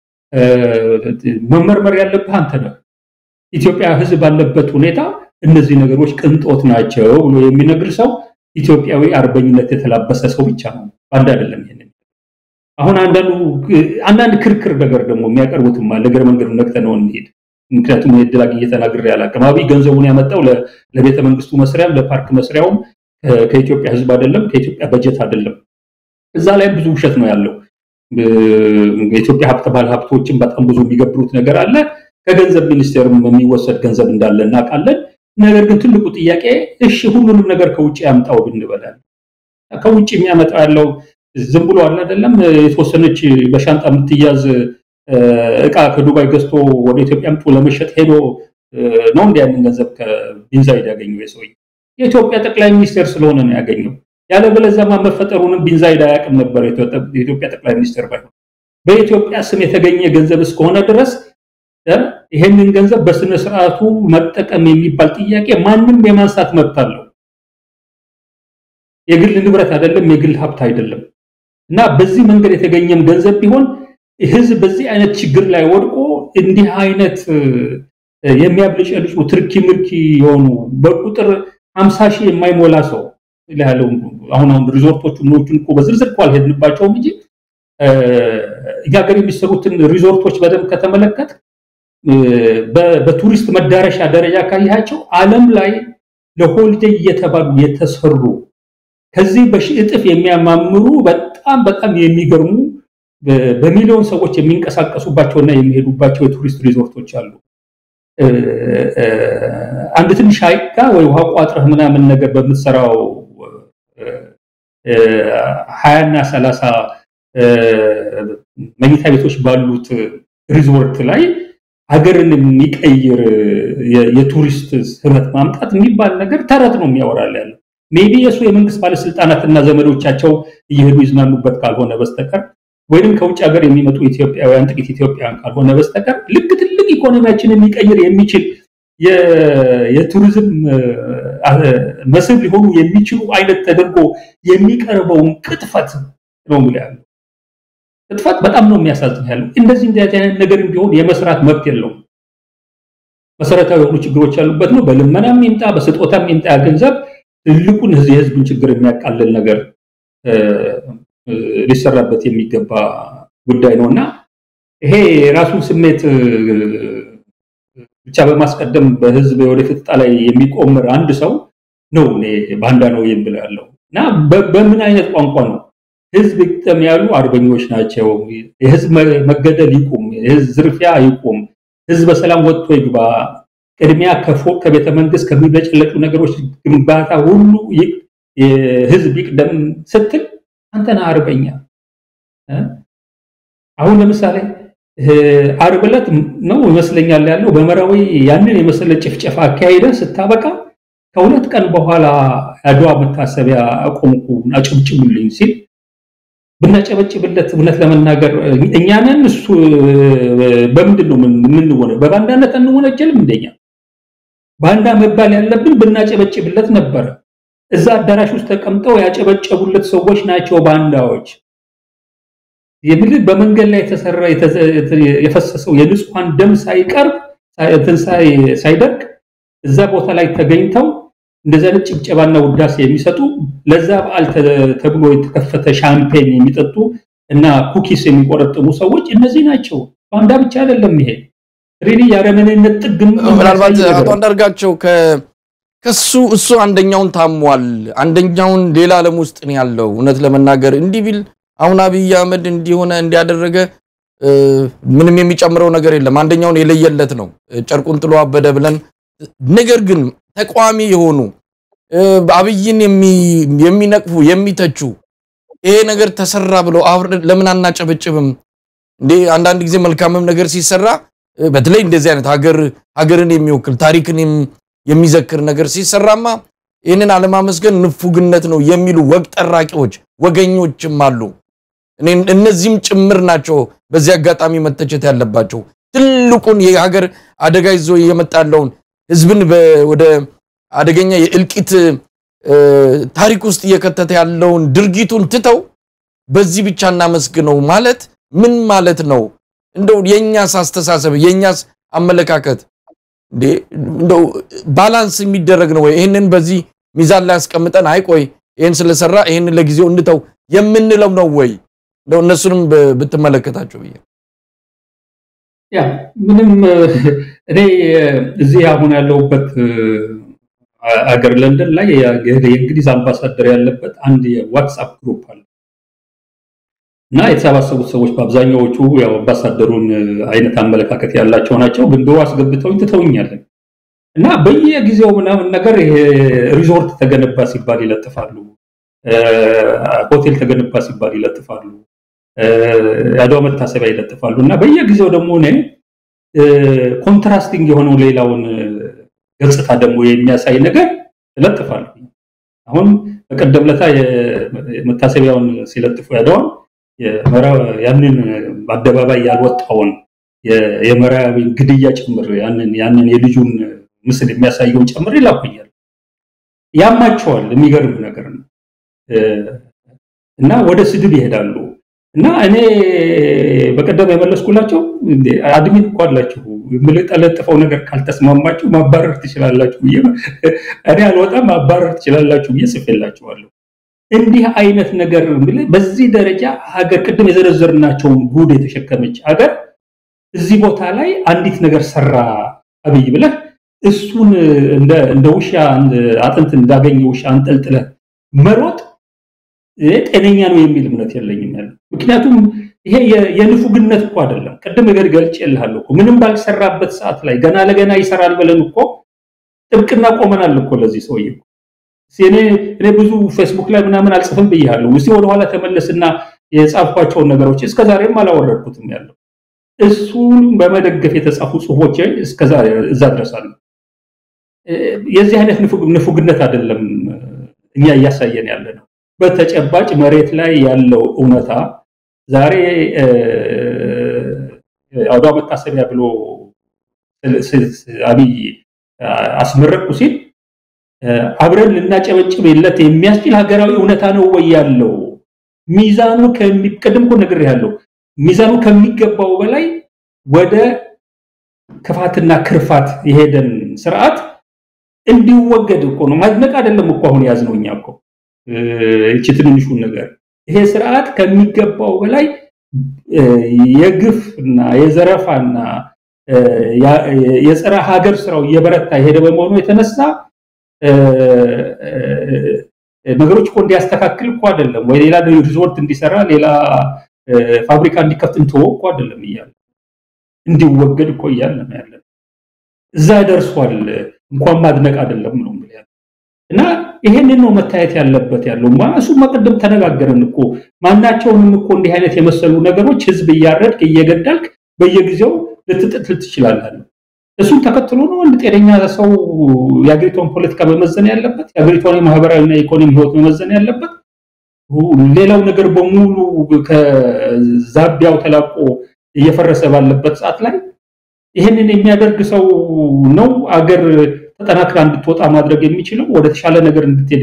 መመርመር ያለብህ አንተ ነህ። ኢትዮጵያ ሕዝብ ባለበት ሁኔታ እነዚህ ነገሮች ቅንጦት ናቸው ብሎ የሚነግር ሰው ኢትዮጵያዊ አርበኝነት የተላበሰ ሰው ብቻ ነው። አንድ አይደለም። ይሄንን አሁን አንዳንዱ አንዳንድ ክርክር ነገር ደግሞ የሚያቀርቡትም አለ። እግረ መንገዱ ነቅተነው እንሄድ። ምክንያቱም የዕድል አግኝቼ ተናግሬ አላውቅም። አብይ ገንዘቡን ያመጣው ለቤተ መንግስቱ መስሪያም ለፓርክ መስሪያውም ከኢትዮጵያ ሕዝብ አይደለም፣ ከኢትዮጵያ በጀት አይደለም። እዛ ላይም ብዙ ውሸት ነው ያለው። የኢትዮጵያ ሀብት ባለ ሀብቶችን በጣም ብዙ የሚገብሩት ነገር አለ። ከገንዘብ ሚኒስቴርም የሚወሰድ ገንዘብ እንዳለ እናውቃለን። ነገር ግን ትልቁ ጥያቄ እሺ ሁሉንም ነገር ከውጭ ያምጣው ብንበላል ከውጭ የሚያመጣው ያለው ዝም ብሎ አለ አይደለም። የተወሰነች በሻንጣ የምትያዝ እቃ ከዱባይ ገዝቶ ወደ ኢትዮጵያ አምጥቶ ለመሸጥ ሄዶ ነው እንዲ ያንን ገንዘብ ከቢንዛይድ ያገኘው የሰውዬ የኢትዮጵያ ጠቅላይ ሚኒስቴር ስለሆነ ነው ያገኘው። ያለበለዚያማ መፈጠሩንም ቢንዛይድ አያውቅም ነበር የኢትዮጵያ ጠቅላይ ሚኒስቴር ባይሆን። በኢትዮጵያ ስም የተገኘ ገንዘብ እስከሆነ ድረስ ይሄንን ገንዘብ በስነ ስርዓቱ መጠቀም የሚባል ጥያቄ ማንም የማንሳት መብት አለው። የግል ንብረት አይደለም፣ የግል ሀብት አይደለም። እና በዚህ መንገድ የተገኘም ገንዘብ ቢሆን ህዝብ በዚህ አይነት ችግር ላይ ወድቆ እንዲህ አይነት የሚያብለጨልጩ ትርኪ ምርኪ የሆኑ በቁጥር ሀምሳ ሺህ የማይሞላ ሰው ያለው አሁን አሁን ሪዞርቶቹ ምኖቹን እኮ በዝርዝር እኮ አልሄድንባቸውም እንጂ እኛ ሀገር የሚሰሩትን ሪዞርቶች በደንብ ከተመለከት በቱሪስት መዳረሻ ደረጃ ካያቸው ዓለም ላይ ለሆሊዴይ እየተባሉ የተሰሩ ከዚህ በሺህ እጥፍ የሚያማምሩ በጣም በጣም የሚገርሙ በሚሊዮን ሰዎች የሚንቀሳቀሱባቸውና የሚሄዱባቸው የቱሪስት ሪዞርቶች አሉ። አንድ ትንሽ ሐይቅ ጋር ወይ ውሃ ቋጥረህ ምናምን ነገር በምትሰራው ሀያና ሰላሳ መኝታ ቤቶች ባሉት ሪዞርት ላይ ሀገርን የሚቀይር የቱሪስት ህብረት ማምጣት የሚባል ነገር ተረት ነው የሚያወራል ያለው። ሜቢ የእሱ የመንግስት ባለስልጣናት እና ዘመዶቻቸው እየሄዱ ይዝናኑበት ካልሆነ በስተቀር ወይም ከውጭ ሀገር የሚመጡ ኢትዮጵያውያን ጥቂት ኢትዮጵያውያን ካልሆነ በስተቀር ልክ ትልቅ ኢኮኖሚያችንን ሊቀይር የሚችል የቱሪዝም መስህብ ሊሆኑ የሚችሉ አይነት ተደርጎ የሚቀርበውን ቅጥፈት ነው ሙሉ ያለው ቅጥፈት በጣም ነው የሚያሳዝን ያለው። እንደዚህ እንደዚህ አይነት ነገር ቢሆን የመስራት መብት የለውም። መሰረታዊ የሆኑ ችግሮች ያሉበት ነው። በልመናም ይምጣ በስጦታም ይምጣ ገንዘብ ትልቁን የህዝብን ችግር የሚያቃልል ነገር ሊሰራበት የሚገባ ጉዳይ ነው እና ይሄ የራሱን ስሜት ብቻ በማስቀደም በህዝብ የወደፊት ዕጣ ላይ የሚቆምር አንድ ሰው ነው እኔ ባንዳ ነው የምለው ያለው እና በምን አይነት ቋንቋ ነው ህዝብ ይቅጠም ያሉ አርበኞች ናቸው። የህዝብ መገደል ይቁም፣ የህዝብ ዝርፊያ ይቁም፣ ህዝብ በሰላም ወጥቶ ይግባ፣ ቅድሚያ ከፎቅ ከቤተ መንግስት ከሚበጨለጩ ነገሮች ግንባታ ሁሉ ህዝብ ይቅደም ስትል አንተና አርበኛ አሁን ለምሳሌ ዓርብ ዕለት ነው ይመስለኛል ያለው በመራዊ ያንን የመሰለ ጭፍጨፋ አካሄደ ስታበቃ ከሁለት ቀን በኋላ አድዋ መታሰቢያ አቆምኩ አጨብጭቡልኝ ሲል ብናጨበጭብለት እውነት ለመናገር እኛንን እሱ በምንድን ነው የምንወነ በባንዳነት አንወነጀልም እንደኛ ባንዳ መባል ያለብን ብናጨበጭብለት ነበረ እዛ አዳራሽ ውስጥ ተቀምጠው ያጨበጨቡለት ሰዎች ናቸው ባንዳዎች የሚል በመንገድ ላይ የተሰራ የፈሰሰው የንጹሐን ደም ሳይቀርብ ሳይደርቅ እዛ ቦታ ላይ ተገኝተው እንደዚህ አይነት ጭብጨባና ውዳሴ የሚሰጡ ለዛ በዓል ተብሎ የተከፈተ ሻምፔን የሚጠጡ እና ኩኪስ የሚቆረጥሙ ሰዎች እነዚህ ናቸው። ባንዳ ብቻ አይደለም። ይሄ ሪሊ የአረመኔነት ጥግ ምናልባት አቶ አንዳርጋቸው ከሱ እሱ አንደኛውን ታሟል፣ አንደኛውን ሌላ ዓለም ውስጥ ነው ያለው። እውነት ለመናገር እንዲህ ቢል አሁን አብይ አህመድ እንዲሆነ እንዲያደረገ ምንም የሚጨምረው ነገር የለም። አንደኛውን የለየለት ነው ጨርቁን ጥሎ አበደ ብለን ነገር ግን ተቃዋሚ የሆኑ አብይን የሚነቅፉ የሚተቹ ይሄ ነገር ተሰራ ብለው አብረን ለምን አናጨበጭብም እንዴ? አንዳንድ ጊዜ መልካምም ነገር ሲሰራ በተለይ እንደዚህ አይነት ሀገር ሀገርን የሚወክል ታሪክን የሚዘክር ነገር ሲሰራማ ይህንን አለማመስገን ንፉግነት ነው የሚሉ ወግ ጠራቂዎች ወገኞችም አሉ። እነዚህም ጭምር ናቸው በዚህ አጋጣሚ መተቸት ያለባቸው። ትልቁን የሀገር አደጋ ይዞ እየመጣ ያለውን ህዝብን ወደ አደገኛ የእልቂት ታሪክ ውስጥ እየከተተ ያለውን ድርጊቱን ትተው በዚህ ብቻ እናመስግነው ማለት ምን ማለት ነው? እንደው የኛስ አስተሳሰብ የኛስ አመለካከት እንደው ባላንስ የሚደረግ ነው ወይ? ይህንን በዚህ ሚዛን ላይ አስቀምጠን አይቆይ ይህን ስለሰራ ይህንን ለጊዜው እንተው የምንለው ነው ወይ? እንደው እነሱንም ብትመለከታቸው ብዬ ያ ምንም እኔ እዚህ አሁን ያለሁበት አገር ለንደን ላይ የእንግሊዝ አምባሳደር ያለበት አንድ የዋትስአፕ ግሩፕ አለ እና የተሰባሰቡት ሰዎች በአብዛኛዎቹ ያው አምባሳደሩን አይነት አመለካከት ያላቸው ናቸው። ግን ቢሮ አስገብተውኝ ትተውኛለን እና በየጊዜው ምናምን ነገር ይሄ ሪዞርት ተገነባ ሲባል ይለጥፋሉ፣ ሆቴል ተገነባ ሲባል ይለጥፋሉ፣ የአድዋ መታሰቢያ ይለጥፋሉ እና በየጊዜው ደግሞ እኔ ኮንትራስቲንግ የሆነው ሌላውን ገጽታ ደግሞ የሚያሳይ ነገር ይለጥፋሉ። አሁን በቀደም ለታ የመታሰቢያውን ሲለጥፉ ያደዋል ያንን በአደባባይ ያልወጣውን የመራዊ ግድያ ጭምር ያንን የልጁን ምስል የሚያሳየውን ጭምር ይላኩኛል። ያማቸዋል። የሚገርም ነገር ነው እና ወደ ስድብ ይሄዳሉ። እና እኔ በቀደም የመለስኩላቸው አድሚን እኮ አላችሁ የምለጠለጥፈው ነገር ካልተስማማችሁ ማባረር ትችላላችሁ ብዬ እኔ አልወጣም ማባረር ትችላላችሁ ብዬ ጽፌላችኋለሁ። እንዲህ አይነት ነገር በዚህ ደረጃ ሀገር ቅድም የዘረዘርናቸውን ጉድ የተሸከመች ሀገር እዚህ ቦታ ላይ አንዲት ነገር ሰራ አብይ ብለህ እሱን እንደ ውሻ አጥንት እንዳገኘ ውሻ አንጠልጥለህ መሮጥ ጤነኛ ነው የሚል እምነት የለኝም ያለ ምክንያቱም ይሄ የንፉግነት እኮ አይደለም። ቅድም ነገር ገልጬልሃለሁ እኮ ምንም ባልሰራበት ሰዓት ላይ ገና ለገና ይሰራል ብለን እኮ ጥብቅና ቆመናል እኮ ለዚህ ሰውዬ እኔ እኔ ብዙ ፌስቡክ ላይ ምናምን አልጽፍም ብያለሁ። እስቲ ወደኋላ ተመለስና የጻፍኳቸውን ነገሮች እስከዛሬም አላወረድኩትም ያለው እሱን በመደገፍ የተጻፉ ጽሁፎች እስከዛሬ እዛ ድረሳሉ። የዚህ አይነት ንፉግነት አይደለም እኛ እያሳየን ያለ ነው። በተጨባጭ መሬት ላይ ያለው እውነታ ዛሬ አድዋ መታሰቢያ ብሎ አብይ አስመረቁ ሲል አብረን ልናጨበጭብለት የሚያስችል ሀገራዊ እውነታ ነው ወይ ያለው? ሚዛኑ ቅድም እኮ ነግሬሃለሁ። ሚዛኑ ከሚገባው በላይ ወደ ክፋትና ክርፋት የሄደን ስርዓት እንዲወገድ እኮ ነው። ማድነቅ አይደለም እኮ አሁን ያዝነው እኛ እኮ እቺ ትንንሹን ነገር ይሄ ስርዓት ከሚገባው በላይ የግፍ እና የዘረፋና የጸረ ሀገር ስራው እየበረታ የሄደ በመሆኑ የተነሳ ነገሮች እኮ እንዲያስተካክል እኮ አይደለም ወይ ሌላ ሪዞርት እንዲሰራ ሌላ ፋብሪካ እንዲከፍት እንተወው እኮ አይደለም እያለ እንዲወገድ እኮ እያለ ነው ያለ። እዛ ደርሷል። እንኳን ማድነቅ አይደለም ነው እና ይሄንን ነው መታየት ያለበት ያለው እሱማ ቅድም ተነጋገርን እኮ ማናቸውንም እኮ እንዲህ አይነት የመሰሉ ነገሮች ህዝብ እያረድክ እየገዳልክ በየጊዜው ልትጥል ትችላለህ። እሱን ተከትሎ ነው አንድ ጤነኛ ሰው የአገሪቷን ፖለቲካ መመዘን ያለበት፣ የአገሪቷን የማህበራዊና የኢኮኖሚ ህይወት መመዘን ያለበት። ሌላው ነገር በሙሉ ከዛቢያው ተላቆ እየፈረሰ ባለበት ሰዓት ላይ ይህንን የሚያደርግ ሰው ነው አገር ተጠናክራ እንድትወጣ ማድረግ የሚችለው ወደ ተሻለ ነገር እንድትሄድ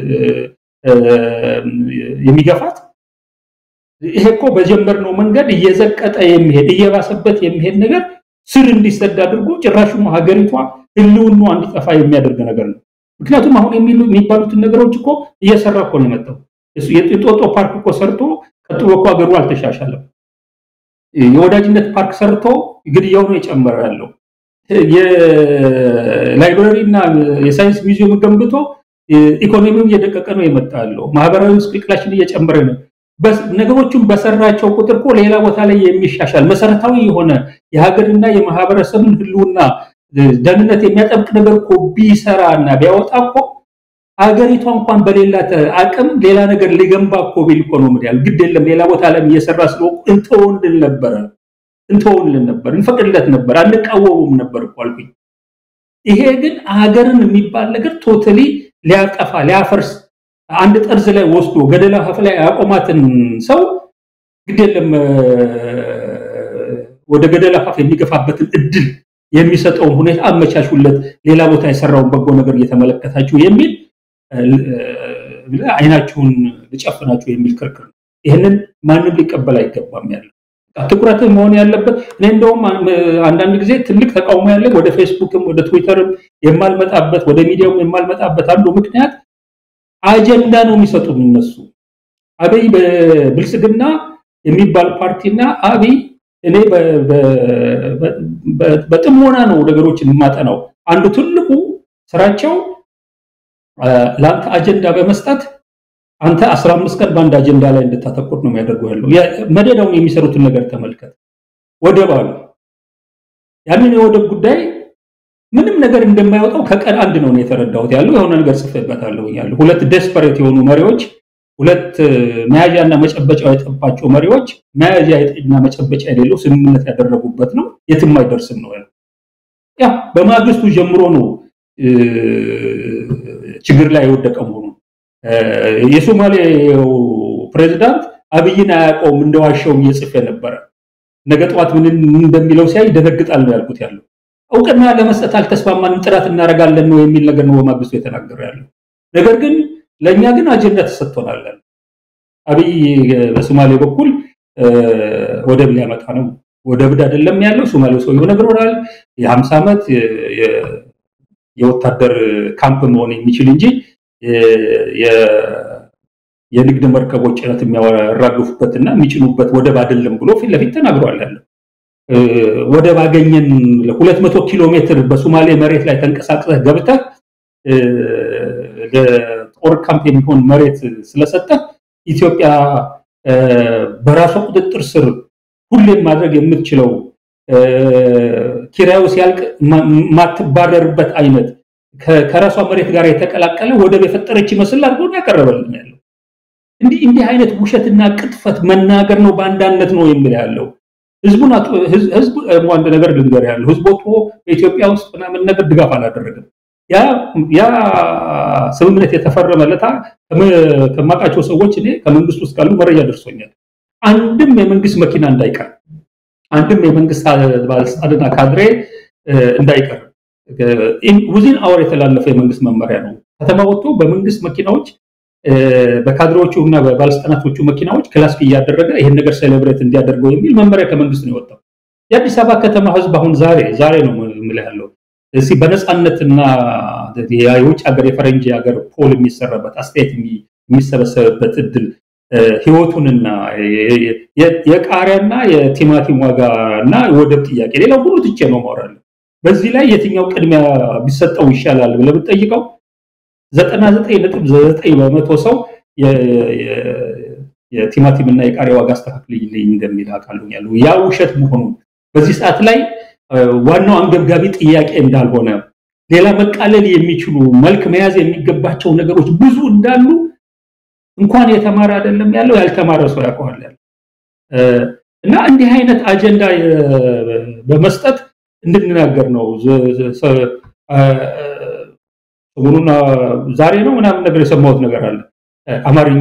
የሚገፋት። ይሄ እኮ በጀመርነው መንገድ እየዘቀጠ የሚሄድ እየባሰበት የሚሄድ ነገር ስር እንዲሰድ አድርጎ ጭራሹም ሀገሪቷ ህልውና እንዲጠፋ የሚያደርግ ነገር ነው። ምክንያቱም አሁን የሚባሉትን ነገሮች እኮ እየሰራ እኮ ነው የመጣው። የጦጦ ፓርክ እኮ ሰርቶ ቀጥሎ እኮ ሀገሩ አልተሻሻለም። የወዳጅነት ፓርክ ሰርቶ ግድያው ነው የጨመረ ያለው። የላይብረሪ እና የሳይንስ ሚዚየም ገንብቶ ኢኮኖሚው እየደቀቀ ነው የመጣ ያለው። ማህበራዊ ምስቅልቅላችን እየጨመረ ነው። ነገሮቹን በሰራቸው ቁጥር እኮ ሌላ ቦታ ላይ የሚሻሻል መሰረታዊ የሆነ የሀገርና የማህበረሰብን ህልውና ደህንነት የሚያጠብቅ ነገር እኮ ቢሰራ እና ቢያወጣ እኮ ሀገሪቷ እንኳን በሌላት አቅም ሌላ ነገር ሊገንባ እኮ ቢል እኮ ነው ምድያል ግድ የለም ሌላ ቦታ ላይ እየሰራ ስለሆነ እንተወንልን ነበረ እንተወንልን ነበር እንፈቅድለት ነበር አንቃወሙም ነበር እኮ አልኩኝ። ይሄ ግን ሀገርን የሚባል ነገር ቶታሊ ሊያጠፋ ሊያፈርስ አንድ ጠርዝ ላይ ወስዶ ገደላ ሀፍ ላይ ያቆማትን ሰው ግድ የለም ወደ ገደላ ሀፍ የሚገፋበትን እድል የሚሰጠውን ሁኔታ አመቻቹለት፣ ሌላ ቦታ የሰራውን በጎ ነገር እየተመለከታችሁ የሚል አይናችሁን ልጨፍናችሁ የሚል ክርክር ነው። ይህንን ማንም ሊቀበል አይገባም። ያለ ትኩረት መሆን ያለበት እኔ እንደውም አንዳንድ ጊዜ ትልቅ ተቃውሞ ያለ ወደ ፌስቡክም ወደ ትዊተርም የማልመጣበት ወደ ሚዲያውም የማልመጣበት አንዱ ምክንያት አጀንዳ ነው የሚሰጡን እነሱ። አብይ በብልጽግና የሚባል ፓርቲና አብይ እኔ በጥሞና ነው ነገሮችን የማጠናው። አንዱ ትልቁ ስራቸው ለአንተ አጀንዳ በመስጠት አንተ አስራ አምስት ቀን በአንድ አጀንዳ ላይ እንድታተኩር ነው የሚያደርገው ያለው። መደዳውን የሚሰሩትን ነገር ተመልከት። ወደብ አሉ። ያንን የወደብ ጉዳይ ምንም ነገር እንደማይወጣው ከቀን አንድ ነው የተረዳሁት ያለው የሆነ ነገር ጽፌበታለሁ ያለው ሁለት ደስፐሬት የሆኑ መሪዎች ሁለት መያዣና መጨበጫ የጠባቸው መሪዎች መያዣና መጨበጫ የሌለው ስምምነት ያደረጉበት ነው። የትም አይደርስም ነው ያለው። ያ በማግስቱ ጀምሮ ነው ችግር ላይ የወደቀ መሆኑ የሶማሌው ፕሬዚዳንት አብይን አያውቀውም እንደዋሸው እየጽፌ ነበረ። ነገ ጠዋት ምን እንደሚለው ሲያይ ይደነግጣል ነው ያልኩት ያለው እውቅና ለመስጠት አልተስማማንም፣ ጥረት እናደርጋለን ነው የሚል ነገር ነው በማግስቱ የተናገረ ያለው። ነገር ግን ለእኛ ግን አጀንዳ ተሰጥቶናል። አብይ በሶማሌ በኩል ወደብ ሊያመጣ ነው። ወደብ አይደለም ያለው ሶማሌው ሰውየው ነግሮናል። የሀምሳ ዓመት የወታደር ካምፕ መሆን የሚችል እንጂ የንግድ መርከቦች ጭነት የሚያራግፉበትና የሚጭኑበት ወደብ አይደለም ብሎ ፊት ለፊት ተናግሯል ያለው ወደብ አገኘን ለሁለት መቶ ኪሎ ሜትር በሶማሌ መሬት ላይ ተንቀሳቅሰህ ገብተህ ለጦር ካምፕ የሚሆን መሬት ስለሰጠህ ኢትዮጵያ በራሷ ቁጥጥር ስር ሁሌም ማድረግ የምትችለው ኪራዩ ሲያልቅ ማትባረርበት አይነት ከራሷ መሬት ጋር የተቀላቀለ ወደብ የፈጠረች ይመስል አድርጎ ያቀረበልን ያለው እንዲህ እንዲህ አይነት ውሸትና ቅጥፈት መናገር ነው በአንዳነት ነው የሚል ያለው ህዝቡን ህዝቡ አንድ ነገር ልንገር ያለው ህዝብ ወጥቶ በኢትዮጵያ ውስጥ ምናምን ነገር ድጋፍ አላደረገም። ያ ያ ስምምነት የተፈረመለታ ከማውቃቸው ሰዎች እኔ ከመንግስት ውስጥ ካሉ መረጃ ደርሶኛል። አንድም የመንግስት መኪና እንዳይቀር፣ አንድም የመንግስት ባለስልጣንና ካድሬ እንዳይቀር ውዚን አወር የተላለፈ የመንግስት መመሪያ ነው። ከተማ ወጥቶ በመንግስት መኪናዎች በካድሬዎቹ እና በባለስልጣናቶቹ መኪናዎች ክላስክ እያደረገ ይህን ነገር ሴሌብሬት እንዲያደርገው የሚል መመሪያ ከመንግስት ነው የወጣው። የአዲስ አበባ ከተማ ህዝብ አሁን ዛሬ ዛሬ ነው የምልህ ያለው እዚህ በነፃነትና የውጭ ሀገር የፈረንጅ ሀገር ፖል የሚሰራበት አስተያየት የሚሰበሰብበት እድል ህይወቱንና የቃሪያና የቲማቲም ዋጋ እና የወደብ ጥያቄ ሌላው ሁሉ ትቼ ነው ማውራለሁ። በዚህ ላይ የትኛው ቅድሚያ ቢሰጠው ይሻላል ብለህ ብትጠይቀው ዘጠና ዘጠኝ ነጥብ ዘጠኝ በመቶ ሰው የቲማቲም እና የቃሪያ ዋጋ አስተካክልልኝ እንደሚል አውቃለሁ ያለው ያ ውሸት መሆኑን በዚህ ሰዓት ላይ ዋናው አንገብጋቢ ጥያቄ እንዳልሆነ ሌላ መቃለል የሚችሉ መልክ መያዝ የሚገባቸው ነገሮች ብዙ እንዳሉ እንኳን የተማረ አይደለም ያለው ያልተማረ ሰው ያውቀዋል ያለው እና እንዲህ አይነት አጀንዳ በመስጠት እንድንናገር ነው። ሰሞኑን ዛሬ ነው ምናምን ነገር የሰማሁት ነገር አለ። አማርኛ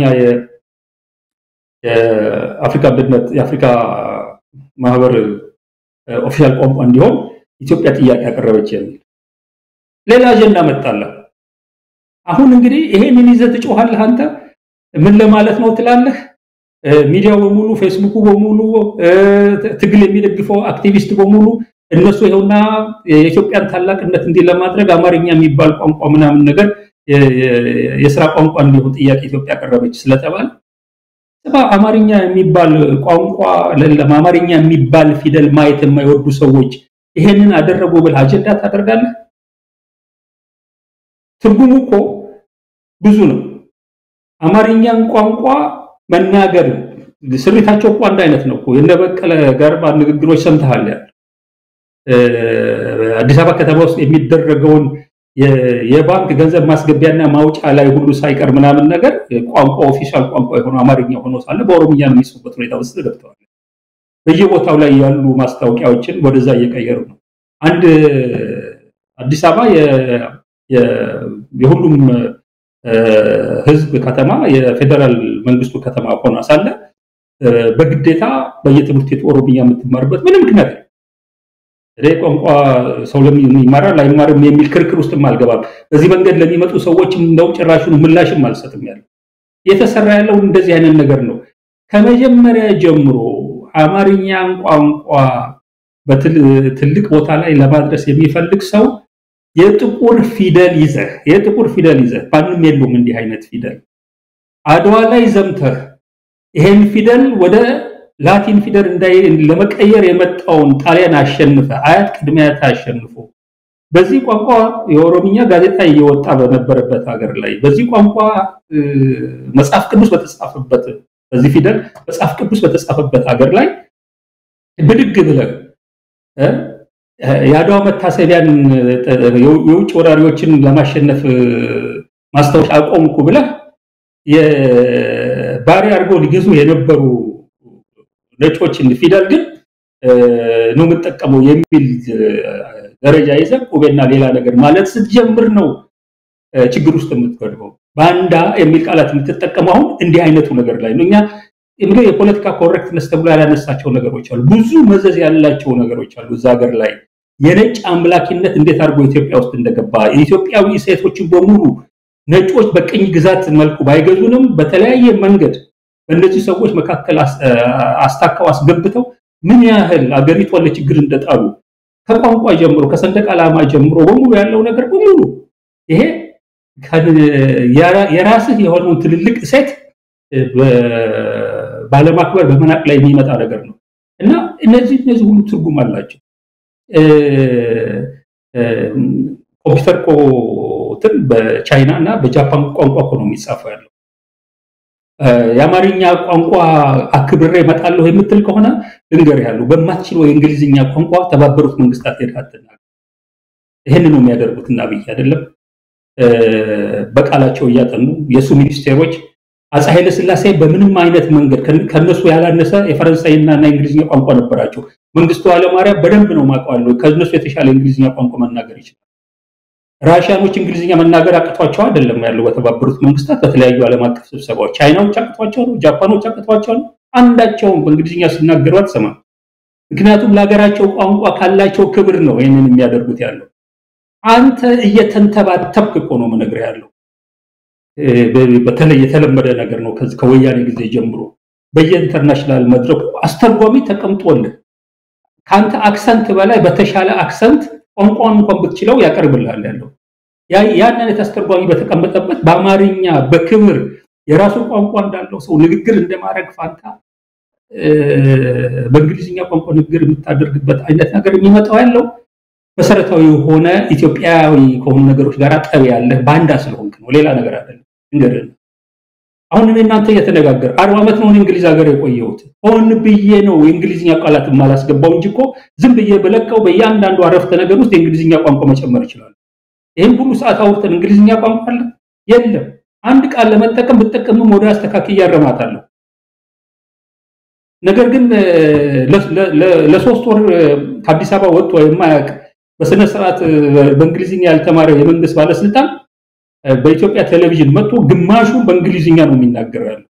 የአፍሪካ አንድነት የአፍሪካ ማህበር ኦፊሻል ቋንቋ እንዲሆን ኢትዮጵያ ጥያቄ ያቀረበች የሚል ሌላ አጀንዳ መጣለ። አሁን እንግዲህ ይሄንን ይዘህ ትጮኻለህ አንተ ምን ለማለት ነው ትላለህ? ሚዲያው በሙሉ ፌስቡኩ በሙሉ ትግል የሚደግፈው አክቲቪስት በሙሉ እነሱ ይኸውና የኢትዮጵያን ታላቅነት እንዲህ ለማድረግ አማርኛ የሚባል ቋንቋ ምናምን ነገር የስራ ቋንቋ እንዲሆን ጥያቄ ኢትዮጵያ ያቀረበች ስለተባለ አማርኛ የሚባል ቋንቋ አማርኛ የሚባል ፊደል ማየት የማይወዱ ሰዎች ይሄንን አደረጉ ብለህ አጀንዳ ታደርጋለህ? ትርጉሙ እኮ ብዙ ነው። አማርኛን ቋንቋ መናገር ስሪታቸው እኮ አንድ አይነት ነው እኮ የነበቀለ ገርባ ንግግሮች ሰምተሃል ያለ አዲስ አበባ ከተማ ውስጥ የሚደረገውን የባንክ ገንዘብ ማስገቢያና ማውጫ ላይ ሁሉ ሳይቀር ምናምን ነገር ቋንቋ ኦፊሻል ቋንቋ የሆነ አማርኛ ሆኖ ሳለ በኦሮምኛ ነው የሚጽፉበት ሁኔታ ውስጥ ገብተዋል። በየቦታው ላይ ያሉ ማስታወቂያዎችን ወደዛ እየቀየሩ ነው። አንድ አዲስ አበባ የሁሉም ሕዝብ ከተማ የፌዴራል መንግስቱ ከተማ ሆኗ ሳለ በግዴታ በየትምህርት ቤቱ ኦሮምኛ የምትማርበት ምንም ምክንያት እኔ ቋንቋ ሰው ይማራል አይማርም የሚል ክርክር ውስጥም አልገባም። በዚህ መንገድ ለሚመጡ ሰዎችም እንደው ጭራሹን ምላሽም አልሰጥም። ያለው እየተሰራ ያለው እንደዚህ አይነት ነገር ነው። ከመጀመሪያ ጀምሮ አማርኛን ቋንቋ በትልቅ ቦታ ላይ ለማድረስ የሚፈልግ ሰው የጥቁር ፊደል ይዘህ የጥቁር ፊደል ይዘህ ማንም የለውም እንዲህ አይነት ፊደል አድዋ ላይ ዘምተህ ይሄን ፊደል ወደ ላቲን ፊደል እንዳይ ለመቀየር የመጣውን ጣሊያን አሸንፈ አያት ቅድመ አያት አሸንፎ በዚህ ቋንቋ የኦሮምኛ ጋዜጣ እየወጣ በነበረበት ሀገር ላይ በዚህ ቋንቋ መጽሐፍ ቅዱስ በተጻፈበት በዚህ ፊደል መጽሐፍ ቅዱስ በተጻፈበት ሀገር ላይ ብድግ ብለህ የአድዋ መታሰቢያን የውጭ ወራሪዎችን ለማሸነፍ ማስታወሻ አቆምኩ ብለህ የባሪያ አድርገው ሊገዙ የነበሩ ነጮችን ፊደል ግን ነው የምጠቀመው የሚል ደረጃ ይዘህ ቁቤና ሌላ ነገር ማለት ስትጀምር ነው ችግር ውስጥ የምትገድበው። ባንዳ የሚል ቃላት የምትጠቀመው አሁን እንዲህ አይነቱ ነገር ላይ ነው። እኛ እንግዲህ የፖለቲካ ኮሬክትነስ ተብሎ ያላነሳቸው ነገሮች አሉ። ብዙ መዘዝ ያላቸው ነገሮች አሉ እዛ ሀገር ላይ የነጭ አምላኪነት እንዴት አድርጎ ኢትዮጵያ ውስጥ እንደገባ የኢትዮጵያዊ ሴቶችን በሙሉ ነጮች በቅኝ ግዛት መልኩ ባይገዙንም በተለያየ መንገድ በእነዚህ ሰዎች መካከል አስታከው አስገብተው ምን ያህል አገሪቷን ለችግር እንደጣሉ ከቋንቋ ጀምሮ ከሰንደቅ ዓላማ ጀምሮ በሙሉ ያለው ነገር በሙሉ ይሄ የራስህ የሆነውን ትልልቅ እሴት ባለማክበር በመናቅ ላይ የሚመጣ ነገር ነው እና እነዚህ እነዚህ ሁሉ ትርጉም አላቸው። ኮምፒውተር ኮትን በቻይና እና በጃፓን ቋንቋ እኮ ነው የሚጻፈው ያለው። የአማርኛ ቋንቋ አክብሬ እመጣለሁ የምትል ከሆነ ልንገር ያለው በማትችለው የእንግሊዝኛ ቋንቋ ተባበሩት መንግስታት ሄደህ አትናገር። ይህን ነው የሚያደርጉት እና አብይ አይደለም በቃላቸው እያጠኑ የእሱ ሚኒስቴሮች አፄ ኃይለ ሥላሴ በምንም አይነት መንገድ ከነሱ ያላነሰ የፈረንሳይና እና የእንግሊዝኛ ቋንቋ ነበራቸው። መንግስቱ ኃይለማርያም በደንብ ነው ማውቀዋለሁ። ከነሱ የተሻለ የእንግሊዝኛ ቋንቋ መናገር ይችላል። ራሽያኖች እንግሊዝኛ መናገር አቅቷቸው አይደለም ያለው በተባበሩት መንግስታት በተለያዩ ዓለም አቀፍ ስብሰባዎች። ቻይናዎች አቅቷቸው ነው፣ ጃፓኖች አቅቷቸው ነው። አንዳቸውም በእንግሊዝኛ ሲናገሩ አትሰማም። ምክንያቱም ለሀገራቸው ቋንቋ ካላቸው ክብር ነው ይህንን የሚያደርጉት ያለው። አንተ እየተንተባተብክ እኮ ነው የምነግርህ ያለው። በተለይ የተለመደ ነገር ነው ከዚህ ከወያኔ ጊዜ ጀምሮ በየኢንተርናሽናል መድረኩ አስተርጓሚ ተቀምጦልህ ከአንተ አክሰንት በላይ በተሻለ አክሰንት ቋንቋን እንኳን ብትችለው ያቀርብልሃል ያለው ያን አይነት አስተርጓሚ በተቀመጠበት በአማርኛ በክብር የራሱ ቋንቋ እንዳለው ሰው ንግግር እንደማድረግ ፋንታ በእንግሊዝኛ ቋንቋ ንግግር የምታደርግበት አይነት ነገር የሚመጣው ያለው መሰረታዊ የሆነ ኢትዮጵያዊ ከሆኑ ነገሮች ጋር ጠብ ያለህ ባንዳ ስለሆንክ ነው። ሌላ ነገር አይደለም። እንግዲህ አሁን እኔ እናንተ እየተነጋገር አርባ ዓመት ነው እንግሊዝ ሀገር የቆየሁት። ሆን ብዬ ነው የእንግሊዝኛ ቃላት የማላስገባው እንጂ እኮ ዝም ብዬ በለቀው በእያንዳንዱ አረፍተ ነገር ውስጥ የእንግሊዝኛ ቋንቋ መጨመር ይችላል። ይህም ሁሉ ሰዓት አውርተን እንግሊዝኛ ቋንቋ አለ የለም። አንድ ቃል ለመጠቀም ብጠቀምም ወደ አስተካክዬ እያረማታለሁ። ነገር ግን ለሶስት ወር ከአዲስ አበባ ወጥቶ የማያውቅ በስነ ስርዓት በእንግሊዝኛ ያልተማረ የመንግስት ባለስልጣን በኢትዮጵያ ቴሌቪዥን መጥቶ ግማሹ በእንግሊዝኛ ነው የሚናገረው ያለው።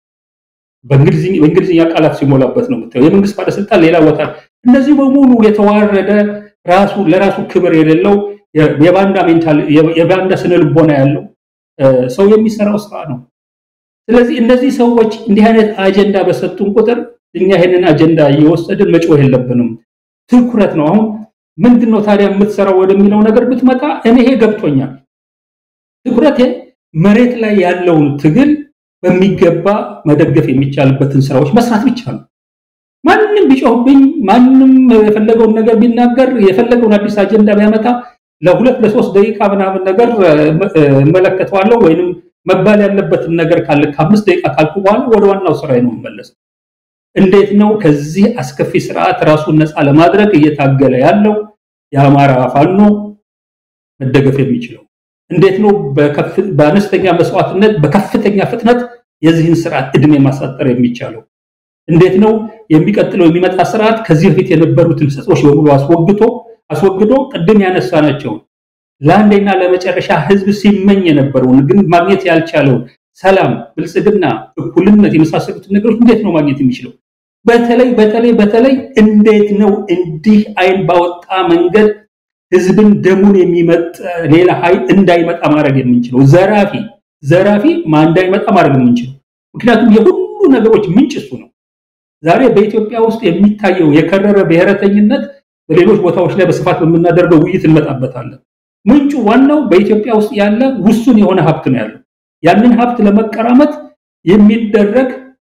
በእንግሊዝኛ ቃላት ሲሞላበት ነው የምታየው። የመንግስት ባለስልጣን ሌላ ቦታ። እነዚህ በሙሉ የተዋረደ ራሱ ለራሱ ክብር የሌለው የባንዳ ሜንታል የባንዳ ስነ ልቦና ያለው ሰው የሚሰራው ስራ ነው። ስለዚህ እነዚህ ሰዎች እንዲህ አይነት አጀንዳ በሰጡን ቁጥር እኛ ይሄንን አጀንዳ እየወሰድን መጮህ የለብንም። ትኩረት ነው። አሁን ምንድን ነው ታዲያ የምትሰራው ወደሚለው ነገር ብትመጣ እኔ ይሄ ገብቶኛል። ትኩረቴ መሬት ላይ ያለውን ትግል በሚገባ መደገፍ የሚቻልበትን ስራዎች መስራት ብቻ ነው። ማንም ቢጮህብኝ፣ ማንም የፈለገውን ነገር ቢናገር፣ የፈለገውን አዲስ አጀንዳ ቢያመጣ ለሁለት ለሶስት ደቂቃ ምናምን ነገር እመለከተዋለሁ ወይንም መባል ያለበትን ነገር ካለ ከአምስት ደቂቃ ካልኩ በኋላ ወደ ዋናው ስራ ነው የምመለሰው። እንዴት ነው ከዚህ አስከፊ ስርዓት ራሱን ነፃ ለማድረግ እየታገለ ያለው የአማራ ፋኖ መደገፍ የሚችለው? እንዴት ነው በአነስተኛ መስዋዕትነት በከፍተኛ ፍጥነት የዚህን ስርዓት እድሜ ማሳጠር የሚቻለው? እንዴት ነው የሚቀጥለው የሚመጣ ስርዓት ከዚህ በፊት የነበሩትን ሰጾች በሙሉ አስወግቶ አስወግዶ ቅድም ያነሳናቸውን ለአንዴና ለመጨረሻ ህዝብ ሲመኝ የነበረውን ግን ማግኘት ያልቻለውን ሰላም፣ ብልጽግና፣ እኩልነት የመሳሰሉትን ነገሮች እንዴት ነው ማግኘት የሚችለው? በተለይ በተለይ በተለይ እንዴት ነው እንዲህ አይን ባወጣ መንገድ ህዝብን ደሙን የሚመጥ ሌላ ኃይል እንዳይመጣ ማድረግ የምንችለው? ዘራፊ ዘራፊ እንዳይመጣ ማድረግ የምንችለው? ምክንያቱም የሁሉ ነገሮች ምንጭ እሱ ነው። ዛሬ በኢትዮጵያ ውስጥ የሚታየው የከረረ ብሔረተኝነት በሌሎች ቦታዎች ላይ በስፋት በምናደርገው ውይይት እንመጣበታለን። ምንጩ ዋናው በኢትዮጵያ ውስጥ ያለ ውሱን የሆነ ሀብት ነው ያለው። ያንን ሀብት ለመቀራመት የሚደረግ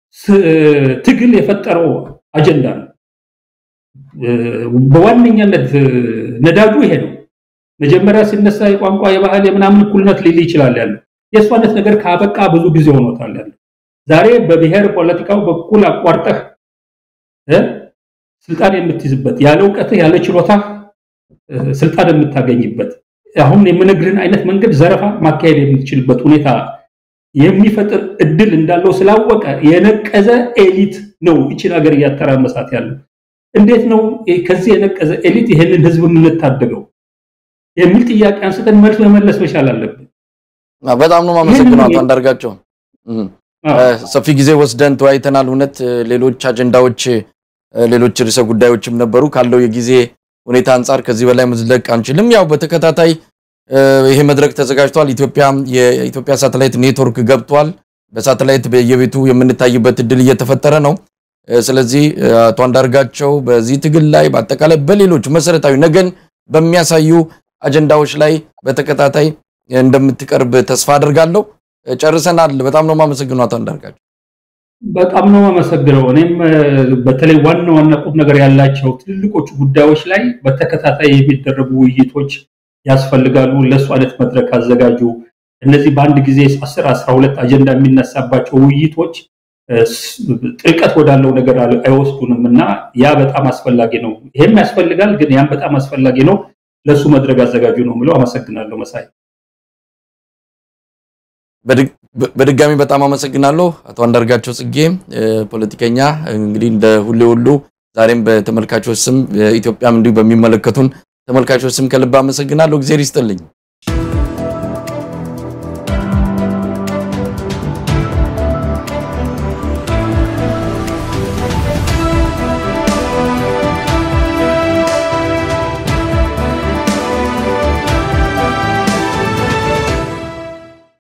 ትግል የፈጠረው አጀንዳ ነው። በዋነኛነት ነዳጁ ይሄ ነው። መጀመሪያ ሲነሳ የቋንቋ የባህል የምናምን እኩልነት ሊል ይችላል ያለው የእሱ አይነት ነገር ካበቃ ብዙ ጊዜ ሆኖታል ያለው። ዛሬ በብሔር ፖለቲካው በኩል አቋርጠህ ስልጣን የምትይዝበት ያለ እውቀትህ ያለ ችሎታ ስልጣን የምታገኝበት አሁን የምነግርህን አይነት መንገድ ዘረፋ ማካሄድ የምትችልበት ሁኔታ የሚፈጥር እድል እንዳለው ስላወቀ የነቀዘ ኤሊት ነው ይችን ሀገር እያተራመሳት ያለው። እንዴት ነው ከዚህ የነቀዘ ኤሊት ይህንን ህዝብ የምንታደገው የሚል ጥያቄ አንስተን መልስ መመለስ መቻል አለብን። በጣም ነው የማመሰግነው አቶ አንዳርጋቸው። ሰፊ ጊዜ ወስደን ተወያይተናል። እውነት ሌሎች አጀንዳዎች፣ ሌሎች ርዕሰ ጉዳዮችም ነበሩ። ካለው የጊዜ ሁኔታ አንጻር ከዚህ በላይ መዝለቅ አንችልም። ያው በተከታታይ ይሄ መድረክ ተዘጋጅቷል። ኢትዮጵያ የኢትዮጵያ ሳተላይት ኔትወርክ ገብቷል። በሳተላይት በየቤቱ የምንታይበት እድል እየተፈጠረ ነው። ስለዚህ አቶ አንዳርጋቸው በዚህ ትግል ላይ በአጠቃላይ በሌሎች መሰረታዊ ነገን በሚያሳዩ አጀንዳዎች ላይ በተከታታይ እንደምትቀርብ ተስፋ አድርጋለሁ። ጨርሰናል። በጣም ነው የማመሰግነው አቶ አንዳርጋቸው። በጣም ነው የማመሰግነው። እኔም በተለይ ዋና ዋና ቁም ነገር ያላቸው ትልልቆቹ ጉዳዮች ላይ በተከታታይ የሚደረጉ ውይይቶች ያስፈልጋሉ። ለእሱ አይነት መድረክ አዘጋጁ። እነዚህ በአንድ ጊዜ አስር አስራ ሁለት አጀንዳ የሚነሳባቸው ውይይቶች ጥልቀት ወዳለው ነገር አይወስዱንም እና ያ በጣም አስፈላጊ ነው። ይሄም ያስፈልጋል፣ ግን ያም በጣም አስፈላጊ ነው። ለእሱ መድረክ አዘጋጁ ነው የምለው። አመሰግናለሁ መሳይ። በድጋሚ በጣም አመሰግናለሁ አቶ አንዳርጋቸው ጽጌ ፖለቲከኛ። እንግዲህ እንደ ሁሌ ሁሉ ዛሬም በተመልካቾች ስም ኢትዮጵያም እንዲሁ በሚመለከቱን ተመልካቾች ስም ከልብ አመሰግናለሁ። እግዚአብሔር ይስጥልኝ።